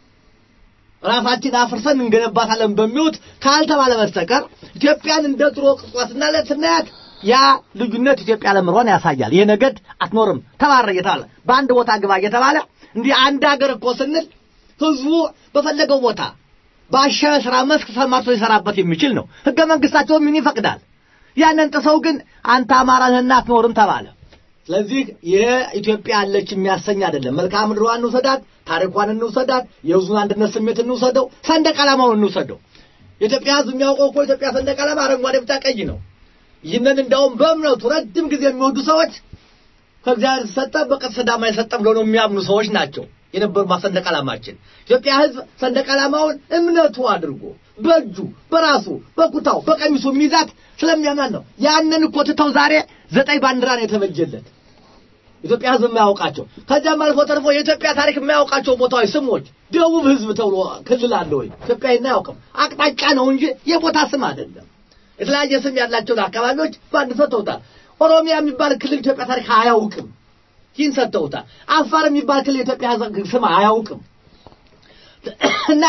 ራሳችን አፍርሰን እንገነባታለን በሚሉት ካልተባለ በስተቀር ኢትዮጵያን እንደ ድሮ ቅጽዋትና ለስናያት ያ ልዩነት ኢትዮጵያ ለምሯን ያሳያል። ይሄ ነገድ አትኖርም ተባረ እየተባለ በአንድ ቦታ ግባ እየተባለ እንዲህ አንድ ሀገር እኮ ስንል ህዝቡ በፈለገው ቦታ ባሻ ስራ መስክ ሰማርቶ ሊሰራበት የሚችል ነው። ህገ መንግስታቸው ምን ይፈቅዳል? ያንን ጥሰው ግን አንተ አማራ ነህና አትኖርም ተባለ። ስለዚህ ይሄ ኢትዮጵያ አለች የሚያሰኝ አይደለም። መልክዓ ምድሯን እንውሰዳት፣ ታሪኳን እንውሰዳት፣ የህዝቡን አንድነት ስሜት እንውሰደው፣ ሰንደቅ ዓላማውን እንውሰደው። የኢትዮጵያ ህዝብ የሚያውቀው እኮ የኢትዮጵያ ሰንደቅ ዓላማ አረንጓዴ፣ ቢጫ፣ ቀይ ነው። ይህንን እንደውም በእምነቱ ረጅም ጊዜ የሚወዱ ሰዎች ከእግዚአብሔር ሰጠ በቀጥታ ሰዳማ የሰጠ ብለው ነው የሚያምኑ ሰዎች ናቸው የነበሩ ሰንደቅ ዓላማችን። ኢትዮጵያ ህዝብ ሰንደቅ ዓላማውን እምነቱ አድርጎ በእጁ በራሱ በኩታው በቀሚሱ የሚይዛት ስለሚያምናን ነው። ያንን እኮ ትተው ዛሬ ዘጠኝ ባንዲራ ነው የተበጀለት ኢትዮጵያ ህዝብ የማያውቃቸው። ከዚያም አልፎ ተርፎ የኢትዮጵያ ታሪክ የማያውቃቸው ቦታዎች ስሞች፣ ደቡብ ህዝብ ተብሎ ክልል አለ ወይ? ኢትዮጵያ አያውቅም። አቅጣጫ ነው እንጂ የቦታ ስም አይደለም። የተለያየ ስም ያላቸውን አካባቢዎች በአንድ ሰጥተውታል። ኦሮሚያ የሚባል ክልል ኢትዮጵያ ታሪክ አያውቅም። ይህን ሰጥተውታል። አፋር የሚባል ክልል የኢትዮጵያ ስም አያውቅም እና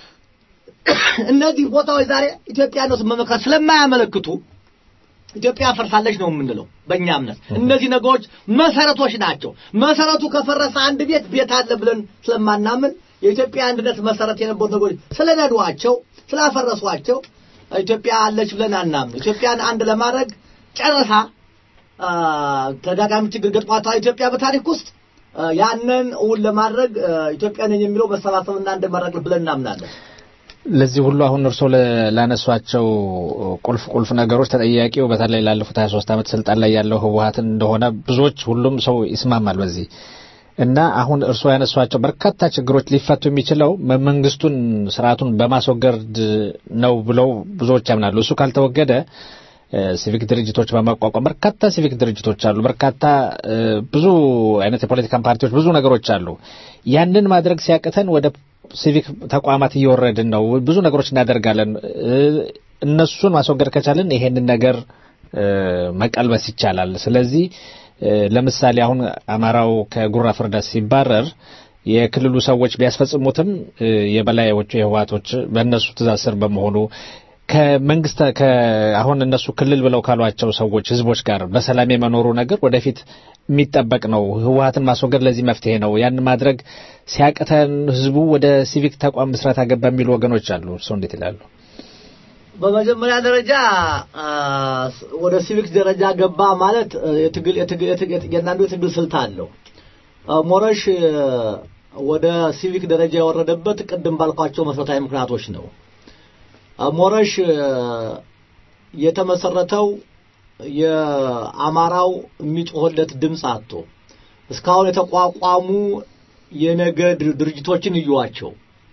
እነዚህ ቦታዎች ዛሬ ኢትዮጵያኖስ መመክራት ስለማያመለክቱ ኢትዮጵያ ፈርሳለች ነው የምንለው በእኛ እምነት። እነዚህ ነገሮች መሰረቶች ናቸው። መሰረቱ ከፈረሰ አንድ ቤት ቤት አለ ብለን ስለማናምን የኢትዮጵያ አንድነት መሰረት የነበሩ ነገሮች ስለነዷቸው፣ ስላፈረሷቸው ኢትዮጵያ አለች ብለን አናምን። ኢትዮጵያን አንድ ለማድረግ ጨረሳ ተደጋጋሚ ችግር ገጥሟታል ኢትዮጵያ በታሪክ ውስጥ ያንን እውን ለማድረግ ኢትዮጵያ ነኝ የሚለው መሰባሰብና አንድ ማድረግ ብለን እናምናለን። ለዚህ ሁሉ አሁን እርስዎ ላነሷቸው ቁልፍ ቁልፍ ነገሮች ተጠያቂው በተለይ ላለፉት 23 ዓመት ስልጣን ላይ ያለው ህወሀትን እንደሆነ ብዙዎች ሁሉም ሰው ይስማማል በዚህ እና አሁን እርስዎ ያነሷቸው በርካታ ችግሮች ሊፈቱ የሚችለው መንግስቱን ስርዓቱን በማስወገድ ነው ብለው ብዙዎች ያምናሉ። እሱ ካልተወገደ ሲቪክ ድርጅቶች በማቋቋም በርካታ ሲቪክ ድርጅቶች አሉ። በርካታ ብዙ አይነት የፖለቲካ ፓርቲዎች ብዙ ነገሮች አሉ። ያንን ማድረግ ሲያቅተን ወደ ሲቪክ ተቋማት እየወረድን ነው። ብዙ ነገሮች እናደርጋለን። እነሱን ማስወገድ ከቻልን ይሄንን ነገር መቀልበስ ይቻላል። ስለዚህ ለምሳሌ አሁን አማራው ከጉራ ፍርዳ ሲባረር የክልሉ ሰዎች ቢያስፈጽሙትም የበላዮቹ የህወሓቶች በእነሱ ትእዛዝ ስር በመሆኑ ከመንግስት አሁን እነሱ ክልል ብለው ካሏቸው ሰዎች ህዝቦች ጋር በሰላም የመኖሩ ነገር ወደፊት የሚጠበቅ ነው። ህወሀትን ማስወገድ ለዚህ መፍትሄ ነው። ያን ማድረግ ሲያቅተን ህዝቡ ወደ ሲቪክ ተቋም ምስረታ ገባ የሚሉ ወገኖች አሉ። እርስዎ እንዴት ይላሉ? በመጀመሪያ ደረጃ ወደ ሲቪክ ደረጃ ገባ ማለት የትግል የእያንዳንዱ የትግል ስልት አለው። ሞረሽ ወደ ሲቪክ ደረጃ የወረደበት ቅድም ባልኳቸው መሰረታዊ ምክንያቶች ነው። ሞረሽ የተመሰረተው የአማራው የሚጮህለት ድምፅ አጥቶ እስካሁን የተቋቋሙ የነገድ ድርጅቶችን እዩዋቸው።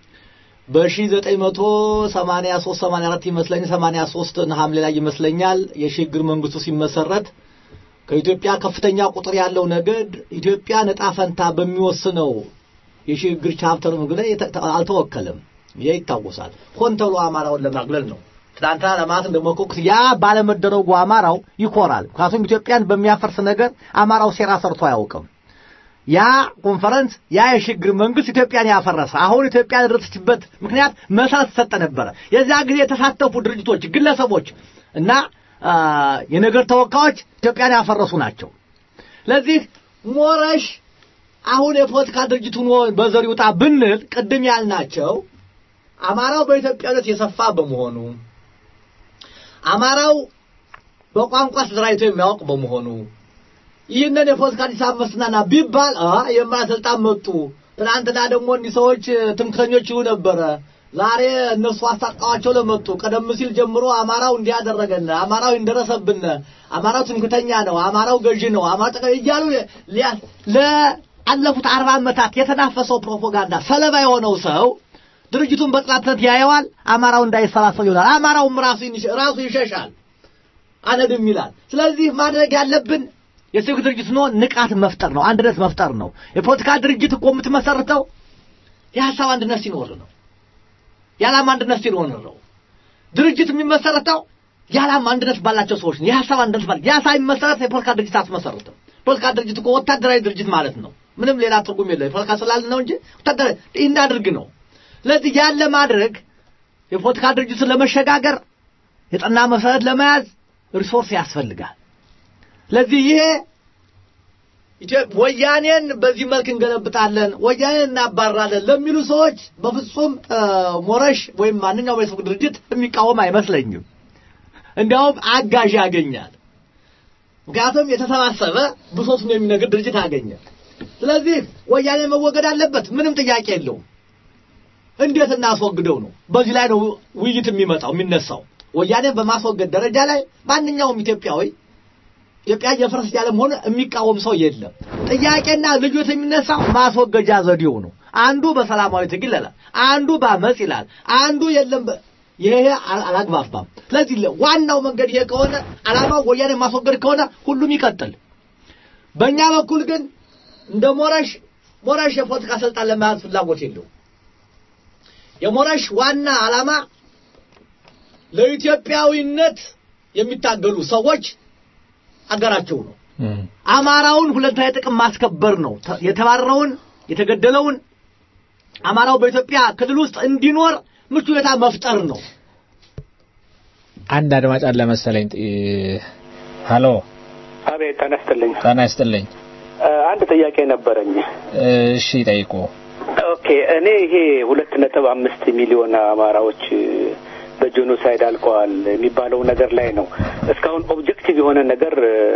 በ1983 84 ይመስለኝ 83 ሐምሌ ላይ ይመስለኛል የሽግግር መንግስቱ ሲመሰረት ከኢትዮጵያ ከፍተኛ ቁጥር ያለው ነገድ ኢትዮጵያ ነጣ ፈንታ በሚወስነው የሽግግር ቻፕተር ላይ አልተወከለም። ይሄ ይታወሳል። ሆን ተብሎ አማራውን ለማግለል ነው። ትናንትና ለማለት እንደሞከርኩት ያ ባለመደረጉ አማራው ይኮራል። ምክንያቱም ኢትዮጵያን በሚያፈርስ ነገር አማራው ሴራ ሰርቶ አያውቅም። ያ ኮንፈረንስ ያ የሽግግር መንግስት ኢትዮጵያን ያፈረሰ አሁን ኢትዮጵያ የደረሰችበት ምክንያት መሰረት ተሰጠ ነበረ። የዚያ ጊዜ የተሳተፉ ድርጅቶች፣ ግለሰቦች እና የነገር ተወካዮች ኢትዮጵያን ያፈረሱ ናቸው። ስለዚህ ሞረሽ አሁን የፖለቲካ ድርጅት ሆኖ በዘር ይውጣ ብንል ቅድም ያልናቸው አማራው በኢትዮጵያነት የሰፋ በመሆኑ አማራው በቋንቋ ተደራጅቶ የሚያውቅ በመሆኑ ይህንን የፖለቲካ አዲስ አበባ መስናና ቢባል አ የማራ ስልጣን መጡ። ትናንትና ደግሞ እኒህ ሰዎች ትምክተኞች ይሁ ነበረ። ዛሬ እነሱ አስታቃዋቸው ለመጡ ቀደም ሲል ጀምሮ አማራው እንዲያደረገን አማራው እንደረሰብን አማራው ትምክተኛ ነው፣ አማራው ገዢ ነው፣ አማራው ጠቀ እያሉ ለአለፉት አርባ ዓመታት የተናፈሰው ፕሮፓጋንዳ ሰለባ የሆነው ሰው ድርጅቱን በጥላትነት ያየዋል። አማራው እንዳይሰባሰብ ይሆናል። አማራውም ራሱ ራሱ ይሸሻል፣ አነድም ይላል። ስለዚህ ማድረግ ያለብን የሲቪክ ድርጅት ነው ንቃት መፍጠር ነው፣ አንድነት መፍጠር ነው። የፖለቲካ ድርጅት እኮ የምትመሰርተው የሀሳብ አንድነት ሲኖር ነው። የዓላማ አንድነት ሲኖር ነው። ድርጅት የሚመሰረተው የዓላማ አንድነት ባላቸው ሰዎች ነው። የሀሳብ አንድነት ባለ የሀሳብ የሚመሰረት የፖለቲካ ድርጅት አትመሰርትም። ፖለቲካ ድርጅት እኮ ወታደራዊ ድርጅት ማለት ነው። ምንም ሌላ ትርጉም የለው። የፖለቲካ ስላል ነው እንጂ ወታደራዊ እናድርግ ነው። ስለዚህ ያን ለማድረግ የፖለቲካ ድርጅትን ለመሸጋገር የጠና መሰረት ለመያዝ ሪሶርስ ያስፈልጋል። ስለዚህ ይሄ ወያኔን በዚህ መልክ እንገለብጣለን፣ ወያኔን እናባራለን ለሚሉ ሰዎች በፍጹም ሞረሽ ወይም ማንኛውም የሰው ድርጅት የሚቃወም አይመስለኝም። እንዲያውም አጋዥ ያገኛል። ምክንያቱም የተሰባሰበ ብሶቱን የሚነግር ድርጅት አገኘ። ስለዚህ ወያኔ መወገድ አለበት፣ ምንም ጥያቄ የለውም። እንዴት እናስወግደው ነው። በዚህ ላይ ነው ውይይት የሚመጣው የሚነሳው። ወያኔ በማስወገድ ደረጃ ላይ ማንኛውም ኢትዮጵያዊ ኢትዮጵያ እየፈረሰች ያለ መሆኑ የሚቃወም ሰው የለም። ጥያቄና ልዩነት የሚነሳው ማስወገጃ ዘዴው ነው። አንዱ በሰላማዊ ትግል ይላል፣ አንዱ በአመፅ ይላል፣ አንዱ የለም። ይሄ አላግባባም። ስለዚህ ዋናው መንገድ ይሄ ከሆነ ዓላማው ወያኔ ማስወገድ ከሆነ ሁሉም ይቀጥል። በእኛ በኩል ግን እንደ ሞረሽ ሞረሽ የፖለቲካ ስልጣን ለመያዝ ፍላጎት የለውም። የሞረሽ ዋና ዓላማ ለኢትዮጵያዊነት የሚታገሉ ሰዎች አገራቸው ነው። አማራውን ሁለንተናዊ ጥቅም ማስከበር ነው። የተባረረውን የተገደለውን አማራው በኢትዮጵያ ክልል ውስጥ እንዲኖር ምቹ ሁኔታ መፍጠር ነው። አንድ አድማጭ አለ መሰለኝ። ሀሎ፣ አቤት፣ ጤና ይስጥልኝ። ጤና ይስጥልኝ። አንድ ጥያቄ ነበረኝ። እሺ፣ ጠይቁ። ኦኬ፣ እኔ ይሄ ሁለት ነጥብ አምስት ሚሊዮን አማራዎች በጄኖሳይድ አልቀዋል የሚባለው ነገር ላይ ነው። እስካሁን ኦብጀክቲቭ የሆነ ነገር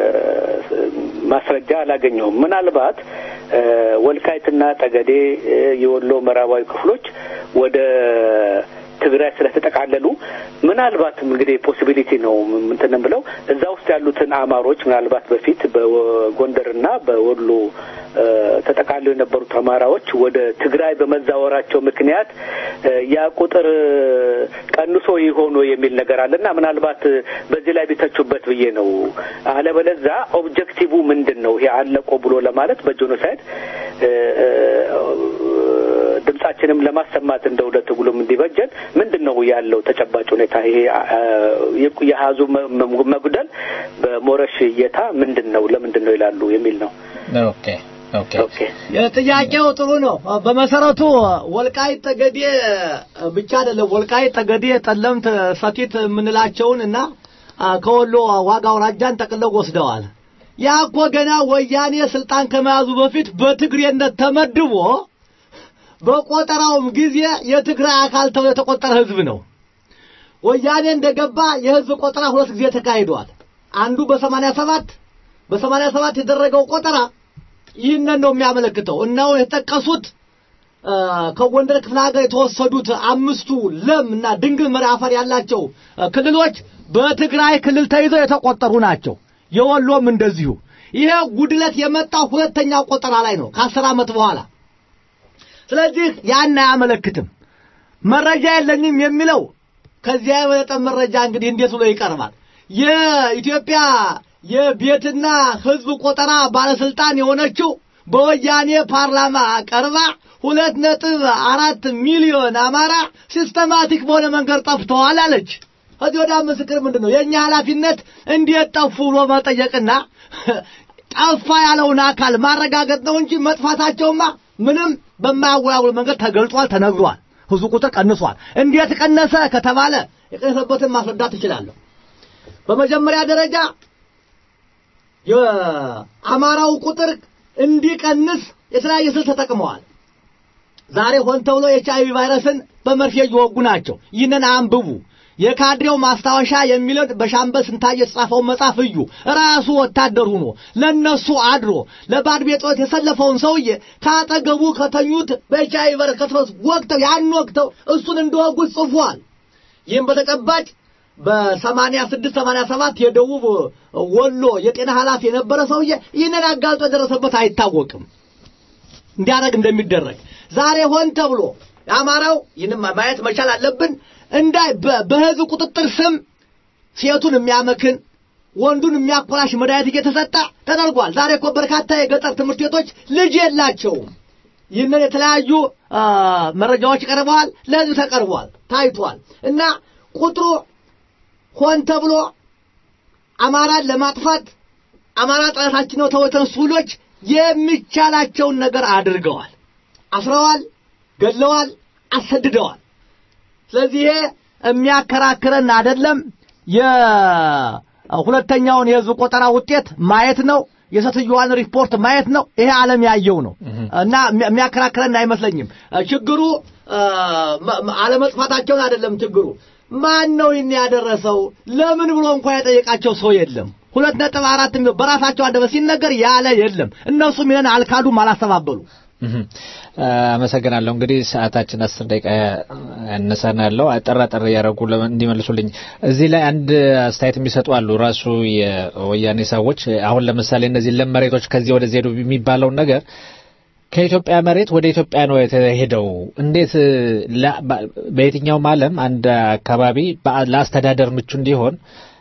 ማስረጃ አላገኘሁም። ምናልባት ወልቃይትና ጠገዴ፣ የወሎ ምዕራባዊ ክፍሎች ወደ ትግራይ ስለተጠቃለሉ ምናልባትም እንግዲህ ፖሲቢሊቲ ነው ምንትን ብለው እዛ ውስጥ ያሉትን አማሮች ምናልባት በፊት በጎንደርና በወሎ ተጠቃለው የነበሩት አማራዎች ወደ ትግራይ በመዛወራቸው ምክንያት ያ ቁጥር ቀንሶ ይሆኑ የሚል ነገር አለና ምናልባት በዚህ ላይ ቢተቹበት ብዬ ነው። አለበለዛ ኦብጀክቲቭ ምንድን ነው ይሄ አለቆ ብሎ ለማለት በጄኖሳይድ ድምጻችንም ለማሰማት እንደ ሁለት ጉሎም እንዲበጀን ምንድን ነው ያለው ተጨባጭ ሁኔታ? ይሄ የሀዙ መጉደል በሞረሽ እይታ ምንድን ነው ለምንድን ነው ይላሉ የሚል ነው። ኦኬ ኦኬ ጥያቄው ጥሩ ነው። በመሰረቱ ወልቃይት ጠገዴ ብቻ አይደለም። ወልቃይት ጠገዴ፣ ጠለምት፣ ሰቲት የምንላቸውን እና ከወሎ ዋጋ አውራጃን ጠቅለው ወስደዋል። ያ እኮ ገና ወያኔ ስልጣን ከመያዙ በፊት በትግሬነት ተመድቦ በቆጠራውም ጊዜ የትግራይ አካል ተብሎ የተቆጠረ ህዝብ ነው። ወያኔ እንደገባ የህዝብ ቆጠራ ሁለት ጊዜ ተካሂዷል። አንዱ በሰማንያ ሰባት በሰማንያ ሰባት የደረገው ቆጠራ ይህንን ነው የሚያመለክተው። እነሆ የተጠቀሱት ከጎንደር ክፍለ ሀገር የተወሰዱት አምስቱ ለም እና ድንግል መሪ አፈር ያላቸው ክልሎች በትግራይ ክልል ተይዘው የተቆጠሩ ናቸው። የወሎም እንደዚሁ። ይሄ ጉድለት የመጣው ሁለተኛ ቆጠራ ላይ ነው ከአስር ዓመት በኋላ ስለዚህ ያን አያመለክትም። መረጃ የለኝም የሚለው ከዚያ የበለጠ መረጃ እንግዲህ እንዴት ብሎ ይቀርባል? የኢትዮጵያ የቤትና ህዝብ ቆጠራ ባለስልጣን የሆነችው በወያኔ ፓርላማ ቀርባ ሁለት ነጥብ አራት ሚሊዮን አማራ ሲስተማቲክ በሆነ መንገድ ጠፍተዋል አለች። ከዚህ ወዲያ ምስክር ምንድን ነው? የእኛ ኃላፊነት እንዴት ጠፉ ብሎ መጠየቅና ጠፋ ያለውን አካል ማረጋገጥ ነው እንጂ መጥፋታቸውማ ምንም በማያወላውል መንገድ ተገልጿል፣ ተነግሯል። ህዝቡ ቁጥር ቀንሷል። እንዴት ቀነሰ ከተባለ የቀነሰበትን ማስረዳት እችላለሁ። በመጀመሪያ ደረጃ የአማራው ቁጥር እንዲቀንስ የተለያየ ስልት ተጠቅመዋል። ዛሬ ሆን ተብሎ ኤች አይቪ ቫይረስን በመርፌ እየወጉ ናቸው። ይህንን አንብቡ። የካድሬው ማስታወሻ የሚለው በሻምበል ስንታየ የተጻፈውን መጽሐፍ እዩ። ራሱ ወታደር ሆኖ ለነሱ አድሮ ለባድ ቤጦት የሰለፈውን ሰውዬ ካጠገቡ ከተኙት በኤች አይቪ ቫይረስ ከተፈስ ወቅተው ያን ወቅተው እሱን እንደወጉት ጽፏል። ይህም በተጨባጭ በሰማንያ ስድስት ሰማንያ ሰባት የደቡብ ወሎ የጤና ኃላፊ የነበረ ሰውዬ ይህንን አጋልጦ የደረሰበት አይታወቅም እንዲያደርግ እንደሚደረግ ዛሬ ሆን ተብሎ የአማራው ይህንም ማየት መቻል አለብን እንዳይ በህዝብ ቁጥጥር ስም ሴቱን የሚያመክን ወንዱን የሚያኮላሽ መድኃኒት እየተሰጠ ተደርጓል። ዛሬ እኮ በርካታ የገጠር ትምህርት ቤቶች ልጅ የላቸውም። ይህንን የተለያዩ መረጃዎች ቀርበዋል፣ ለህዝብ ተቀርቧል፣ ታይቷል እና ቁጥሩ ሆን ተብሎ አማራን ለማጥፋት አማራ ጠላታችን ነው ተብሎ የተነሱ ሁሎች የሚቻላቸውን ነገር አድርገዋል። አስረዋል፣ ገለዋል፣ አሰድደዋል። ስለዚህ ይሄ የሚያከራክረን አይደለም። የሁለተኛውን የህዝብ ቆጠራ ውጤት ማየት ነው። የሴትዮዋን ሪፖርት ማየት ነው። ይሄ ዓለም ያየው ነው እና የሚያከራክረን አይመስለኝም። ችግሩ አለመጥፋታቸውን አይደለም ችግሩ ማን ነው ይህን ያደረሰው? ለምን ብሎ እንኳን የጠየቃቸው ሰው የለም። ሁለት ነጥብ አራት ሚሊዮን በራሳቸው አንደበት ሲነገር ያለ የለም። እነሱም ይህን አልካዱም፣ አላስተባበሉ። አመሰግናለሁ። እንግዲህ ሰዓታችን አስር ደቂቃ ያነሰን ያለው አጠር አጠር እያደረጉ እንዲመልሱልኝ እዚህ ላይ አንድ አስተያየት የሚሰጡ አሉ። ራሱ የወያኔ ሰዎች አሁን ለምሳሌ እነዚህ ለም መሬቶች ከዚህ ወደዚህ ሄዱ የሚባለውን ነገር ከኢትዮጵያ መሬት ወደ ኢትዮጵያ ነው የተሄደው። እንዴት በየትኛውም ዓለም አንድ አካባቢ ለአስተዳደር ምቹ እንዲሆን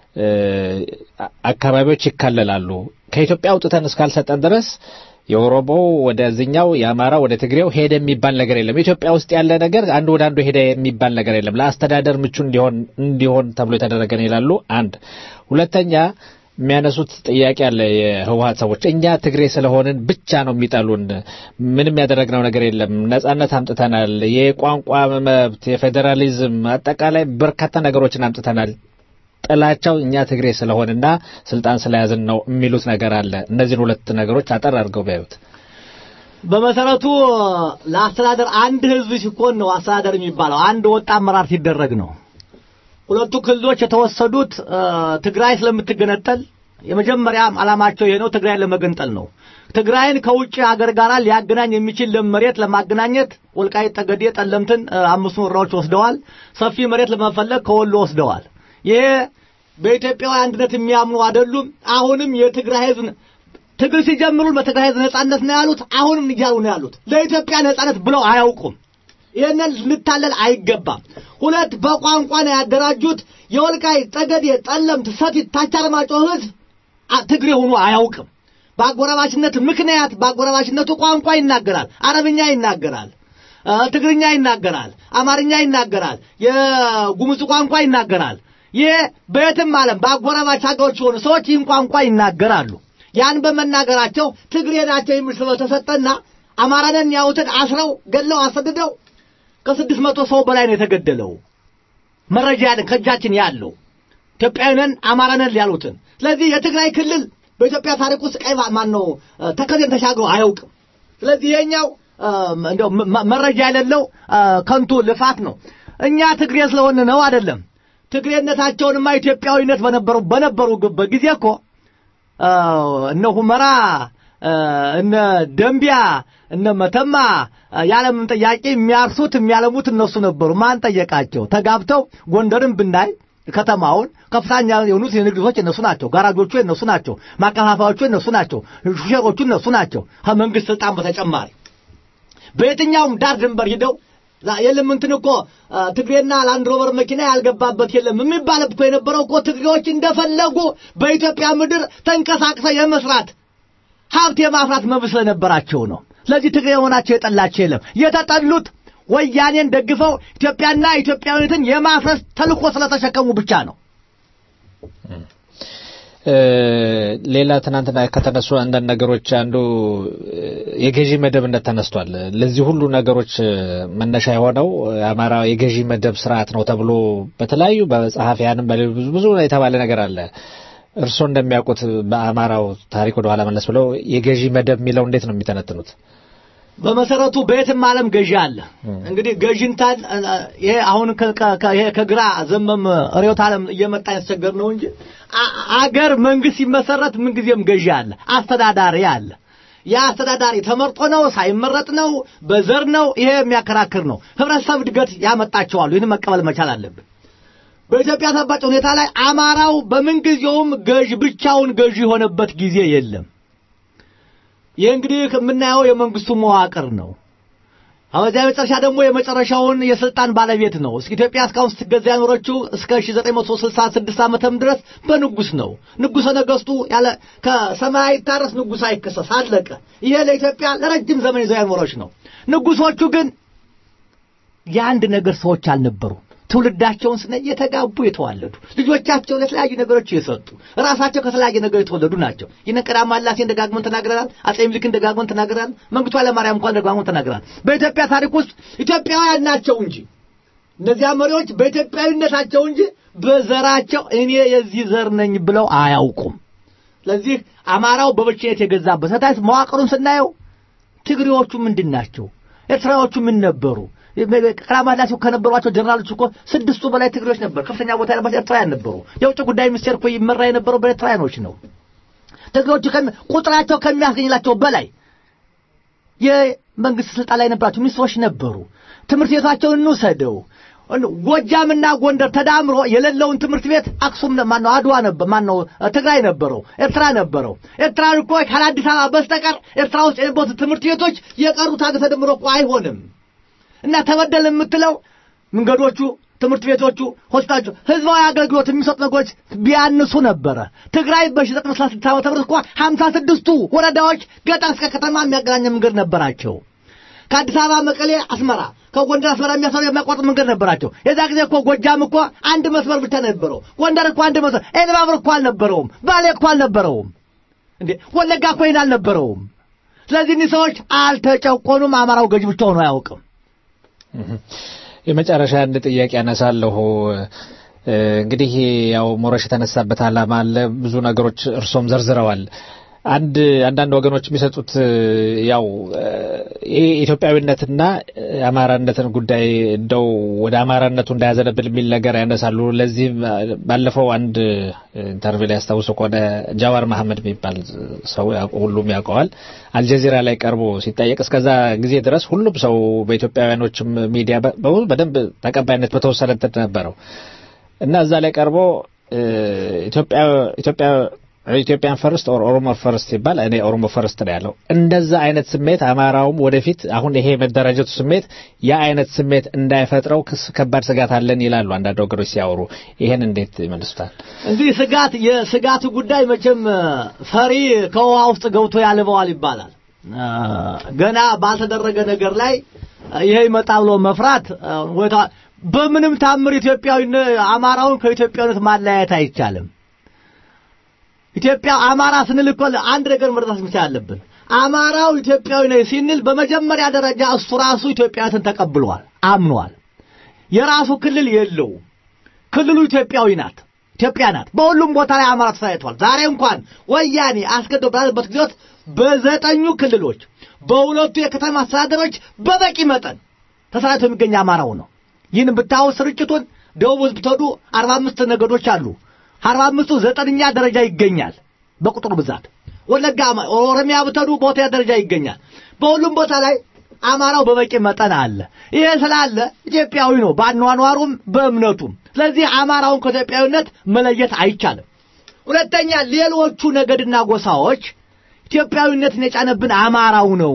አካባቢዎች ይካለላሉ። ከኢትዮጵያ አውጥተን እስካልሰጠን ድረስ የኦሮሞ ወደዚኛው የአማራ ወደ ትግሬው ሄደ የሚባል ነገር የለም። ኢትዮጵያ ውስጥ ያለ ነገር አንዱ ወደ አንዱ ሄደ የሚባል ነገር የለም። ለአስተዳደር ምቹ እንዲሆን እንዲሆን ተብሎ የተደረገ ነው ይላሉ። አንድ ሁለተኛ የሚያነሱት ጥያቄ አለ። የህወሀት ሰዎች እኛ ትግሬ ስለሆንን ብቻ ነው የሚጠሉን፣ ምንም ያደረግነው ነገር የለም፣ ነጻነት አምጥተናል፣ የቋንቋ መብት፣ የፌዴራሊዝም፣ አጠቃላይ በርካታ ነገሮችን አምጥተናል። ጥላቸው እኛ ትግሬ ስለሆንና ስልጣን ስለያዝን ነው የሚሉት ነገር አለ። እነዚህን ሁለት ነገሮች አጠር አድርገው ቢያዩት። በመሰረቱ ለአስተዳደር አንድ ህዝብ ሲኮን ነው አስተዳደር የሚባለው። አንድ ወጥ አመራር ሲደረግ ነው። ሁለቱ ክልሎች የተወሰዱት ትግራይ ስለምትገነጠል የመጀመሪያም ዓላማቸው ይሄ ነው። ትግራይን ለመገንጠል ነው። ትግራይን ከውጭ ሀገር ጋር ሊያገናኝ የሚችል ለም መሬት ለማገናኘት ወልቃይት፣ ጠገዴ፣ ጠለምትን አምስቱ ወረዳዎች ወስደዋል። ሰፊ መሬት ለመፈለግ ከወሎ ወስደዋል። ይሄ በኢትዮጵያዊ አንድነት የሚያምኑ አይደሉም። አሁንም የትግራይ ህዝብ ትግል ሲጀምሩ በትግራይ ህዝብ ነጻነት ነው ያሉት። አሁንም እያሉ ነው ያሉት። ለኢትዮጵያ ነጻነት ብለው አያውቁም። ይህንን ልታለል አይገባም። ሁለት በቋንቋ ነው ያደራጁት። የወልቃይት ጠገዴ፣ ጠለምት፣ ሰቲት፣ ታች አርማጭሆ ህዝብ ትግሬ ሆኖ አያውቅም። በአጎራባችነት ምክንያት በአጎራባችነቱ ቋንቋ ይናገራል። አረብኛ ይናገራል፣ ትግርኛ ይናገራል፣ አማርኛ ይናገራል፣ የጉሙዝ ቋንቋ ይናገራል። ይህ በየትም ዓለም በአጎራባች ሀገሮች የሆኑ ሰዎች ይህን ቋንቋ ይናገራሉ። ያን በመናገራቸው ትግሬ ናቸው የሚል ስለተሰጠና አማራንን ያውትን አስረው ገለው አሰድደው ከስድስት መቶ ሰው በላይ ነው የተገደለው። መረጃ ያለን ከእጃችን ያለው ኢትዮጵያዊነን አማራነን ያሉትን። ስለዚህ የትግራይ ክልል በኢትዮጵያ ታሪክ ውስጥ ቀይ ማን ነው ተከዜን ተሻግሮ አያውቅም። ስለዚህ ይሄኛው እንደው መረጃ የሌለው ከንቱ ልፋት ነው። እኛ ትግሬ ስለሆን ነው አይደለም። ትግሬነታቸውንማ ኢትዮጵያዊነት በነበሩ በነበሩበት ጊዜ እኮ እነ ሁመራ እነ ደንቢያ እነ መተማ ያለምን ጥያቄ የሚያርሱት የሚያለሙት እነሱ ነበሩ። ማን ጠየቃቸው? ተጋብተው ጎንደርን ብናይ ከተማውን ከፍተኛ የሆኑት የንግድ ሰዎች እነሱ ናቸው። ጋራጆቹ እነሱ ናቸው። ማከፋፋዮቹ እነሱ ናቸው። ሹፌሮቹ እነሱ ናቸው። ከመንግስት ስልጣን በተጨማሪ በየትኛውም ዳር ድንበር ሂደው የለም እንትን እኮ ትግሬና ላንድ ሮቨር መኪና ያልገባበት የለም የሚባል እኮ የነበረው እኮ ትግሬዎች እንደፈለጉ በኢትዮጵያ ምድር ተንቀሳቅሰው የመስራት ሀብት የማፍራት መብት ስለነበራቸው ነው። ስለዚህ ትግሬ የሆናቸው የጠላቸው የለም። የተጠሉት ወያኔን ደግፈው ኢትዮጵያና ኢትዮጵያዊነትን የማፍረስ ተልኮ ስለተሸከሙ ብቻ ነው። ሌላ ትናንትና ከተነሱ አንዳንድ ነገሮች አንዱ የገዢ መደብነት ተነስቷል። ለዚህ ሁሉ ነገሮች መነሻ የሆነው የአማራ የገዢ መደብ ስርዓት ነው ተብሎ በተለያዩ በጸሐፊያንም በሌሎች ብዙ የተባለ ነገር አለ። እርስዎ እንደሚያውቁት በአማራው ታሪክ ወደ ኋላ መለስ ብለው የገዢ መደብ የሚለው እንዴት ነው የሚተነትኑት? በመሰረቱ በየትም ዓለም ገዢ አለ። እንግዲህ ገዥንታን ይሄ አሁን ይሄ ከግራ ዘመም ርዕዮተ ዓለም እየመጣ ያስቸገር ነው እንጂ አገር መንግስት ሲመሰረት ምንጊዜም ገዢ አለ፣ አስተዳዳሪ አለ። ያ አስተዳዳሪ ተመርጦ ነው ሳይመረጥ ነው በዘር ነው? ይሄ የሚያከራክር ነው። ህብረተሰብ እድገት ያመጣቸዋሉ። ይህን መቀበል መቻል አለብን። በኢትዮጵያ ተባጭ ሁኔታ ላይ አማራው በምንጊዜውም ገዥ ብቻውን ገዢ የሆነበት ጊዜ የለም። ይህ እንግዲህ የምናየው የመንግስቱ መዋቅር ነው። አበዚያ መጨረሻ ደግሞ የመጨረሻውን የስልጣን ባለቤት ነው። እስኪ ኢትዮጵያ እስካሁን ስትገዛ ያኖረችው እስከ 1966 ዓመተም ድረስ በንጉስ ነው። ንጉሰ ነገስቱ ያለ ከሰማይ አይታረስ ንጉስ አይከሰስ አለቀ። ይሄ ለኢትዮጵያ ለረጅም ዘመን ይዘው ያኖረች ነው። ንጉሶቹ ግን የአንድ ነገር ሰዎች አልነበሩም። ትውልዳቸውን ስነ የተጋቡ የተዋለዱ ልጆቻቸው ለተለያዩ ነገሮች የሰጡ ራሳቸው ከተለያየ ነገር የተወለዱ ናቸው። ይህን ቀዳማዊ ሥላሴን ደጋግመን ተናግረናል። አጼ ምኒልክን ደጋግመን ተናግረናል። መንግስቱ ኃይለማርያም እንኳን ደጋግመን ተናግረናል። በኢትዮጵያ ታሪክ ውስጥ ኢትዮጵያውያን ናቸው እንጂ እነዚያ መሪዎች በኢትዮጵያዊነታቸው እንጂ በዘራቸው እኔ የዚህ ዘር ነኝ ብለው አያውቁም። ስለዚህ አማራው በብቸኝነት የገዛበት ታዲያ መዋቅሩን ስናየው ትግሬዎቹ ምንድን ናቸው? ኤርትራዎቹ ምን ነበሩ? ቀዳማዊ ሥላሴ ከነበሯቸው ጀነራሎች እኮ ስድስቱ በላይ ትግሬዎች ነበር። ከፍተኛ ቦታ ያለባቸው ኤርትራውያን ነበሩ። የውጭ ጉዳይ ሚኒስቴር እኮ ይመራ የነበረው በኤርትራውያኖች ነው። ትግሬዎቹ ቁጥራቸው ከሚያስገኝላቸው በላይ የመንግስት ስልጣን ላይ የነበራቸው ሚኒስትሮች ነበሩ። ትምህርት ቤታቸውን እንውሰደው። ጎጃምና ጎንደር ተዳምሮ የሌለውን ትምህርት ቤት አክሱም ማነው አድዋ ነበር ማነው ትግራይ ነበረው ኤርትራ ነበረው ኤርትራ እኮ ካለ አዲስ አበባ በስተቀር ኤርትራ ውስጥ የነበሩት ትምህርት ቤቶች የቀሩት ሀገር ተደምሮ እኮ አይሆንም እና ተበደል የምትለው መንገዶቹ ትምህርት ቤቶቹ ሆስፒታሎቹ ህዝባዊ አገልግሎት የሚሰጡ ነገሮች ቢያንሱ ነበረ ትግራይ በ1936 ዓመተ ምህረት እኮ ሀምሳ ስድስቱ ወረዳዎች ገጠር እስከ ከተማ የሚያገናኘ መንገድ ነበራቸው ከአዲስ አበባ መቀሌ አስመራ ከጎንደር አስመራ የሚያሰሩ የሚያቋርጥ መንገድ ነበራቸው። የዛ ጊዜ እኮ ጎጃም እኮ አንድ መስመር ብቻ ነበረው። ጎንደር እኮ አንድ መስመር፣ ኤልባብር እኮ አልነበረውም። ባሌ እኮ አልነበረውም። እንዴ ወለጋ እኮ ይሄን አልነበረውም። ስለዚህ እኒህ ሰዎች አልተጨቆኑም። አማራው ገዥ ብቻ ሆኖ አያውቅም። የመጨረሻ አንድ ጥያቄ ያነሳለሁ። እንግዲህ ያው ሞረሽ የተነሳበት ዓላማ አለ። ብዙ ነገሮች እርሶም ዘርዝረዋል። አንድ አንዳንድ ወገኖች የሚሰጡት ያው ይሄ ኢትዮጵያዊነትና የአማራነትን ጉዳይ እንደው ወደ አማራነቱ እንዳያዘነብል የሚል ነገር ያነሳሉ። ለዚህም ባለፈው አንድ ኢንተርቪው ላይ ያስታውሱ ከሆነ ጃዋር መሐመድ የሚባል ሰው ሁሉም ያውቀዋል። አልጀዚራ ላይ ቀርቦ ሲጠየቅ እስከዛ ጊዜ ድረስ ሁሉም ሰው በኢትዮጵያውያኖችም ሚዲያ በደንብ ተቀባይነት በተወሰነ እንትን ነበረው እና እዛ ላይ ቀርቦ ኢትዮጵያ ኢትዮጵያ ኢትዮጵያን ፈርስት ኦር ኦሮሞ ፈርስት ሲባል እኔ ኦሮሞ ፈርስት ነው ያለው። እንደዛ አይነት ስሜት አማራውም ወደፊት አሁን ይሄ መደራጀቱ ስሜት ያ አይነት ስሜት እንዳይፈጥረው ከባድ ስጋት አለን ይላሉ አንዳንድ ወገኖች ሲያወሩ። ይሄን እንዴት ይመልሱታል? እንግዲህ ስጋት የስጋቱ ጉዳይ መቼም ፈሪ ከውሃ ውስጥ ገብቶ ያልበዋል ይባላል። ገና ባልተደረገ ነገር ላይ ይሄ ይመጣ ብሎ መፍራት በምንም ታምር ኢትዮጵያዊ አማራውን ከኢትዮጵያዊነት ማለያየት አይቻልም። ኢትዮጵያ አማራ ስንል እኮ አንድ ነገር መረዳት መቻል አለብን። አማራው ኢትዮጵያዊ ነው ሲንል በመጀመሪያ ደረጃ እሱ ራሱ ኢትዮጵያዊነትን ተቀብሏል፣ አምኗል። የራሱ ክልል የለው። ክልሉ ኢትዮጵያዊ ናት፣ ኢትዮጵያ ናት። በሁሉም ቦታ ላይ አማራ ተሰራይቷል። ዛሬ እንኳን ወያኔ አስገዶ ባለበት ጊዜት በዘጠኙ ክልሎች በሁለቱ የከተማ አስተዳደሮች በበቂ መጠን ተሰራይቶ የሚገኝ አማራው ነው። ይህን ብታው ስርጭቱን ደቡብ ውስጥ ብትሄዱ አርባ አምስት ነገዶች አሉ። አርባ አምስቱ ዘጠነኛ ደረጃ ይገኛል በቁጥር ብዛት። ወለጋ ኦሮሚያ ብትሄዱ በሁለተኛ ደረጃ ይገኛል። በሁሉም ቦታ ላይ አማራው በበቂ መጠን አለ። ይሄ ስላለ ኢትዮጵያዊ ነው በአኗኗሩም በእምነቱም። ስለዚህ አማራውን ከኢትዮጵያዊነት መለየት አይቻልም። ሁለተኛ ሌሎቹ ነገድና ጎሳዎች ኢትዮጵያዊነትን የጫነብን አማራው ነው።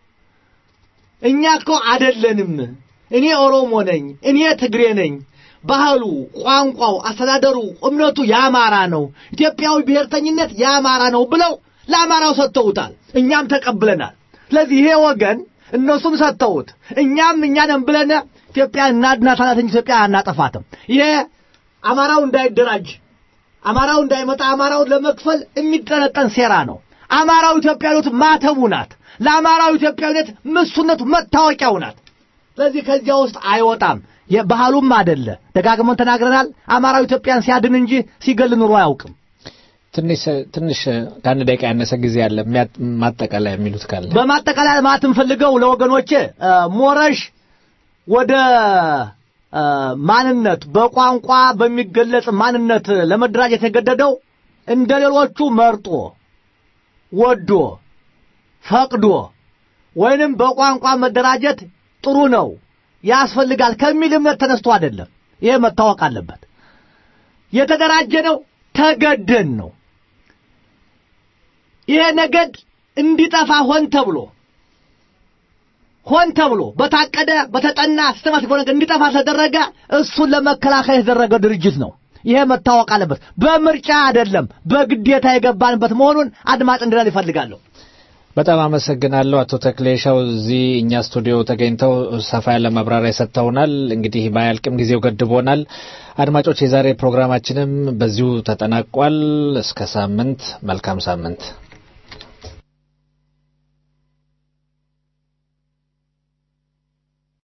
እኛ እኮ አደለንም። እኔ ኦሮሞ ነኝ፣ እኔ ትግሬ ነኝ ባህሉ፣ ቋንቋው፣ አስተዳደሩ፣ እምነቱ የአማራ ነው፣ ኢትዮጵያዊ ብሔርተኝነት የአማራ ነው ብለው ለአማራው ሰጥተውታል። እኛም ተቀብለናል። ስለዚህ ይሄ ወገን እነሱም ሰጥተውት እኛም እኛንም ብለን ኢትዮጵያ እናድናታላት እንጂ ኢትዮጵያ አናጠፋትም። ይሄ አማራው እንዳይደራጅ፣ አማራው እንዳይመጣ፣ አማራውን ለመክፈል የሚጠነጠን ሴራ ነው። አማራው ኢትዮጵያዊነቱ ማተቡ ናት። ለአማራው ኢትዮጵያዊነት ምሱነቱ መታወቂያው ናት። ስለዚህ ከዚያ ውስጥ አይወጣም። የባህሉም አደለ። ደጋግመን ተናግረናል። አማራው ኢትዮጵያን ሲያድን እንጂ ሲገል ኑሮ አያውቅም። ትንሽ ትንሽ ከአንድ ደቂቃ ያነሰ ጊዜ አለ። የሚያ- ማጠቃለያ የሚሉት ካለ በማጠቃለያ ማለት የምፈልገው ለወገኖቼ እ፣ ሞረሽ ወደ እ፣ ማንነት በቋንቋ በሚገለጽ ማንነት ለመደራጀት የተገደደው እንደ ሌሎቹ መርጦ ወዶ ፈቅዶ ወይንም በቋንቋ መደራጀት ጥሩ ነው ያስፈልጋል ከሚል እምነት ተነስቶ አይደለም። ይሄ መታወቅ አለበት። የተደራጀ ነው ተገደን ነው። ይሄ ነገድ እንዲጠፋ ሆን ተብሎ ሆን ተብሎ በታቀደ በተጠና ሲስተማቲክ በሆነ ነገር እንዲጠፋ ተደረገ። እሱን ለመከላከል የተደረገ ድርጅት ነው። ይሄ መታወቅ አለበት። በምርጫ አይደለም፣ በግዴታ የገባንበት መሆኑን አድማጭ እንዲላል ይፈልጋለሁ። በጣም አመሰግናለሁ አቶ ተክሌሻው እዚህ እኛ ስቱዲዮ ተገኝተው ሰፋ ያለ ማብራሪያ ሰጥተውናል። እንግዲህ ባያልቅም ጊዜው ገድቦናል። አድማጮች፣ የዛሬ ፕሮግራማችንም በዚሁ ተጠናቋል። እስከ ሳምንት፣ መልካም ሳምንት።